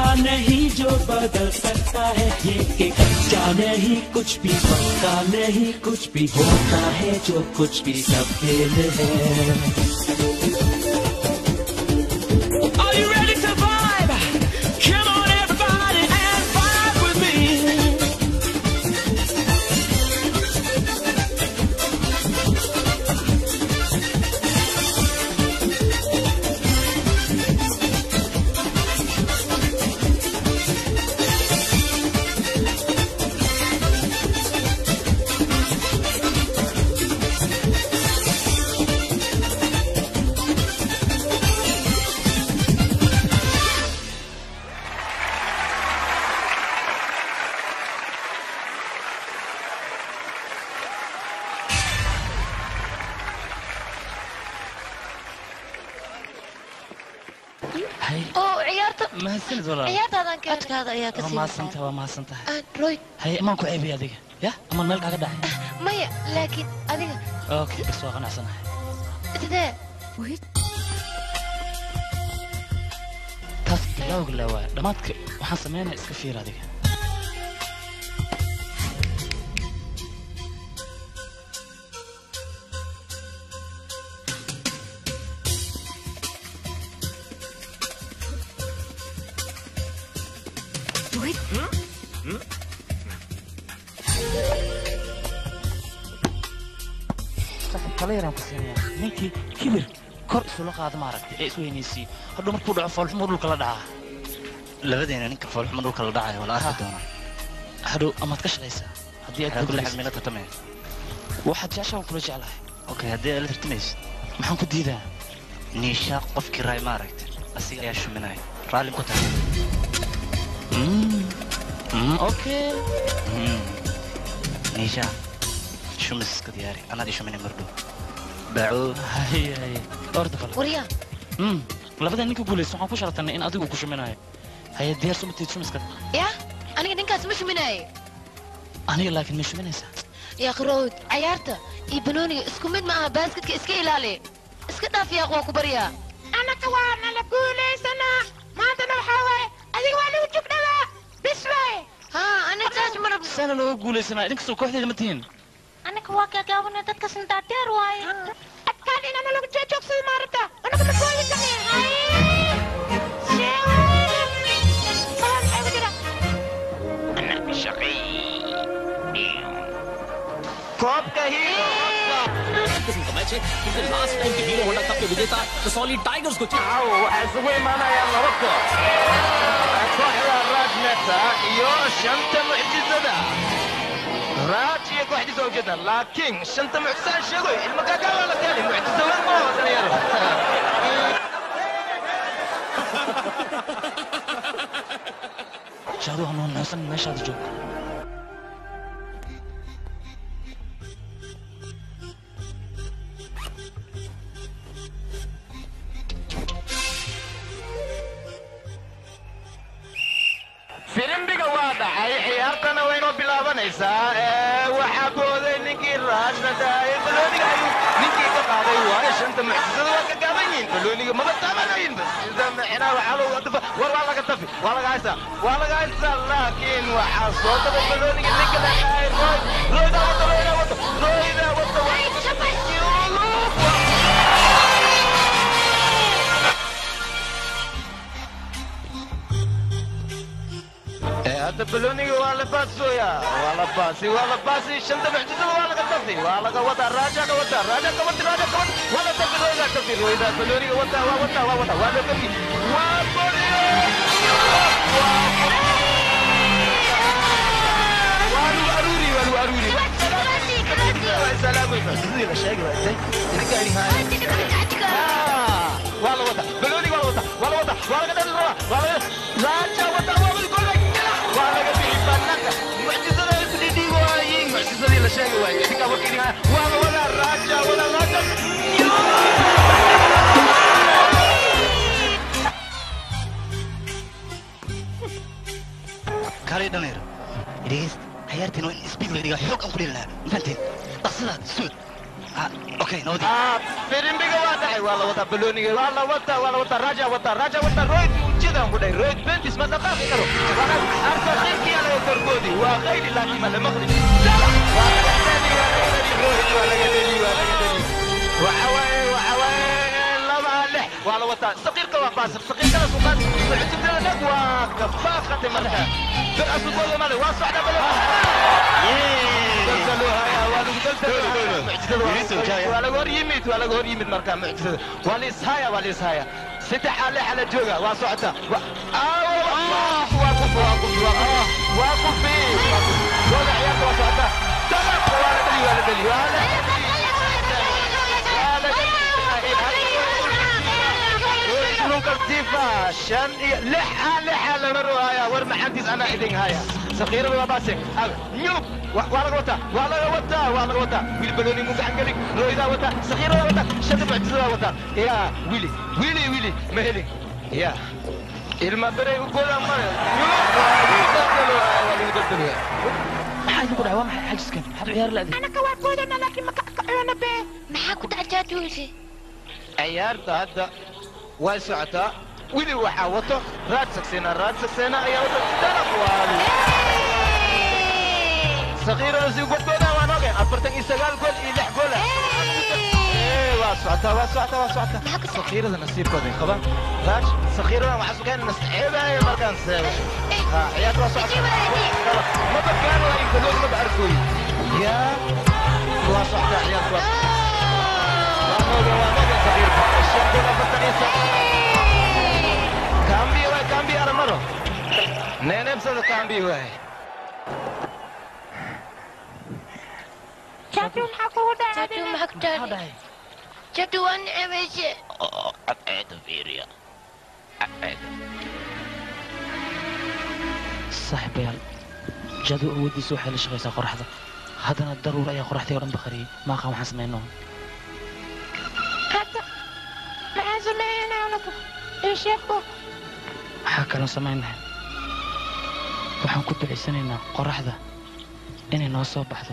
नहीं जो बदल सकता है ये कि कच्चा नहीं कुछ भी पक्का नहीं कुछ भी होता है जो कुछ भी सब खेल है Are you ready to vibe? Come on, everybody, and vibe with me. oo ciyaarta mahadsanid walaal ciyaartaadan keenay codkaada ayaa ka waa sii mahadsantahay waa mahadsantahay aan roy haye amaan ku ceebay adiga ya amaan meel kaaga dhacay maya laakiin adiga okay bas waa qanacsanahay sidee taas bilowga la waaya dhammaadka waxaan samaynaya iska fiir adiga saaxiib kala yaraan ku siinaya ninkii kibir kor isula qaada maaragtay ee isweynaysiiyo hadhow markuu dhaco foolxumo dhulka la dhacaa labadeena ninka foolxumo dhulka la dhacayo wala arki doonaa hadhow amaad ka shalaysaa haddii aad Waxaa kulli guulaysid. xad meela tartamaya waxaad jeceshaa kula jeclahay okay haddii aad la tartamaysid maxaan ku diidaa niisha qofkii raay ma aragta asiga ayaa shuminaya raalli ku tahay okay niisha shumis iska diyaari anaad ii shuminay mardhow baaco haye haye orda fal waryaa Mm, labada ninka guulaysa waxaan ku sharatanay in adigu ku shuminayo haye diyaar sumatid shumiska yaa aniga ninkaas ma shuminaaye aniga laakiin ma shuminaysaa yaa qarowd cayaarta iyo banooniga isku mid ma aha baaskadka iska ilaali iska dhaaf yaaq waa ku baryaa anaka waa nala guulaysanaa maantana waxaa waaye adiga waa nagu jugdhabaa bis waaye haa aniga saas ma rabno saana looga guulaysanaa idinkastoo kooxdeeda ma tihiin anaka waa gaagaabana dadka sandaadeer waaye adkaan inana lagu joogsada maa rabtaa anaka ma gooyi karne koobka किस्म का match है क्योंकि last time के Hero Honda cup के विजेता Kasauli tigers को waxaa isugu imaanaya laba koox kooxda raajneta iyo shanta mucjisada raaj iyo kooxdiisa waa ujeeda laakiin shanta mucjisaan sheegoy ilma gaagaa waa la keenay mucjisa weyn ma oo dhalinyaro jaadu ha noo noosan meeshaada joog firimbiga waa dhacay ciyaartana waynoo bilaabanaysaa ee waxaa booday ninkii raajna daayay balooniga ayuu ninkii ka qaaday waayo shanta mucjisada waa ka gaaban yihiin balooniga maba taabanayinba sida micnaa waxaa loo wadafa war waa laga tafi waa laga haystaa waa laga haystaa laakiin waxaa soo daba balooniga ninka la dhahay roy roydaa wata roydaa wata roydaa wata ee hadda balooniga waa la baasooyaa waa la baasi waa la baasi shanta mucjisada waa laga tafi waa laga wadaa raaja ka wata raaja ka wati raaja ka wati waa la tafi roydaa tafi roydaa balooniga wata waa wata waa wata waa la tafi waa boliyo waa lagu aruuri waa lagu aruuri salaamaysa sidii la sheegi waa isay idinka idin haaya waa la wata balooniga waa la wata waa la wata waa laga dhali rabaa waa laga raaja wata waa wadi golay waa laga bixi banaanka mucjisada ay ku dhidhiibi waayiin mucjisadii la sheegi waaye idinka warka idin haaya waa la wadaa raaja wada raaja kaalay dhalinyaro dhegeysta ciyaartiin waa in isbiid la dhigaa xoog aan ku dheli lahaa mafahanteen dhaqsadaad suud okay nabadi firimbiga waa dhacay waa la wataa balooniga waa la wataa waa la wataa raaja wataa raaja wataa royd ujeedaan ku dhahay royd bentis ma dhaqaaqi karo arsa khayrkii anaga korkoodii waa khayri laakiin ma lama qrin waa laga dheli waa laga dheli royd waa laga dheli waa laga dheli waxa waaye waxa waaye laba lix waa la wataa saqiirka waa baasir saqiirkana suqaad mucjidada waa kafaaqatay marka bir asubooda male waa socda bale waa laga hor yimid waa laga hor yimid marka mucjisada waa liishaya waa liishaya saddex ale xala jooga waa socota waa kufi waa kufi waa kufi waa kufi gooda ciyaarta waa socota dabaq waa la dheli waa la dheli waa la كالتيفا شن لحة لحة لمروا هيا ور محنتيس أنا إدين هيا سخيرة ولا باسك نيوب ولا وتا ولا وتا ولا وتا ويل بلوني مو عنقلك رويدا وتا سخيرة ولا وتا شد معجزة وتا يا ويلي ويلي ويلي مهلي يا المبرة يقول أمر maxaa idinku dhacay waa maxay xajiskan maxaad ciyaar la anaka waa boodana laakiin ma kacona be maxaa ku dhacajaatuuse ciyaarta hadda way socotaa wili waxaa wato raad sagseena raad sagseena ayaa wato darab waali sakiirada si godkooda waan ogeen afartan iyo sagaal gool iyo lix gool waa socotaa waa socotaa waa socotaa sakiirada nasiibkooday qabaan raaj sakiirada waxaa sugeen nasceebaya markaan seego ha ciyaarta waa socotaa maba gaano ay galood maba arkooy yaa waa socotaa ciyaarta waa waan ogeen waan ogeen sakiirka shan gool afartan iyo sagaal kaambi waay kaambi aramaro neeneebsada kaambi waay jatu maxaa kugu dhacay maxaa ku dhacay jatu waa nicebayse cadceeda fiiriya cadceeda saaxiibayaal jadu awooddiisa waxay la shaqaysaa qoraxda haddana daruur ayaa qoraxdii oo dhan bakhariyey maaqaan waxaan samayno hadda maxaan sameeynaa anagu ii sheegbo waxaa kaloo samaynahay waxaan ku ducaysanaynaa qoraxda inay noo soo baxdo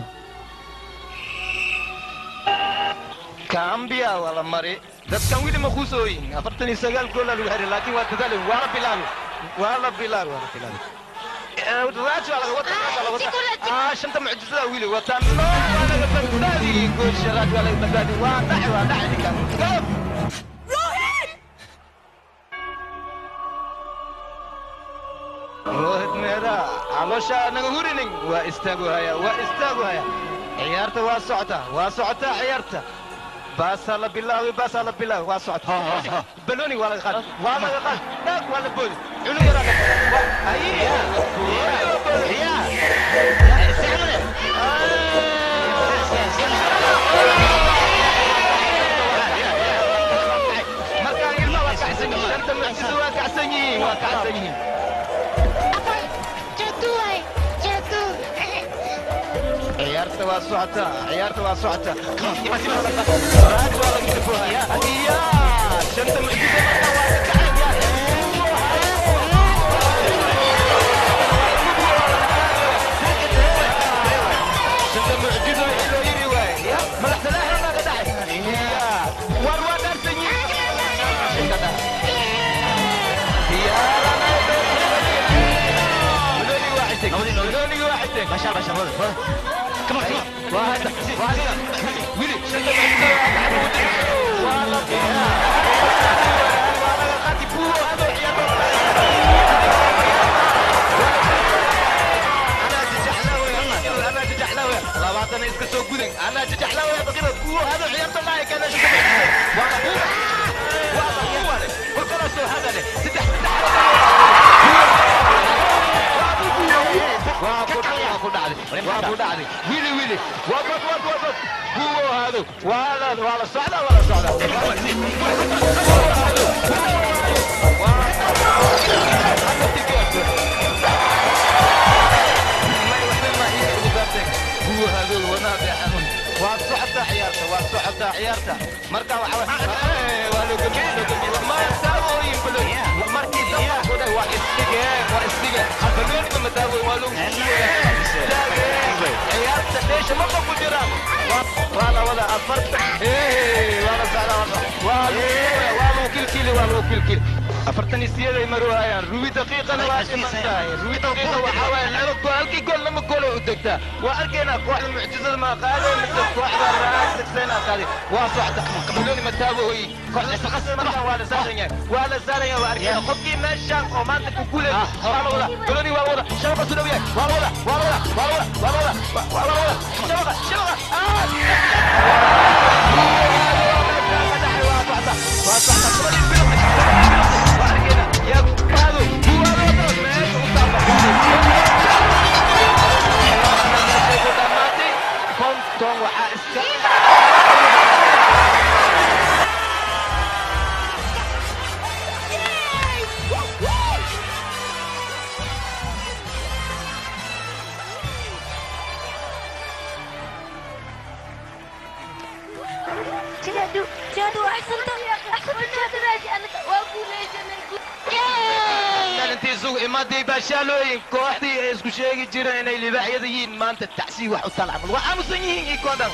kaambiya waa la mari dadkan weli ma kuusooyin afartan iyo sagaal goola lagu xiray laakiin waa dadaali waa la bilaabi waa la bilaabi waa la bilaabi raaj waa laga wata raaj waa laga wata ah shanta mucjisada wili wata no waa laga badbaadi goosha raaj waa laga badbaadi waa dhaci waa dhaci ninkan goob rohid meera caloosha naga hurinin waa istaagu haya waa istaagu haya ciyaarta waa socota waa socota ciyaarta baasaa la bilaawi baasaa la bilaawi waa socota baloni waa laga qaad waa laga qaad dhaag waa la boodi cunug yaraa markaan ilma waa kacsan yihiin shanta mucjisa waa kacsan yihiin waa kacsan yihiin jatu waay jatu ciyaarta waa socota ciyaarta waa socota raaj waa laga tafohaya iya shanta mucjisa marka waa ka kacay shanta mucjiso iloo yiri waay madax salaaxna baa ka dhacay iya war waa dhaarsan yihiin واحد ما شاء الله ما شاء الله كم كم واحد واحد ويلي شد والله والله قاتي بو هذا انا ججحلاوي انا ججحلاوي لابد انا اسكت سو غدن انا ججحلاوي بقينا بو هذا عيارته ما كان شو والله بو والله بو وكلا سو هذا سدح waa ku dhacday waa ku dhacday wili wili wadwad wad wadwad huwo hado waa la waa la socda waa la socda huwo hado wadnaha beexanun waa socda ciyaarta waa socda ciyaarta marka waxa waa loo gamiye loo gamiye ma saawooyin badan markii dabaa ku dhahay waa istige waa istige balooniga madaawo waa loo ciyaarta dheesha maba ku jiraan waa la wada afarta waa la socda waa lagu kilkil kilkili waa lagu kilkili afartan iyo sideeday marwaayaan rubi daqiiqana waa dhiman tahay rubi daqiiqa waxaa waaye laba gool halkii gool lama goolay u degtaa waa arkaynaa kooxda mucjisada maa qaadee mise kooxda raasagseena qaaday waa socda miloni mataabohoyi kooxda shaqas markaan waa la saaran yahay waa la saaran yahay waa arkayna qofkii meeshaan oo maanta ku guulay waa la wada miloni waa la wada shabaqa su dhow yahay waa la wada waa la wada waa la wada waa la wada waa la wada shabaqa shabaqa konton waxaa iska جهدوا جهدوا أحسنت أحسنت جهدوا راجع أنا وأقول إيش أنا intii isugu imaaday baashaalooyin kooxdii ay isku sheegi jireen inay libaaxyada yihiin maanta tacsiib wax u talcamal waa aamusan yihiin ii koo dhan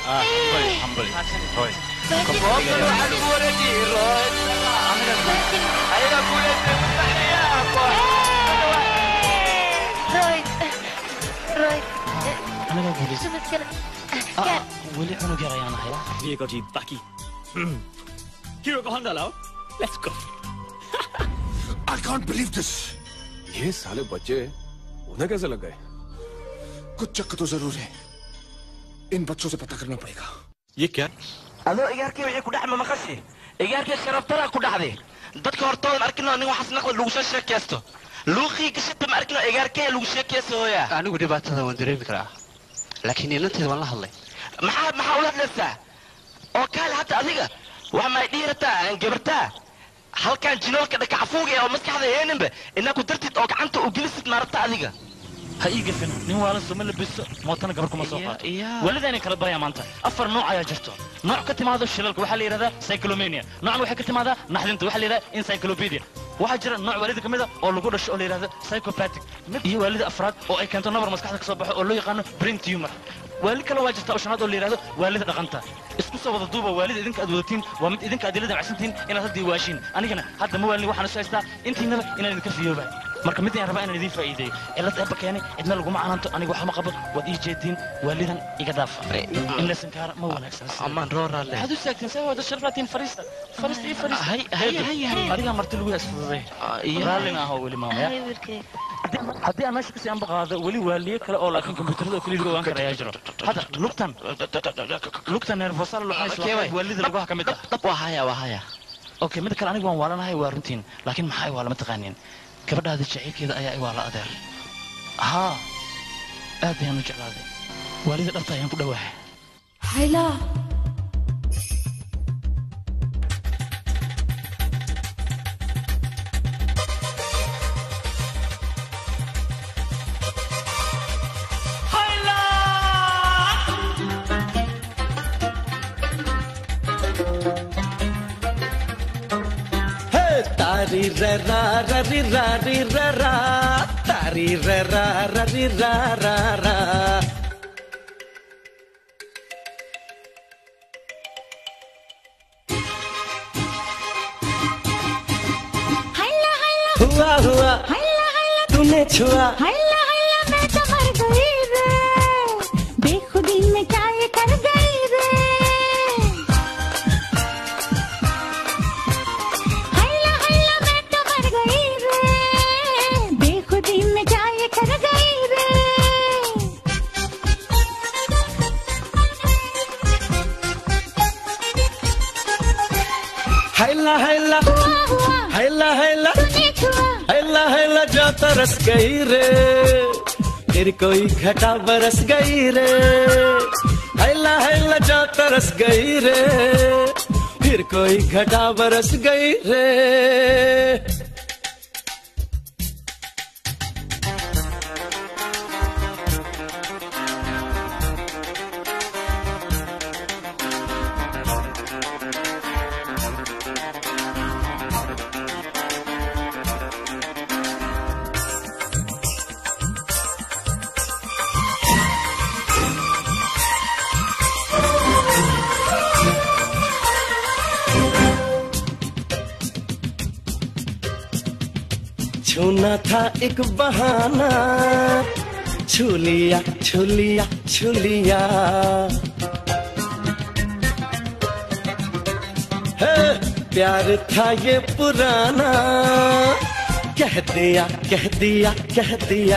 koobkan waxaa lagu wareejiyey rood ayaga guuleystay mustaxniyaha رويد رويد anagaa guulaysta شو مشكلة weli cunug yar ayaan ahay Diego G. Baki. Hero को हंडा लाओ. Let's go. I can't believe this. ये साले बच्चे उन्हें कैसे लग गए कुछ चक्क तो जरूर है इन बच्चों से पता करना पड़ेगा ये क्या adoo igaarkii wixii ku dhac ma maqashi igaarkii sharaftaraa ku dhacday dadka hortoodan arkinoo nin waxaas naqda lagu soo sheekaysto luuqii gashata ma arkinoo igaarkee lagu sheekaysto hooya anigu dhibaatada waan dareemi karaa laakiin inanteeda waan la hadlay maxaa maxaa ula hadlaysaa oo kaale hadda adiga wax may dhiirataa aan gabartaa halkan jinoolka dhakacafuuga ee oo maskaxda heeninba inaa ku dartid oo gacanta u gelisid maarata adiga ha ii gafin nin waala soma labiso mootana gabar kuma soo qaato walida inay kala baraya maanta afar nooc ayaa jirto nooc ka timaado shilalka waxaa la yidhahdaa cyclomania noocna waxay ka timaadaa naxdinta waxaa la yidhahdaa encyclopedia waxaa jira nooc waalida ka mid a oo lagu dhasho oo la yidhahdo psychopathic mid iyo waalida afraad oo ay keento nabar maskaxda ka soo baxo oo loo yaqaano brain tumor waalid kale waa jirta oo shanaad oo la yidhahdo waalida dhaqanta isku soo wada duuba waalida idinka aad wadatiin waa mid idinka aad ila damacsantihiin inaad hadda iwaashiin anigana hadda ma waalin waxaan isu haystaa intiinaba inaan idinka fiyooba marka mid ayaan rabaa inaan idiin faa'iideeyo cillad eebba keenay cidna laguma canaanto aniga waxba ma qabo waad ii jeediin waalidan iga dhaafa in la sankaara ma wanaagsan amaan rooraale waxaad u saagtiin see wada sharfaatiin fariista fariista ii fariista hay hay hay hay adigaa marti lagu isfududay raallina ahoo weli maamaya haddii aan meesha kasii anba qaado weli waaliye kale oo laakiin kombiyuutarada oo keliya lagu ogaan kara ayaa jiro hadda lugtan lugtan nervosal waalida laguha ka mid ah waa haya waa haya okay mida kale aniga waan waalanahay waa runtiin laakiin maxaa i waala ma taqaaniin gabadhaada jacaylkeeda ayaa i waala adeer haa aad ayaan u jeclaaday waalida dhabta ayaan ku dhowaahay hayla तारी रे रा रा री रा री रा रा तारी रे रा रा री रा रा रा हैला हैला हुआ हुआ हैला हैला तूने छुआ हैला हैला मैं तो मर गई रे बेखुदी में क्या ये कर गई रे हैला हैला मैं तो मर गई रे बेखुदी में क्या ये कर गई रे हैला हैला हैला हैला हैला हैला जो तरस गई रे फिर कोई घटा बरस गई रे हैला हैला जो तरस गई रे फिर कोई घटा बरस गई रे छूना था एक बहाना छू लिया छू लिया छू लिया है, प्यार था ये पुराना कह दिया कह दिया कह दिया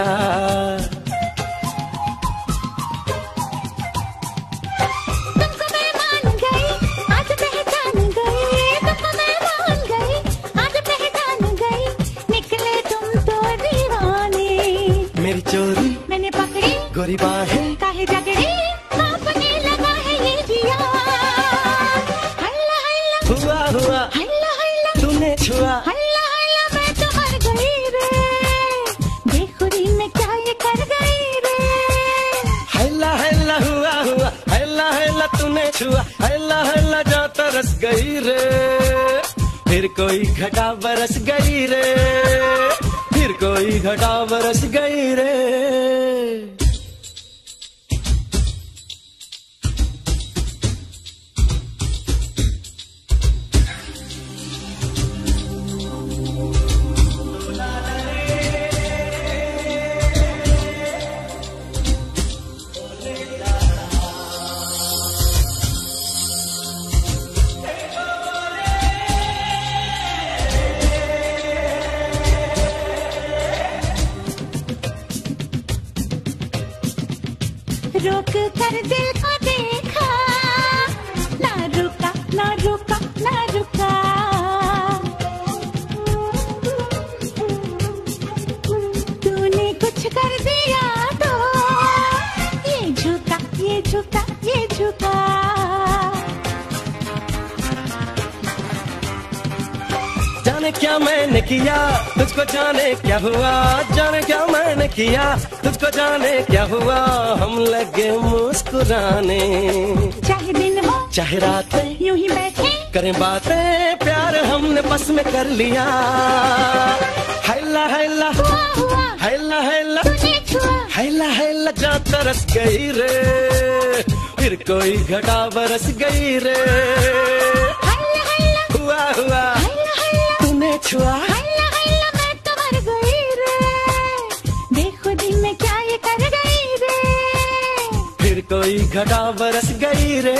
तुमको मैं मान गई आज पहचान गई तुमको मैं मान गई आज पहचान गई निकले तुम तो दीवाने मेरी चोरी मैंने पकड़ी गोरी बाहें काहे जगड़ी आपने लगा है ये जिया हल्ला हल्ला हुआ हुआ हल्ला हल्ला तूने छुआ हल्ला हल्ला मैं तो मर गई रे बेखुदी में क्या ये कर गई रे हैला हैला हुआ हुआ हैला हैला तूने छुआ हैला हैला जा तरस गई रे फिर कोई घटा बरस गई रे फिर कोई घटा बरस गई रे रोक कर दिल को देखा ना रुका ना रुका ना रुका तूने कुछ कर दिया तो ये झुका ये झुका ये झुका जाने क्या मैंने किया तुझको जाने क्या हुआ जाने क्या मैंने किया तुझको जाने क्या हुआ हम लगे मुस्कुराने चाहे दिन हो चाहे रात यूं ही बैठे करें बातें प्यार हमने बस में कर लिया हैला हैला हैला हैला हैला हैला जा तरस गई रे फिर कोई घटा बरस गई रे हुआ हुआ तूने छुआ हल्ला हल्ला मैं तो मर गई रे बेखुदी में क्या ये कर गई रे फिर कोई घटा बरस गई रे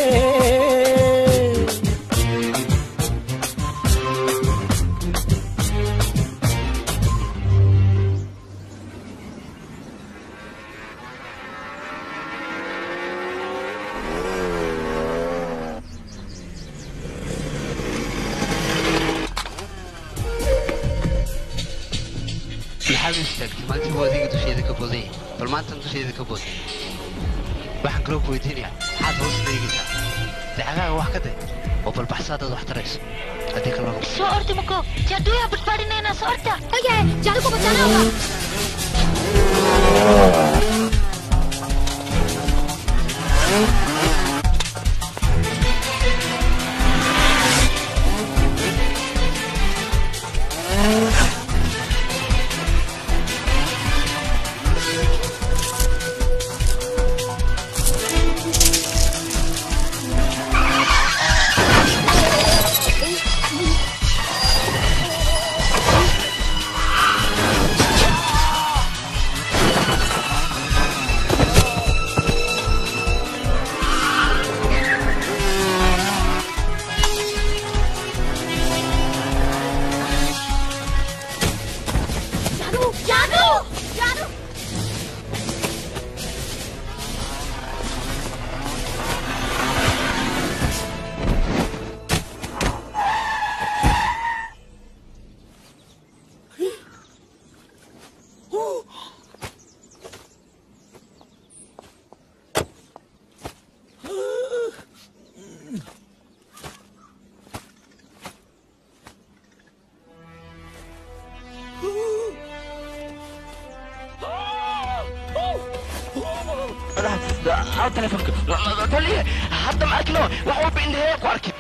maxaad u istaagtay maalintii buu adiga dusheeda ka boodaya bal maantan dusheeda ka bood waxaan kaloo ku weydiinayaa maxaad hoos eegaysaa dacagaaga wax ka day oo bal baxsaadaad wax tarayso haddii kaloo lagu soo ordi mako jaaduu badbaadinayna soo orda oye jaadu ku badbaadinaa जादू जादू जादू Hal telefoonka. Taliye, hadda ma arkino. Wax walba indhahee ku arkin.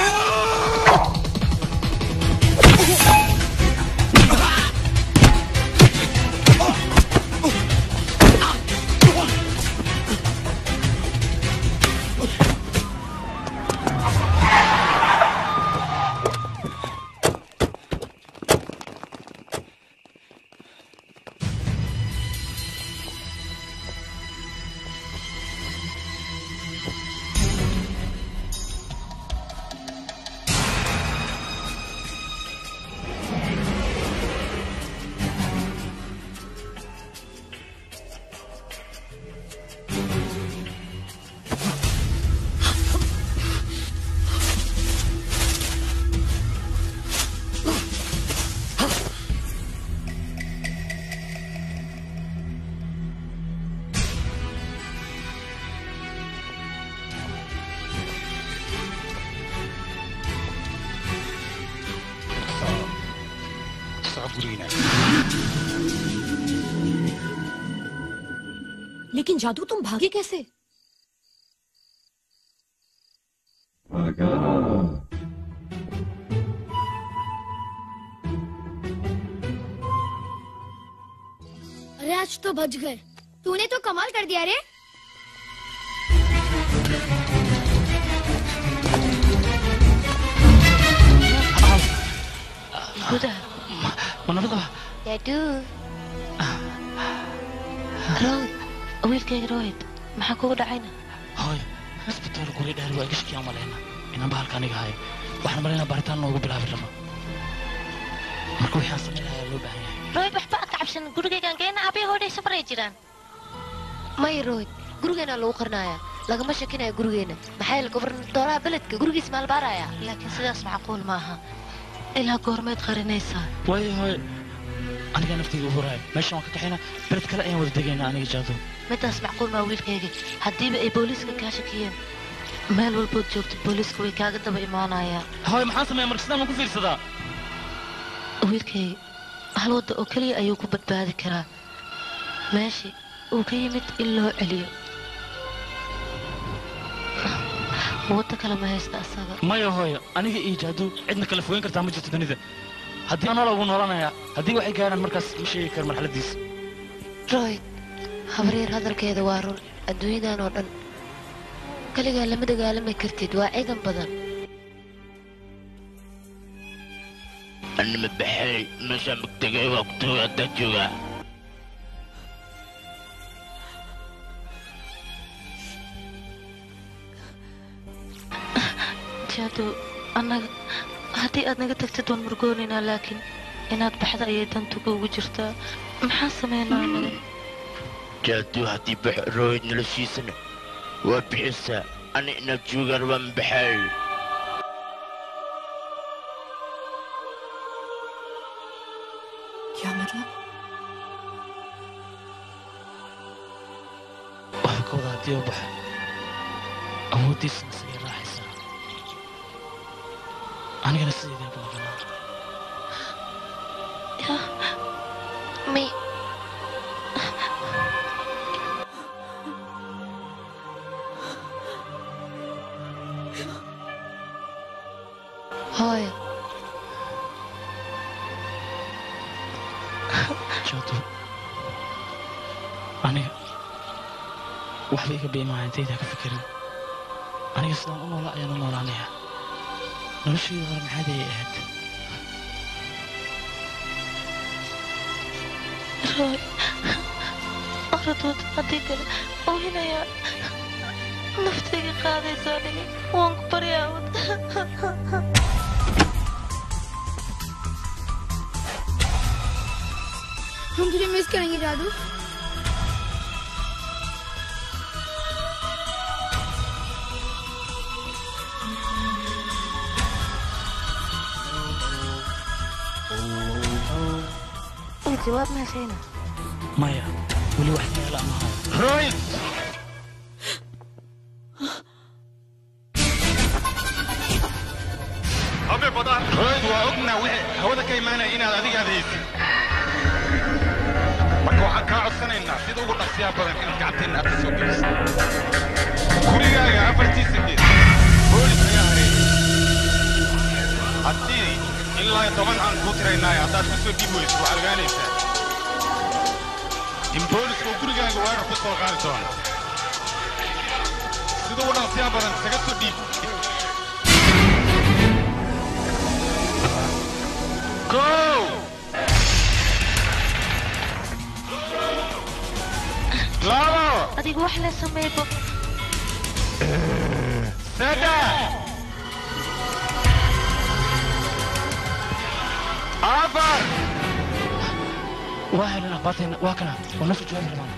soco gurigiina लेकिन जादू तुम भागे कैसे अरे आज तो बच गए तूने तो कमाल कर दिया रे gudaha manabada yaaduu royd wiilkayga royd maxaa kugu dhacayna hooy isbitaal guri dheer waa gashkiyaa malayna inaan bahalka aniga hayo waxaan malaynaa baaritaan noogu bilaabi rabo marka waxaan samayn lahaa loo baahan yahay royd waxba aad ka cabsan gurigaygaan geena aabaya hooday safaray jiraan may royd gurigeenaa lagu qarinayaa lagama shakinayo gurigeena maxaa yeele gobernatooraha beledka gurigiis maalbaaraya laakiin sidaas macquul ma aha ilaa goormeed qarinaysaa waayo hooy aniga naftayda u huraayo meeshan waan ka kaxayna bered kale ayaan wada degaynaa aniga jaado midaas macquul maa wiilkayga haddiiba ay booliiska kaa shakiyeen meel walbood joogto booliiska way kaaga daba imaanayaan hooy maxaan sameeya marka sidaan waan ku fiirsadaa wiilkayga hal wadda oo keliya ayuu ku badbaadi karaa meeshii uu ka yimid in loo celiyo wadda kale ma haysta asaga maya hooyo aniga iyo jaadu cidna kala fogeyn kartaa ma jirto dunida haddii anoola ugu noolanayaa haddii waxay gaaraan markaas ma sheegi karo marxaladiisa royd habaryar hadalkeeda waa run adduunyadan oo dhan kaligaa lama dagaalami kartid waa ciidan badan anima baxay meeshaan magtegay waa kutooga haddaa joogaa jaado annaga haddii aad naga tagtid waan murgoonaynaa laakiin inaad baxda ayay dantuga ugu jirtaa maxaan sameynaa annaga jaadu haddii bax royd noloshiisana waa bixisaa ani inaad joogaan waa mabaxay क्या मतलब waxaa ka wada haddii u baxa awooddiisana sigay raaxaysaa anigana sideedaan ku maqanaa may hooyo jaado aniga waxba iga biimaa intaydaa ka fikirin aniga sidaan u noola ayaan u noolaanayaa noloshayda hore maxaad ayay ahayd roy oradood haddii kale oohinayaa naftayga qaadaysa aniga waan ku baryaa हम तुझे मिस करेंगे जादू jawaab ma heshayna maya weli wax yeela ma hayo royd habe badaan royd waa ognaa wixii hawada ka imaanaya inaad adiga adaysid marka waxaan kaa codsanaynaa sida ugu dhaqsiyaa badan inaad gacanteena aad ka soo gelisid gurigaaga afartii sideed boolis ayaa hareeyay haddii ilaa iyo toban aan kuu tiraynaayo haddaad ku soo dhiib weyso waxaad ogaanaysaa in boolisku gurigaaga weerar ku soo qaadi doono sida u dhaqsiyaa badan isaga soo dhiib kow labo adigu wax la sameeybo saddex afar waa helana baatayna waa kana waa nafta jawaabi rabaan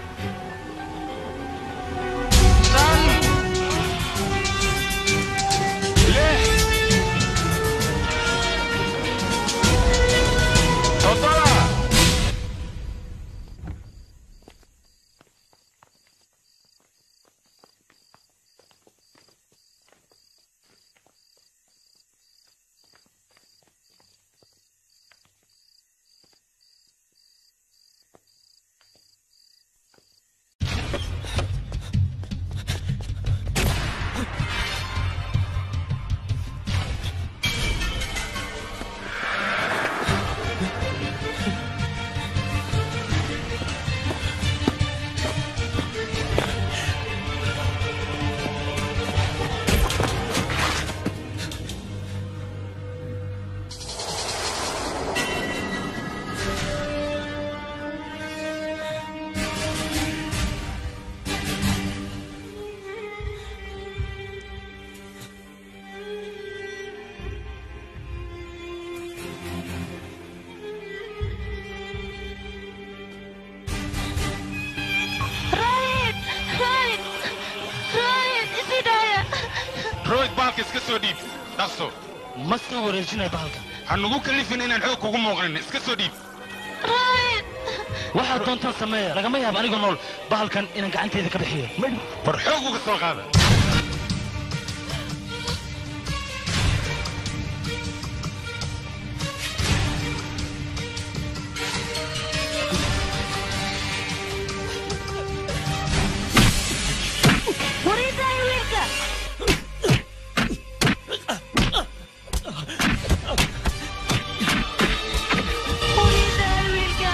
Ryan! Ryan! Ryan! Isi daaya! royd baalka iska soo dhiib dhaqso ma soo wareejinay bahalka ha nugu kallifin inaan xoog kugu muuqanin iska soo dhiib Ryan! waxaad doontaan sameeya lagama yaabo anigoo nool bahalkan inaan gacanteeda ka bixiyo war xoog uga soo qaada War ii daaya wiilka! War ii daaya wiilka!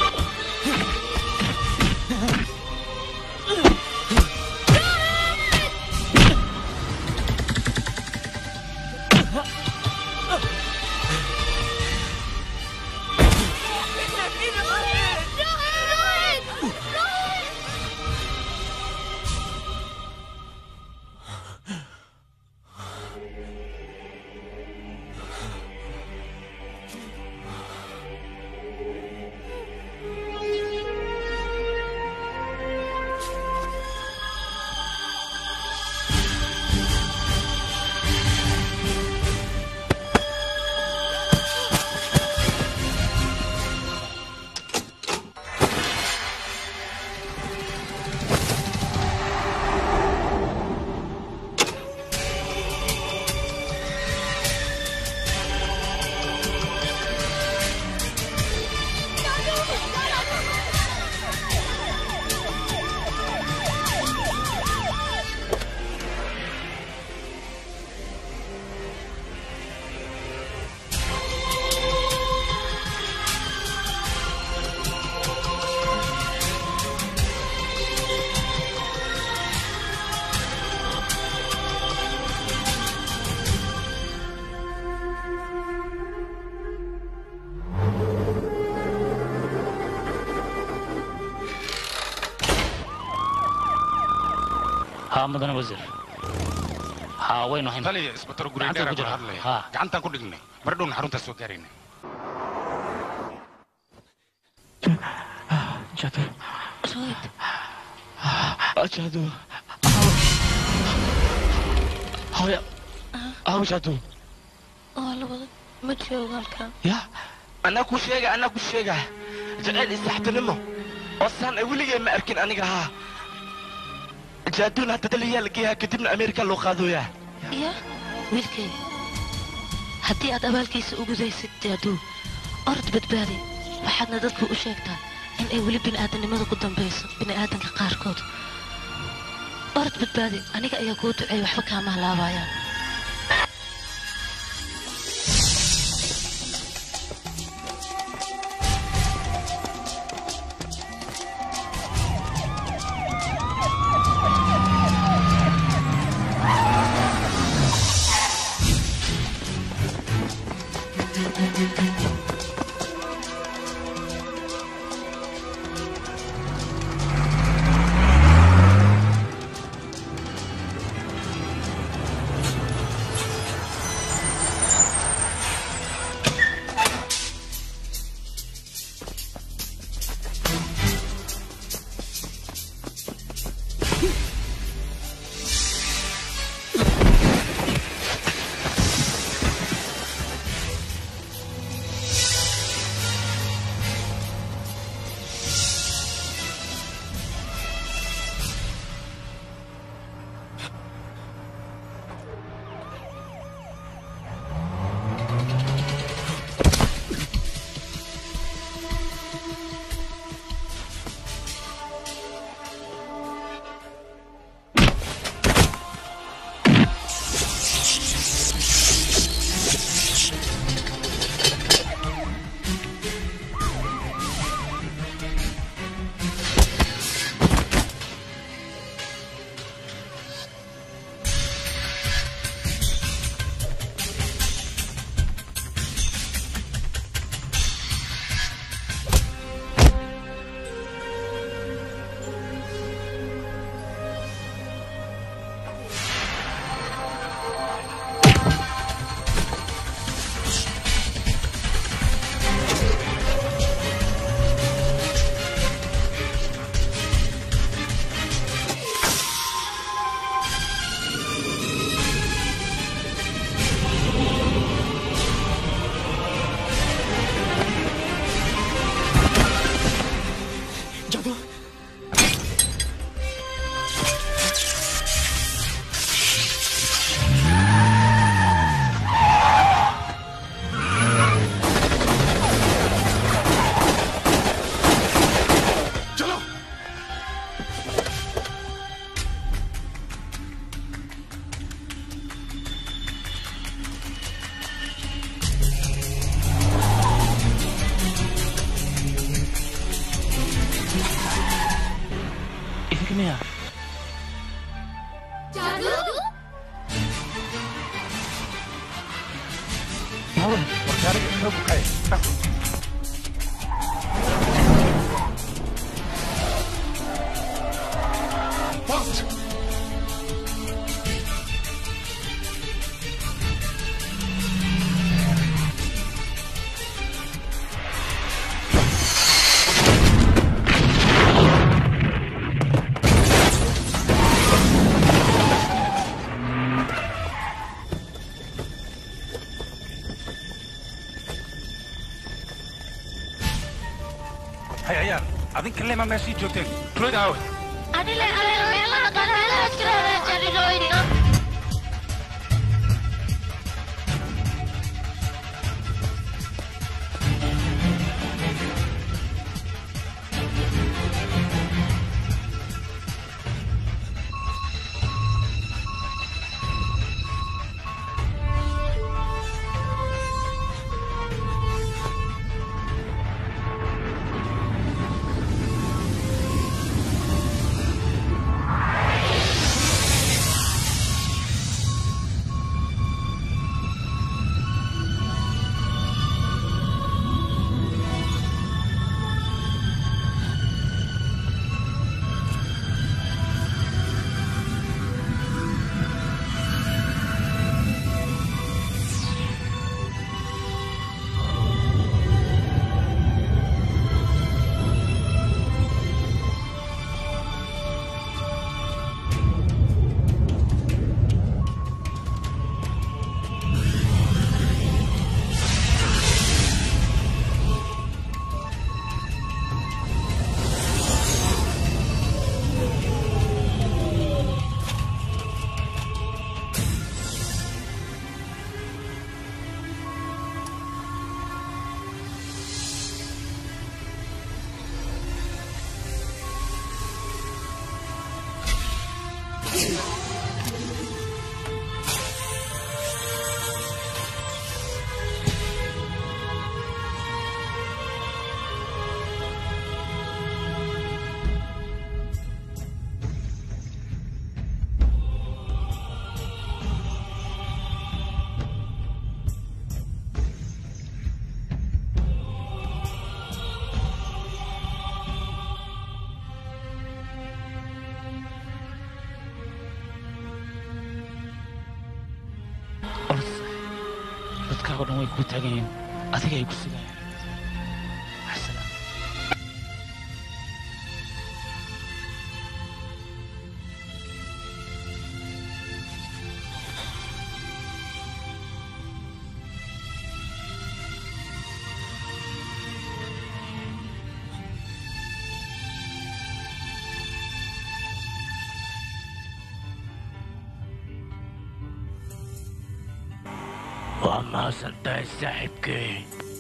haa mudane wasiir haa waynu hayn taliya isbatar Gacanta gurigdheera ku kula jira. hadlaya Haa. gacantaan ku dhignay mar dhowna xaruntaa soo gaarayna jado jado hooya aw jado waa labada ma joogo halkan ya anaa ku sheega anaa ku sheega jacayl isaxtinimo oo saan ay weligay ma arkin aniga haa jaaduun hadda daliyaa la geeyaa kadibna ameerika loo qaadooyaa ya wiilkay haddii aad abaalkiisa u gudaysid jaaduu orod badbaadi waxaadna dadku u sheegtaa in ay weli bini'aadanimada ku dambayso bini'aadanka qaarkood orod badbaadi aniga ayaa kuu duceey waxba kaama halaabayaan miya Haween, warkaaliga inoo bukay. Fast! Hay ayaan, adinka lema meeshii joogteen. Tuloyd aawe. adile adile meelaha qaar meelaha iska raadaan jarilooyina way kugu taagan yihiin adiga ay ku sugayaan maxsalaam waa mahadsantahay saaxiibkay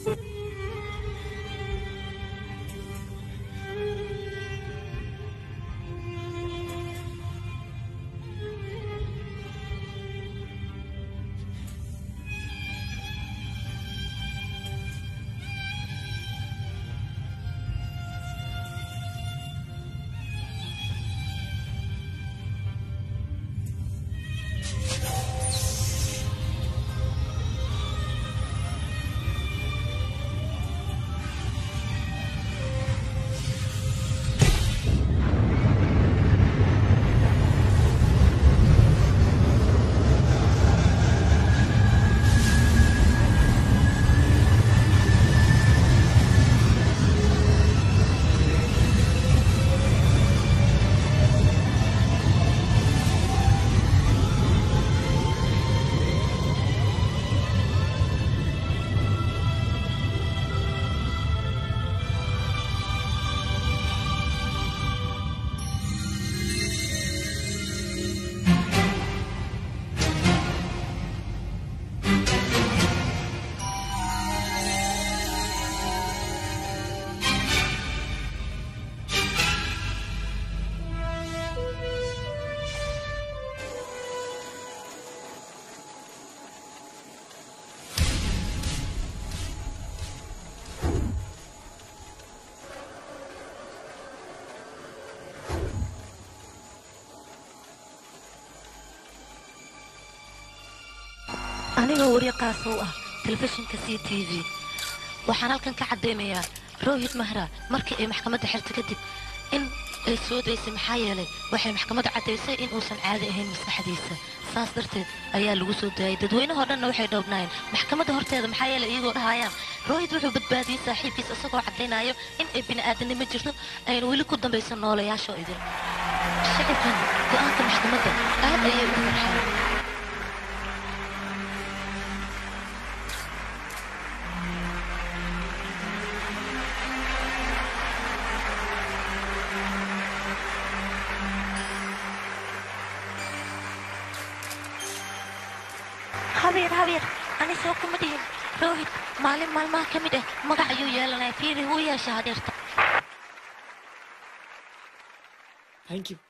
anigoo wariye qaasa u ah telefishinka c t v waxaan halkan ka caddaynayaa rohit mahra markii ay maxkamadda xirta kadib in ay soo daysay maxaa yeelay waxay maxkamadda caddaysay in uusan caadi ahayn maskaxdiisa saas darteed ayaa lagu soo daayay dadweynahoo dhanna waxay dhowbnaayeen maxkamadda horteeda maxaa yeelay iyagoo dhahayaan rohit wuxuu badbaadiyey saaxiibkiisa isagoo caddaynayo in ay bini'aadanimo jirto ayna weli ku dambaysan noolayaashoo idin shacibkan go'aanka maxkamadda aad ayay u farxeen habeer habeer ani soo kuma dhihin rohit maalin maalmaha ka mid ah magac ayuu yeelanaya fiiri wuu yeesha hadeerta Thank you.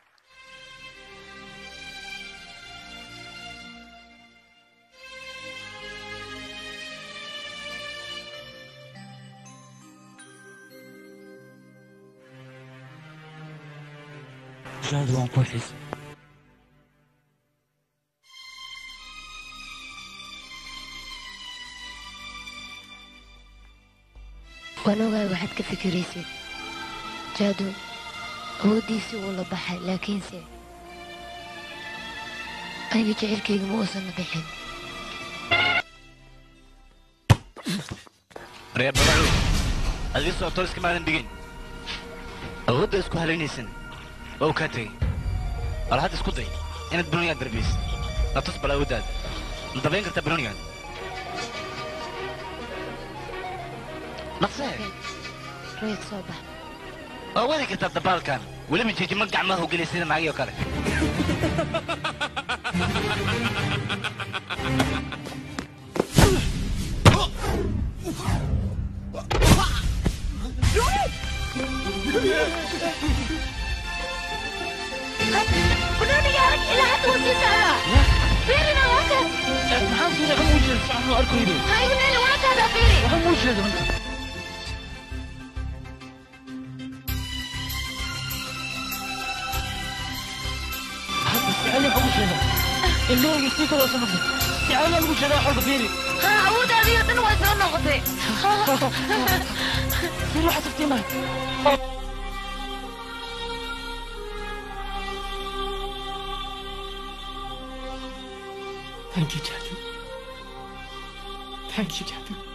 jaad waan ku xiisay waan ogahay waxaad ka fikiraysid jaadu awooddiisii wuu la baxay laakiinse aniga jecelkayga ma uusan la bixin reer babacu adii socotoo iska maadan dhigin awoodda isku halaynaysan waa uu kaa tegey bal hadda isku day inaad banonigaad darbaysid la tus bal awooddaada ma dabayn kartaa banonigaad naqsee royd soo bax waa wadi kartaa dabaalkan weliba jijimo gacmaha u geliya sida naagii oo kale بنوني يا رجل إلى حد وسيسة فيرنا وكذا maxaan fiiri waxaan u jeeda fiican oo arkaydo هاي ونيني وكذا فيري waxaan u jeeda anta hadda sicali waxaan u jeeda ilmahayga sii kaloo sanafda sicali aan ugu jeedaa xolka fiiri ها عود هذه يدن ويسرون نغطي sii loo xasabtii mahay Thank you, Jaju. Thank you जादू